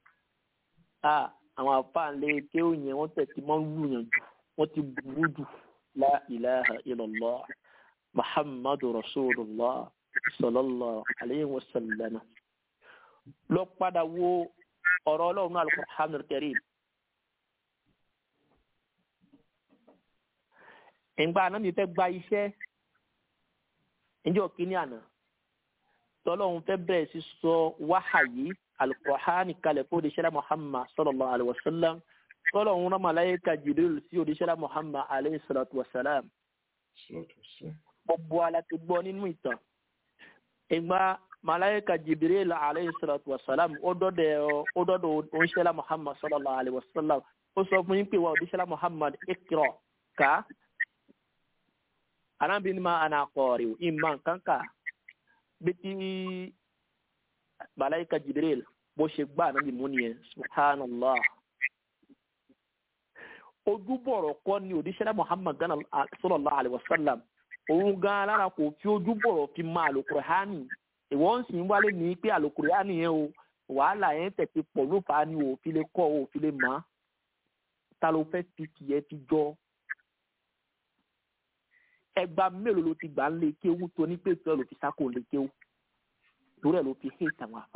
Speaker 5: àwọn àfáàlẹ kéwù yẹn wọ́n tẹ̀ tí wọ́n lù yàn jù wọ́n ti burú jù la ilaha illallah muhammadu rasulullah sallallahu alayhi wa sallam lọ padà wo ọ̀rọ̀ ọlọ́run al-Qur'an al-Karim. ìgbà náà mi fẹ́ gba iṣẹ́ níjọ́ kínní àná tọ́lọ́hún fẹ́ bẹ̀rẹ̀ sí sọ wáhàyí alukur'ani kalẹ̀ fún odíṣẹ́lá muhammad sallallahu alayhi wa sallam tọ́lọ́hún rán malayika jibril sí odíṣẹ́lá muhammad alayhi salatu wa salam. gbogbo ala ti gbọ́ nínú ìtàn ìgbà malayika jibril alayhi salatu wa salam ó dọ́dọ̀ ó dọ́dọ̀ odíṣẹ́lá muhammad sallallahu alayhi wa sallam ó sọ fún yín pé wa odíṣẹ́lá muhammad ikra ká arábìnrin ma ana kọ̀ọ̀rì ìmọ̀ kankan biti malaika jibril bó ṣe gbá ànábì mú nìyẹn subhanallah ojúbọ̀rọ̀ kọ́ ni òdíṣẹ́lá muhammad gana sallallahu alaihi wasallam òun gan alára kò fi ojúbọ̀rọ̀ fi máa alukur'ani ìwọ́n sì ń wálé ní pé alukur'ani yẹn o wàhálà yẹn tẹ̀sí pọ̀ ló fà á ní òfin lè kọ́ òfin lè mọ́ ta ló fẹ́ fi tiẹ̀ fi jọ ẹgba mélòó ló ti gbà ń lé kéwú tó ní pé tó ló fi sáko lé kéwú torí ẹ ló fi hé tàwọn afa.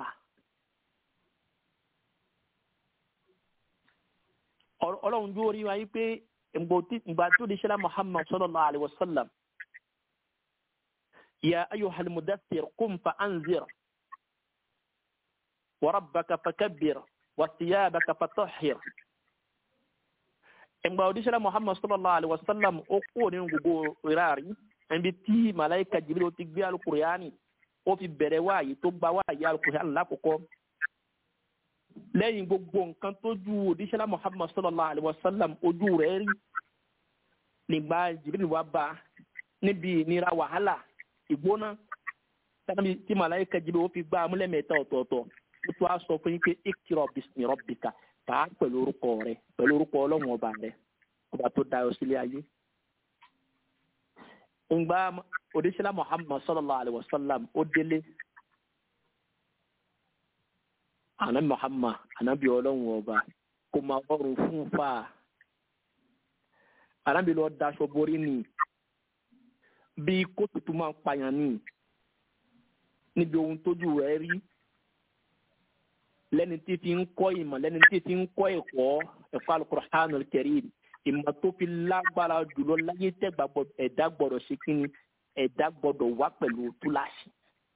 Speaker 5: ọlọ́run jó rí wa yí pé ìgbà tó di ṣẹlẹ̀ muhammad sallallahu alayhi wa sallam يا أيها المدثر قم فأنذر وربك فكبر وثيابك فطهر ìgbà òdíṣẹ́lá muhammad sallallahu alaihi wasallam ó kúrò nínú gbogbo ìrárí ẹbí tí malaika jibril ti gbé alukuriyani ó fi bẹ̀rẹ̀ wáyé tó gba wáyé alukuriyani lákòókò lẹ́yìn gbogbo nǹkan tó ju òdíṣẹ́lá muhammad sallallahu alaihi wasallam ojú rẹ̀ rí nígbà jibril wá bá níbi ìnira wàhálà ìgbóná tí malaika jibril ó fi gbá amúlẹ̀mẹ́ta ọ̀tọ̀ọ̀tọ̀ ó tún á sọ fún yín pé ikra bismi rabbika kà á pẹ̀lú orúkọ rẹ pẹ̀lú orúkọ ọlọ́run ọba rẹ ọba tó dayọ sílé ayé. ǹgbà òdíṣẹ́lá muhammad sallallahu alayhi wa sallam ó délé àná muhammad ànábì ọlọ́run ọba kò máa rọrùn fún fa ànábì lọ daṣọ borí ni bí kóòtù tó máa ń pààyàn ni níbi ohun tójú rẹ rí lẹ́ni tí fi ń kọ́ ìmọ̀ lẹ́ni tí fi ń kọ́ ẹ̀kọ́ ẹ̀kọ́ alukur'anul karim ìmọ̀ tó fi lágbára jùlọ láyé tẹ́gbà ẹ̀dá gbọ́dọ̀ ṣe kí ni ẹ̀dá gbọ́dọ̀ wá pẹ̀lú túláàsì.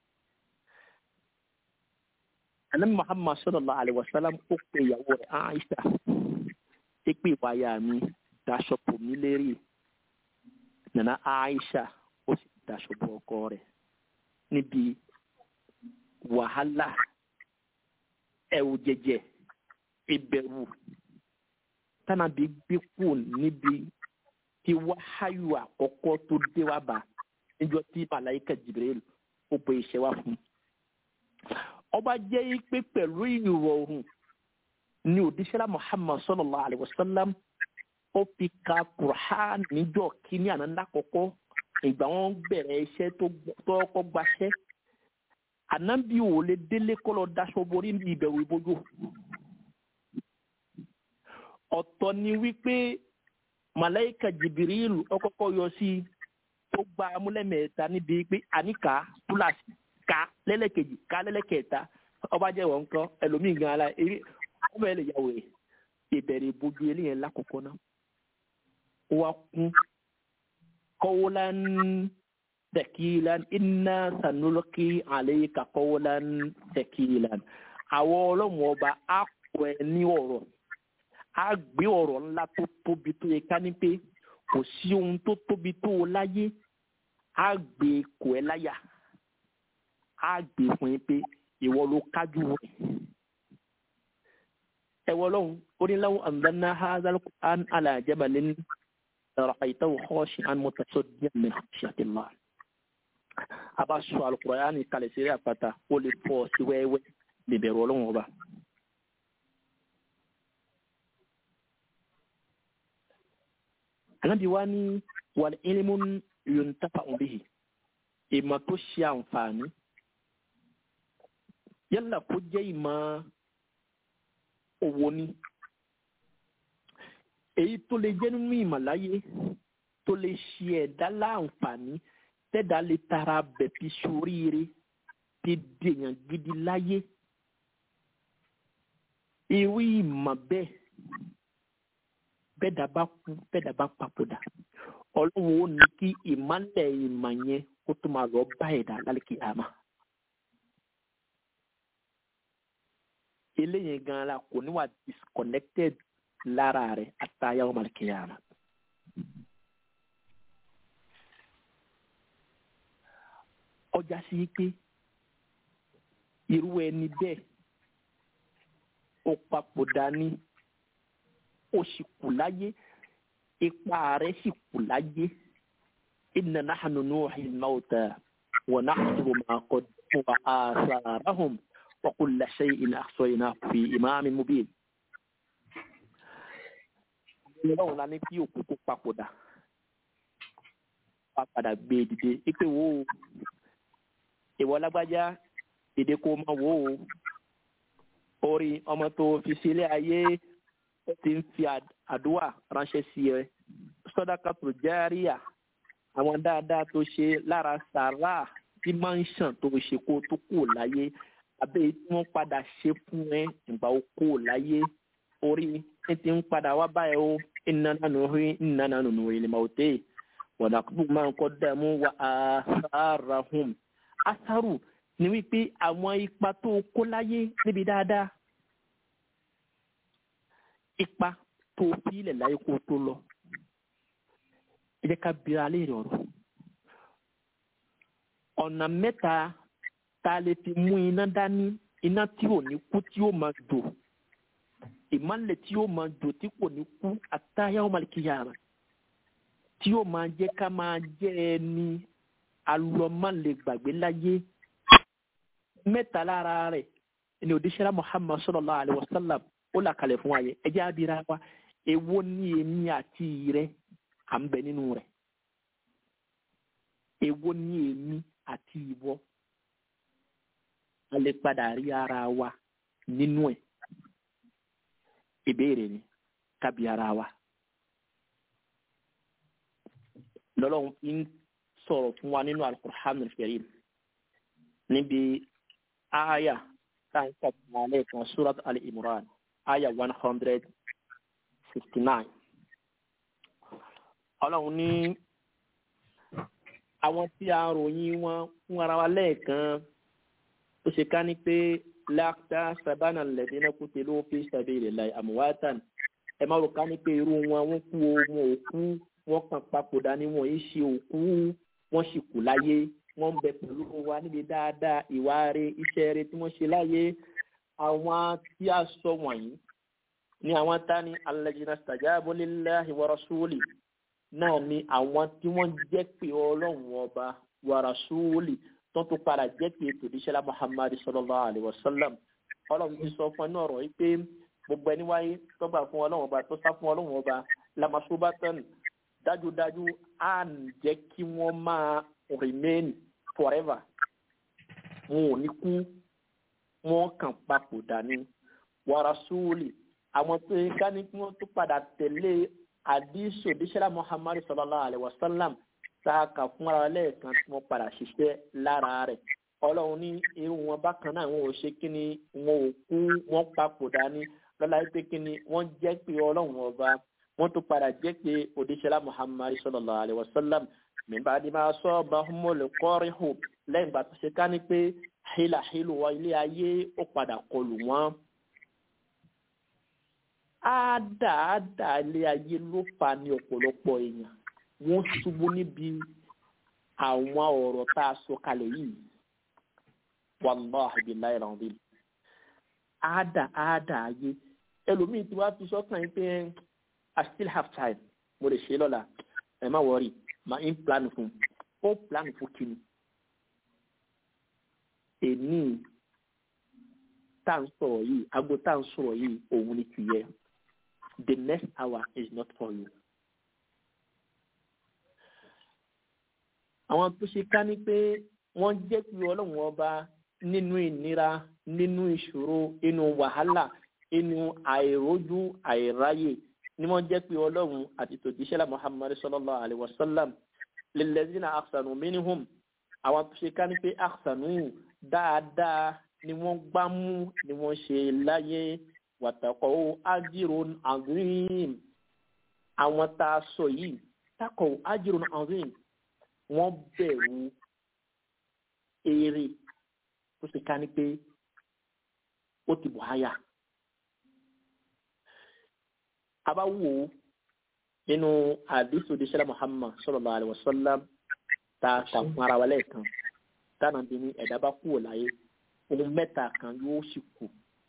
Speaker 5: Ànábì Muhammad sallallahu alaihi wasallam ó pe ìyàwó rẹ̀ Aisha ṣé pé ìwáyà mi daṣọ bò mí lérí nana Aisha ó sì daṣọ bò ọkọ rẹ̀ níbi wàhálà ẹ̀wù jẹjẹ ìbẹ̀rù tánàbí gbé kù níbi tí wáháyù àkọ́kọ́ tó dé wá bá níjọ́ tí màláìka Jibril ó bọ iṣẹ́ wá fún. ọba jẹ́ pé pẹ̀lú ìrọ̀rùn ni òdíṣẹ́lá Muhammad sallallahu alayhi wa sallam ó fi ka Qur'an níjọ́ kíní àná lákọ̀ọ́kọ́ ìgbà wọn bẹ̀rẹ̀ iṣẹ́ tó kọ́ gbaṣẹ́ anabi ò lè délé kọlọ daṣọ borí ní ìbẹ̀rù ìbojú ọ̀tọ̀ ni wípé malayika jibirilu ọkọ̀kọ̀ yọ sí tó gba amúlẹ̀mẹ̀ta níbi pé àníkà púlàsì ká lẹ́lẹ́kejì ká lẹ́lẹ́kẹta ọba jẹ́ wọn kan ẹlòmíì gan ala eré ọmọ ẹ lè yàwó rẹ̀ ìbẹ̀rẹ̀ ìbojú eléyẹn lákòókò náà ó wá kún kọ́wọ́lá ń tẹkilan iná sanulọ́kì àlẹ́yìká kọ́wọ́lán tẹkilan àwọn ọlọ́run ọba á kọ ẹ ní ọ̀rọ̀ á gbé ọ̀rọ̀ ńlá tó tóbi tó yẹ ká ní pé kò sí ohun tó tóbi tó o láyé á gbé kò ẹ láyà á gbé fún yín pé ìwọ ló kájú rẹ ẹwọ lọhùn oníláwọ àǹdáná hazal an alajabalin ràkàìtàwọ xọọṣì an mutasọdíà min xṣàtìlá a bá sọ alukurayani kalẹ̀ sí àpáta ó lè fọ́ sí wẹ́wẹ́ lè bẹ̀rù ọlọ́run ọba. anabi wa ni wàlẹ̀ ilimu yuntafa bihi ìmọ̀ tó ṣe àǹfààní yálà kó jẹ́ ìmọ̀ òwò ni èyí tó lè jẹ́ nínú ìmọ̀ láyé tó lè ṣe ẹ̀dá láǹfààní tẹ́dá lè tara bẹ̀ fi soríire ti dèèyàn gidi láyé irú ìmọ̀ bẹ́ẹ̀ bẹ́ẹ̀dá bá kú bẹ́ẹ̀dá bá papòdà ọlọ́run ó ní kí ìmọ̀lẹ̀ ìmọ̀ yẹn kó tó máa lọ bá ẹ̀dá lálẹ́kì àmà. eléyìí gan la kò ní wà disconnected lára rẹ̀ àtàyà ọmọ àlẹ́kìyàmà. ọjà sí pé irú ẹni bẹ́ẹ̀ ó papòdà ní ó sì kù láyé ipa rẹ̀ sì kù láyé inna nahnu nuhi al-mawta wa nahsuru ma qaddamu wa atharahum wa kulla shay'in ahsaynahu fi imamin mubin. ọlọ́run la ní kí òkú kó papòdà wá padà gbé e dìde ipe wo ìwọ lágbájá dìde kó máa wò ó orí ọmọ tó fi sílé ayé ó ti ń fi àdúrà ránṣẹ́ sí ẹ sọ́dákàtò járíà àwọn dáadáa tó ṣe lára sàrà tí máa ń ṣàn tó ṣe kó tó kù láyé àbẹ́ tí wọ́n padà ṣe fún ẹ ìgbà ó kù láyé orí ní ti ń padà wá báyìí ó iná nánú rí iná nánú nù ilé màá tẹ́ wọ̀nàkùbù máa ń kọ́ dààmú wa àṣàràhùn asaru ni wípé àwọn ipa tó kó láyé níbi dáadáa ipa tó fílẹ̀ láyé kó tó lọ ẹ jẹ́ ká bira léèrè ọ̀rọ̀ ọ̀nà mẹ́ta tá a lè fi mú iná dání iná tí ò ní kú tí ó máa jò ìmọ̀lẹ̀ tí ó máa jò tí kò ní kú àtàyà ọmọlẹ́kìyàrá tí ó máa jẹ́ ká máa jẹ́ ẹni alọ́mọ́lẹ̀ gbàgbé láyé mẹ́ta lára rẹ̀ ni òdíṣẹ́lá muhammad sallallahu alayhi wa sallam ó là kalẹ̀ fún wa yẹ ẹ jẹ́ abira wa èwo ni èmi àti rẹ à ń bẹ nínú rẹ̀ èwo ni èmi àti ìwọ a lè padà rí ara wa nínú ẹ̀ ìbéèrè ni kábi ara wa lọ́lọ́run fi ń sọ̀rọ̀ fún wa nínú alukur'an al-karim níbi aya táǹkà tààlẹ́ kan surat al-imran aya one hundred sixty nine ọlọ́run ní àwọn tí a ròyìn wọn fún ara wa lẹ́ẹ̀kan ó ṣe ká ní pé láàtà sábànà lẹ́dínà kú tí ló fi sabilillahi amwatan ẹ má rò ká ní pé irú wọn wọn kú o wọn ò kú wọn kàn papòdà ni wọn yìí ṣe òkú wọn sì kú láyé wọn ń bẹ pẹ̀lú wa níbi dáadáa ìwà rẹ iṣẹ́ rẹ tí wọ́n ṣe láyé àwọn tí a sọ wọ̀nyí ni àwọn tani alladhina stajabu lillahi wa rasuli náà ni àwọn tí wọ́n jẹ́ pé ọlọ́run ọba wa rasuli tó tó padà jẹ́ pé tòdíṣẹ́lá muhammadu sallallahu alayhi wa sallam ọlọ́run ti sọ fún ẹ náà rọ̀ yìí pé gbogbo ẹni wáyé tó gbà fún ọlọ́run ọba tó sá fún ọlọ́run ọba lamasubatan dájúdájú á jẹ́ kí wọ́n máa remain forever wọn ò ní kú wọn kàn papòdà ní wa rasuli àwọn tó yẹ ká ní kí wọ́n tó padà tẹ̀lé àdísò díṣẹ́lá muhammadu sallallahu alayhi wa sallam tá a kà fún ara lẹ́ẹ̀kan tí wọ́n padà ṣiṣẹ́ lára rẹ̀ ọlọ́run ní irú wọn bákan náà wọn ò ṣe kí ni wọn ò kú wọn papòdà ní lọ́la pé kí ni wọ́n jẹ́ pé ọlọ́run ọba wọ́n tó padà jẹ́ pé òdíṣẹ́lá muhammadu sallallahu alayhi wa sallam nígbà tí máa sọ ọba ọmọlẹ̀ kọ́rìhù lẹ́yìn ìgbà tó ṣe ká ní pé hílàhílù wọ ilé ayé ó padà kọlù wọn ádáadáa ilé ayé ló fà ní ọ̀pọ̀lọpọ̀ èèyàn wọ́n ṣubú níbi àwọn ọ̀rọ̀ tá a sọ kalẹ̀ yìí wàláhi billahi alazim áádá áádá ayé ẹlòmíì tí wàá fi sọ́kàn yín pé i still have time mo lè ṣe lọ́la ẹ má wọrí ma ń plan fún ó plan fún kíni èmi tá à ń sọ̀rọ̀ yìí aago tá à ń sọ̀rọ̀ yìí òun ni tìyẹ the next hour is not for you. àwọn tó ṣe ká ní pé wọ́n jẹ́ pé ọlọ́run ọba nínú ìnira nínú ìṣòro inú wàhálà inú àìrójú àìráyè ni wọ́n jẹ́ pé ọlọ́run àti tòjíṣẹ́lá muhammadu sallallahu alayhi wa sallam lilladhina ahsanu minhum àwọn tó ṣe ká ní pé ahsanu dáadáa ni wọ́n gbámú ni wọ́n ṣe láyé wàtàkọ̀ ajirun azim àwọn tá a sọ yìí takọ̀ ajirun azim wọ́n bẹ̀rù èrè tó ṣe ká ní pé ó ti bọ̀ háyà. Abáwo nínú àdìsí òdìṣẹ́lá Muhammad sallallahu alaihi wasallam tá a kà fún ara wa lẹ́ẹ̀kan táwọn bí ní ẹ̀dá bá kúrò láyé ohun mẹ́ta kan yóò sì kù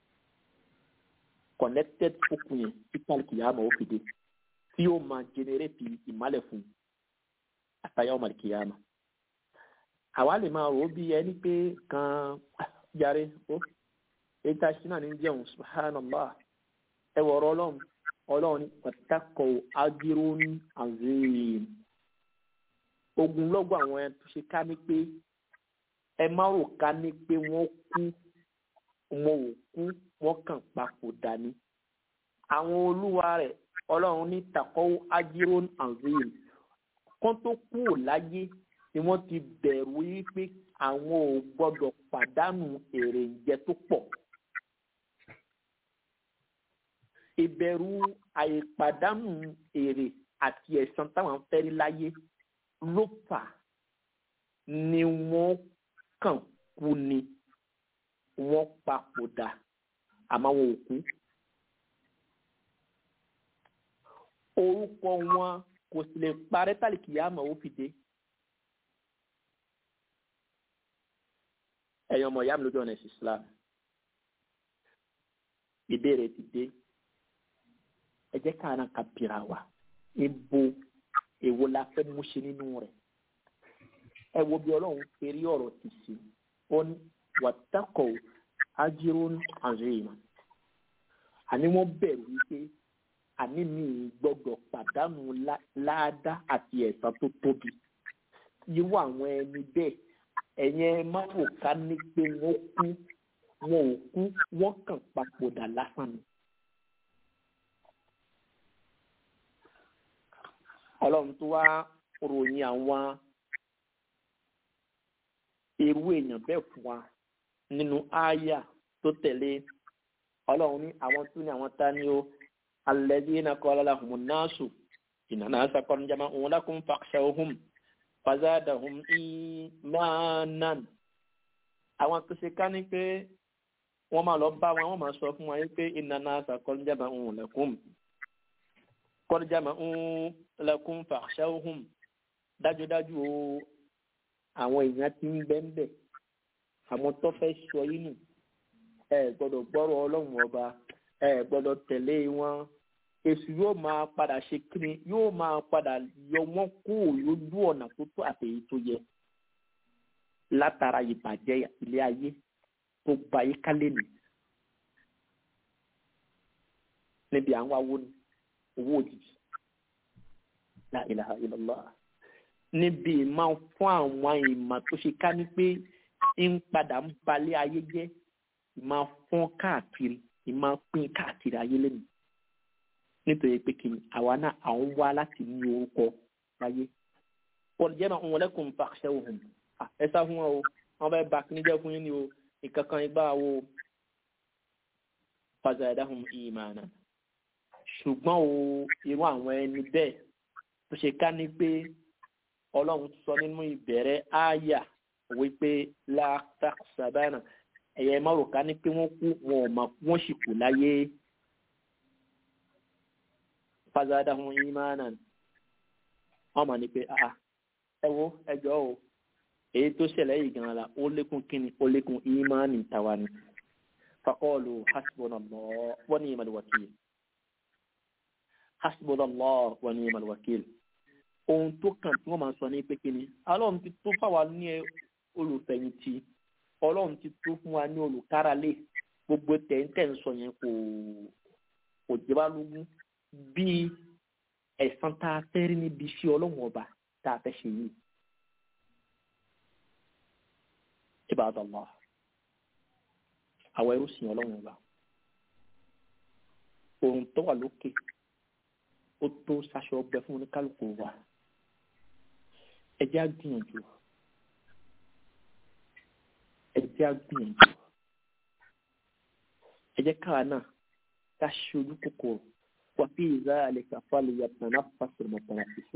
Speaker 5: connected fókun yẹn tí kálukú yàrá máa ó fi dé tí yóò máa generate ìmálẹ̀ fún un àtàyà ọmọ ìkìyàmà àwa lè máa rò ó bí ẹni pé kan jàre ó ètò àṣìnà ní jẹun subhanallah ẹ wọ̀rọ̀ ọlọ́run ọlọ́run ní pàtàkọ̀ agirun azim ogun lọ́gbọ̀ àwọn ẹ tó ṣe ká ní pé ẹ má rò ká ní pé wọ́n kú wọn ò kú wọ́n kàn papòdà ni àwọn olúwa rẹ̀ ọlọ́run ní takọ̀ agirun azim kán tó kúrò láyé ni wọ́n ti bẹ̀rù wípé àwọn ò gbọ́dọ̀ pàdánù èrè ìjẹ tó pọ̀. ìbẹ̀rù àìpàdánù èrè àti ẹ̀san táwọn fẹ́ rí láyé ló fà ni wọ́n kàn kú ni wọ́n papòdà àmọ́ wọn ò kú. orúkọ wọn kò sì lè parẹ́ tàlìkì yá àmọ́ ó fi dé. ẹ̀yin ọmọ ìyá mi lójú ọ̀nà ẹ̀sìn Islam ìbéèrè ti dé ẹ jẹ́ ká ara ka bìrà wa ibo èwo la fẹ́ mú ṣe nínú rẹ̀ ẹ wo bí ọlọ́run fèrè ọ̀rọ̀ ti sí ó ní wàtàkọ̀ ajírún àzẹ́yìnà àní wọ́n bẹ̀rù wípé àní mi gbọ́dọ̀ pàdánù láàdá àti ẹ̀san tó tóbi irú àwọn ẹni bẹ́ẹ̀ ẹ̀yẹn ẹ má wò ká ní pé wọ́n kú wọn ò kú wọ́n kàn papòdà lásán ni. ọlọ́run tó wá ròyìn àwọn irú èèyàn bẹ́ẹ̀ fún wa nínú ááyà tó tẹ̀lé ọlọ́run ní àwọn tó ní àwọn tá ní o alladhina qala lahumu nnasu inna nnasa qad jama'u lakum fakhshawhum fazadahum imanan àwọn tó ṣe ká ní pé wọ́n máa lọ bá wọn wọ́n máa sọ fún wọn pé inna nnasa qad jama'u lakum qad jama'u lakum fakhshawhum dájúdájú o àwọn èèyàn ti ń bẹ́ńbẹ́ àwọn tó fẹ́ sọ yín nù ẹ gbọ́dọ̀ gbọ́rọ̀ ọlọ́run ọba ẹ gbọ́dọ̀ tẹ̀lé wọn èṣù yóò máa padà ṣe kíni yóò máa padà yọ wọ́n kúrò lójú ọ̀nà tó tó àtẹ̀yí tó yẹ látara ìbàjẹ́ ilé ayé tó gba ayé kálẹ̀ nì níbi àwọn awo ni owó òjijì la ilaha illallah níbi ìmọ̀ fún àwọn ìmọ̀ tó ṣe ká ní pé ń padà ń balẹ̀ ayé jẹ́ ìmọ̀ fún káàkiri ìmọ̀ pín káàkiri ayé lẹ́nu nítorí pé kí ni àwa náà àwọn wá láti ní orúkọ láyé pọ̀lìjẹ́ náà wọn lẹ́kùn fàṣẹ òhun ẹ sá fún wọn o wọn bẹ bá kíní jẹ́ fún yín ni o ìkankan igbá wo fàzàdáhùn ìmàna ṣùgbọ́n o irú àwọn ẹni bẹ́ẹ̀ tó ṣe ká ní pé ọlọ́run sọ nínú ìbẹ̀rẹ̀ ááyà wípé látàkùsàbánà ẹ̀yẹ márùká ní pé wọ́n kú wọn ò mọ̀ wọ́n sì kù láyé fazadahum imanan wọ́n mọ̀ ní pé ẹ wo ẹjọ́ o èyí tó ṣẹlẹ̀ yìí gan la ó lékún kíni ó lékún ìmánì tàwa ni faqalu hasbunallah wa ni'mal wakil hasbunallah wa ni'mal wakil ohun tó kàn tí wọ́n máa sọ ní pé kíni ọlọ́run ti tó fáwa ní olùfẹ̀yìntì ọlọ́run ti tó fún wa ní olùkáralé gbogbo tẹ̀ǹtẹ̀ ń sọ yẹn kò kò jẹba lógún bíi ẹ̀san tá a fẹ́ rí níbi iṣẹ́ ọlọ́run ọba tá a fẹ́ ṣe yìí. Ibadallah àwọn ẹrú sìn ọlọ́run ọba ohun tó wà lókè ó tó ṣaṣọ ọgbẹ fún oníkálukú wa ẹ jẹ́ á gbìyànjú ẹ jẹ́ á gbìyànjú ẹ jẹ́ káwa náà ká ṣe ojú kòkòrò wà fi ìzá àlèkà fálẹ̀ yàtọ̀ náà fásitì mọ̀tàrà sísò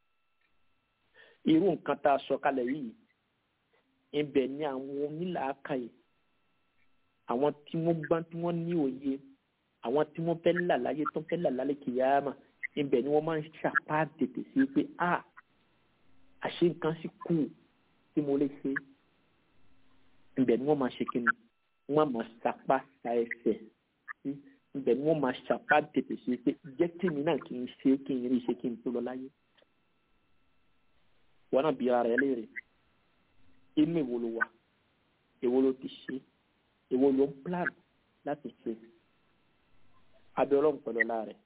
Speaker 5: irú nǹkan tá a sọ kalẹ̀ yìí ibẹ̀ ni àwọn onílàákàyè àwọn tí wọ́n gbọ́n tí wọ́n ní òye àwọn tí wọ́n fẹ́ là láyé tó fẹ́ là lálẹ́ kìyàmà ibẹ̀ ni wọ́n máa ń ṣàpá tètè sí pé a àṣé nǹkan sì kù tí mo lè ṣe ibẹ̀ ni wọ́n máa ṣe kí ni wọ́n máa ṣàpá sa ẹsẹ̀ sí ibẹ̀ ni wọ́n máa ṣàpá tètè sí pé jẹ́ tèmi náà kì í ṣe kí n rí ṣe kí n tó lọ láyé wọn náà bí ara rẹ léèrè inú èwo ló wà èwo ló ti ṣe èwo ló ń plan láti ṣe abẹ ọlọ́run pẹ̀lú ọlá rẹ̀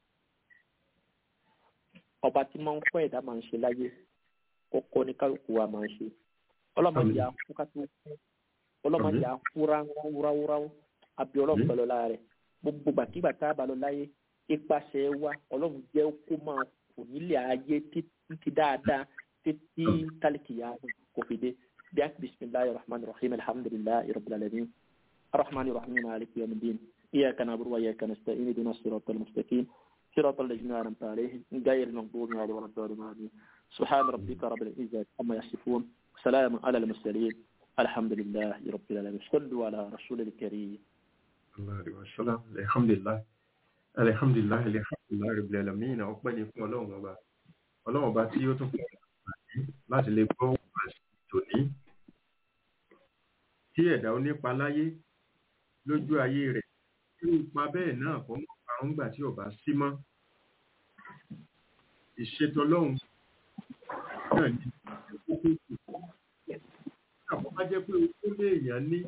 Speaker 5: ọba tí máa ń kọ́ ẹ̀dá máa ń ṣe láyé kọ́kọ́ ní kálukú wa máa ń ṣe ọlọ́mọdé àfú ká tó kú ọlọ́mọdé àfú ráúráúráú abẹ ọlọ́run pẹ̀lú ọlá rẹ̀ gbogbo gbàkigbà tá a bá lọ láyé ipasẹ̀ wa ọlọ́run jẹ́ kó máa kù nílé ayé títí dáadáa títí tálíkìyà kò fi dé bí a bisimilahi rahman rahim alhamdulilayi rabbil alamin arrahman rahim maliki yawmiddin إياك نعبد وإياك نستعين اهدنا الصراط المستقيم صراط الذين أنعمت عليهم غير المغضوب عليهم ولا الضالين سبحان ربك رب العزة عما يصفون سلام على المرسلين الحمد لله رب العالمين صلوا على رسول الكريم
Speaker 4: alhamdulilayi alhamdulilayi alhamdulilayi rabbil alamin ọpẹ́ ni fún Ọlọ́run ọba Ọlọ́run ọba tí ó tún fún wa láti lè gbọ́ tòní tí ẹ̀dá onípa láyé lójú ayé rẹ̀ tí ó pa bẹ́ẹ̀ náà kọ́ mọ́ parun gbà tí ọba sí mọ́ ìṣètò Ọlọ́run náà ní kókó kù àbọ̀ bá jẹ́ pé ó lé èèyàn ní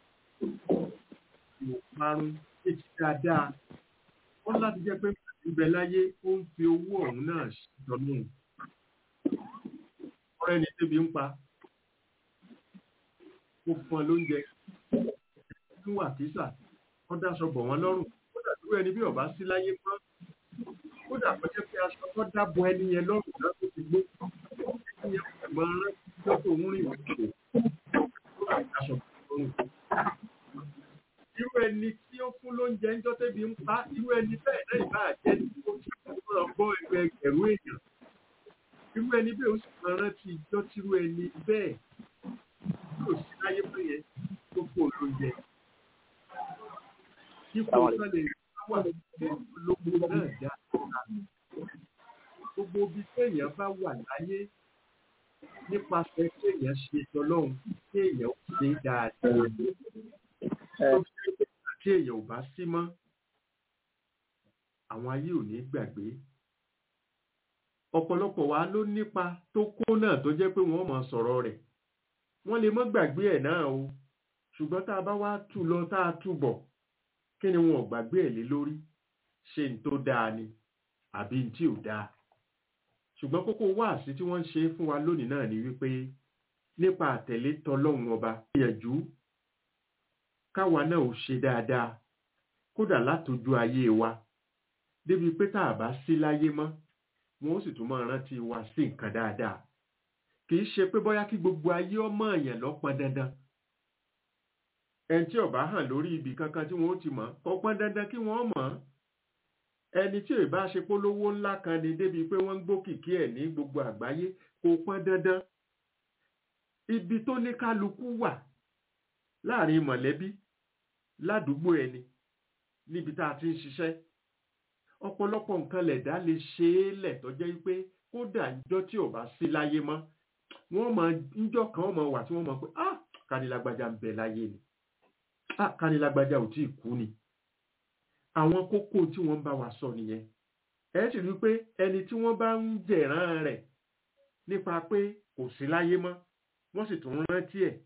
Speaker 4: ìparun ètí dáadáa wọ́n láti jẹ́ pé ìbẹ̀ láyé ó ń fi owó ọ̀hún náà ṣètò Ọlọ́run ọ̀rẹ́ ni tẹ́bi ń pa ó fún ọ lóúnjẹ fún wàkísà wọ́n dáṣọ bọ̀ wọ́n lọ́rùn kódà dúró ẹni bí ọba sí láyé mọ́ kódà kó jẹ́ pé aṣọ tó dábọ̀ ẹni yẹn lọ́rùn náà tó ti gbó ẹni yẹn kò máa rán tó tó ń rìn òkè aṣọ bọ̀ lọ́rùn. irú ẹni tí ó fún lóúnjẹ ń jọ́ tẹ́bi ń pa irú ẹni bẹ́ẹ̀ náà ìbá jẹ́ ní kó tí ó gbọ́ ẹgbẹ́ ẹgbẹ̀rún èèyàn irú ẹni bẹ́ẹ̀ ó sì máa rántí ìjọ́ tírú ẹni bẹ́ẹ̀ kò sí láyé pé yẹn tó kó lóúnjẹ. Ipò sọ́lẹ̀ wà lóko náà já. Gbogbo ibi téèyàn bá wà láyé nípasẹ̀ téèyàn ṣe tọlọ́hun téèyàn ó ṣe dáadáa. Tó fi ṣe tí èèyàn ò bá sí mọ́, àwọn ayé ò ní gbàgbé. Ọ̀pọ̀lọpọ̀ wa ló nípa tó kó náà tó jẹ́ pé wọ́n máa sọ̀rọ̀ rẹ̀ wọ́n lè mọ́ gbàgbé ẹ̀ náà o ṣùgbọ́n tá a bá wá tù lọ tá a tù bọ̀ kí ni wọn ò gbàgbé ẹ̀ lé lórí ṣe n tó dáa ni àbí n tí ò dáa ṣùgbọ́n kókó wáàsí tí wọ́n ń ṣe fún wa lónìí náà ni wípé nípa àtẹ̀lé tọlọ́hun ọba gbìyànjú káwa náà ò ṣe dáadáa kódà látọjú ayé wa débi pé tá a bá sí láyé mọ́ wọn ó sì tún máa rántí wa sí nǹkan dáadáa kìí ṣe pé bóyá kí gbogbo ayé ọmọ èèyàn lọ pọn dandan ẹni tí ọba hàn lórí ibì kankan tí wọn ó ti mọ̀ kò pọn dandan kí wọn mọ̀ ẹni tí ìbá ṣe polówó ńlá kan ni débi pé wọ́n ń gbókìkí ẹ̀ ní gbogbo àgbáyé kò pọn dandan ibi tó ní kálukú wà láàrin mọ̀lẹ́bí ládùúgbò ẹni níbi tá a ti ń ṣiṣẹ́ ọ̀pọ̀lọpọ̀ nǹkan lẹ̀dá lè ṣe é lẹ̀ tó jẹ́ pé kódà níjọ́ tí ò bá sí láyé mọ́ wọ́n máa níjọ́ kan wọ́n máa wà tí wọ́n máa pé ah kanilágbájá ń bẹ láyé ni ah kanilágbájá ò tí ì kú ni àwọn kókó tí wọ́n bá wa sọ nìyẹn ẹ sì rí i pé ẹni tí wọ́n bá ń jẹ̀ràn rẹ̀ nípa pé kò sí láyé mọ́ wọ́n sì tún rántí ẹ̀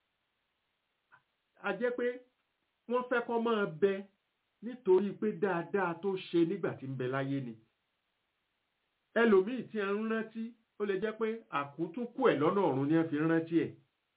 Speaker 4: a jẹ́ pé wọ́n fẹ́ kó máa bẹ nítorí pé dáadáa tó ṣe nígbà tí ń bẹ láyé ni ẹlòmíì tí ẹ ń rántí ó lè jẹ́ pé àkútúnkù ẹ̀ lọ́nà ọ̀run ni ẹ fi ń rántí ẹ̀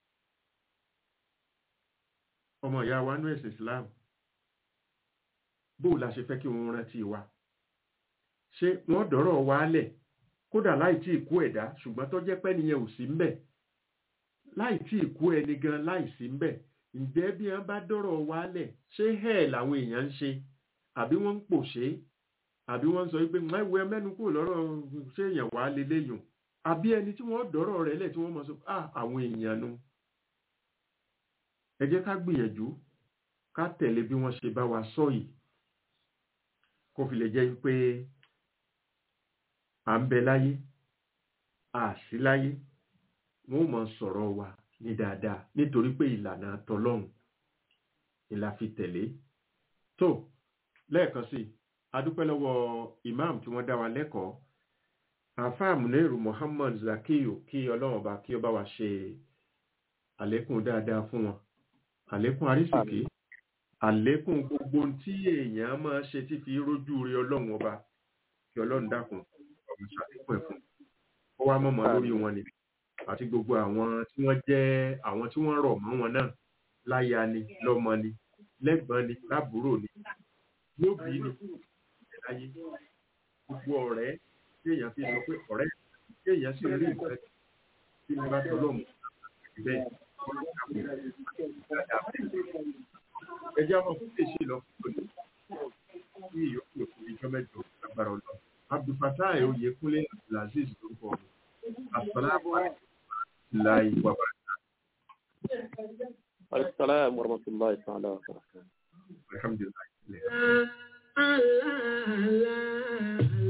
Speaker 4: ọmọ ìyá wa nú ẹ̀sìn Islam bó la ṣe fẹ́ kí wọ́n rántí wa ṣé wọ́n dọ̀rọ̀ wa lẹ̀ kódà láì tí ì kú ẹ̀dá ṣùgbọ́n tó jẹ́ pé nìyẹn ò sí ń bẹ̀ láì tí ì kú ẹni gan láì sí ń bẹ̀ ǹjẹ́ bí wọ́n bá dọ̀rọ̀ wa lẹ̀ ṣé hẹ́ẹ̀ làwọn èèyàn ń ṣe àbí wọ́n ń pòṣé àbí wọ́n ń sọ wípé ẹwẹ́ mẹ́nu kúrò lọ́rọ̀ ṣé èèyàn wà á leléyùn àbí ẹni tí wọ́n dọ̀rọ̀ rẹ̀ lẹ̀ tí wọ́n mọ̀ sọ ah àwọn èèyàn nu ẹ jẹ́ ká gbìyànjú ká tẹ̀lé bí wọ́n ṣe bá wa sọ yìí kó fi lè jẹ́ pé à ń bẹ láyé à sí láyé wọ́n mọ̀ sọ̀rọ̀ wa ní dáadáa nítorí pé ìlànà tọlọ́hun ìlà fi tẹ̀lé tó lẹ́ẹ̀kan sí adúpẹ́ lọ́wọ́ imam tí wọ́n dá wa lẹ́kọ̀ọ́ àfáà Munairu Muhammad Zakiyu kí ọlọ́run bá kí ó bá wa ṣe àlékún dáadáa fún wọn àlékún arísìkí àlékún gbogbo tí èèyàn máa ṣe tí fi rójú rí ọlọ́run ọba kí ọlọ́run dákun ọmọ ṣàlékún ẹ̀ fún ó wá mọ̀mọ́ lórí wọn ni àti gbogbo àwọn tí wọ́n jẹ́ àwọn tí wọ́n rọ̀ mọ́ wọn náà láya ni lọ́mọ ni lẹ́gbọ́n ni lábúrò ni lóbìí ni láyé gbogbo ọ̀rẹ́ tí èèyàn fi sọ pé ọ̀rẹ́ tí èèyàn sì rí nǹkan tí wọ́n bá tọ́lọ́ mọ́ bẹ́ẹ̀ ẹjẹ́ ọmọ fún èsì lọ fún òní ní ìyókù òkú ìjọ mẹ́jọ lágbára ọlọ́run abdulfatai oyèkúnlé abdulaziz lórúkọ mi asalaamu alaykum láì wàbà.
Speaker 5: Assalamu warahmatullahi ta'ala wabarakatuh.
Speaker 4: alhamdulilayi.
Speaker 1: Allah, Allah, Allah.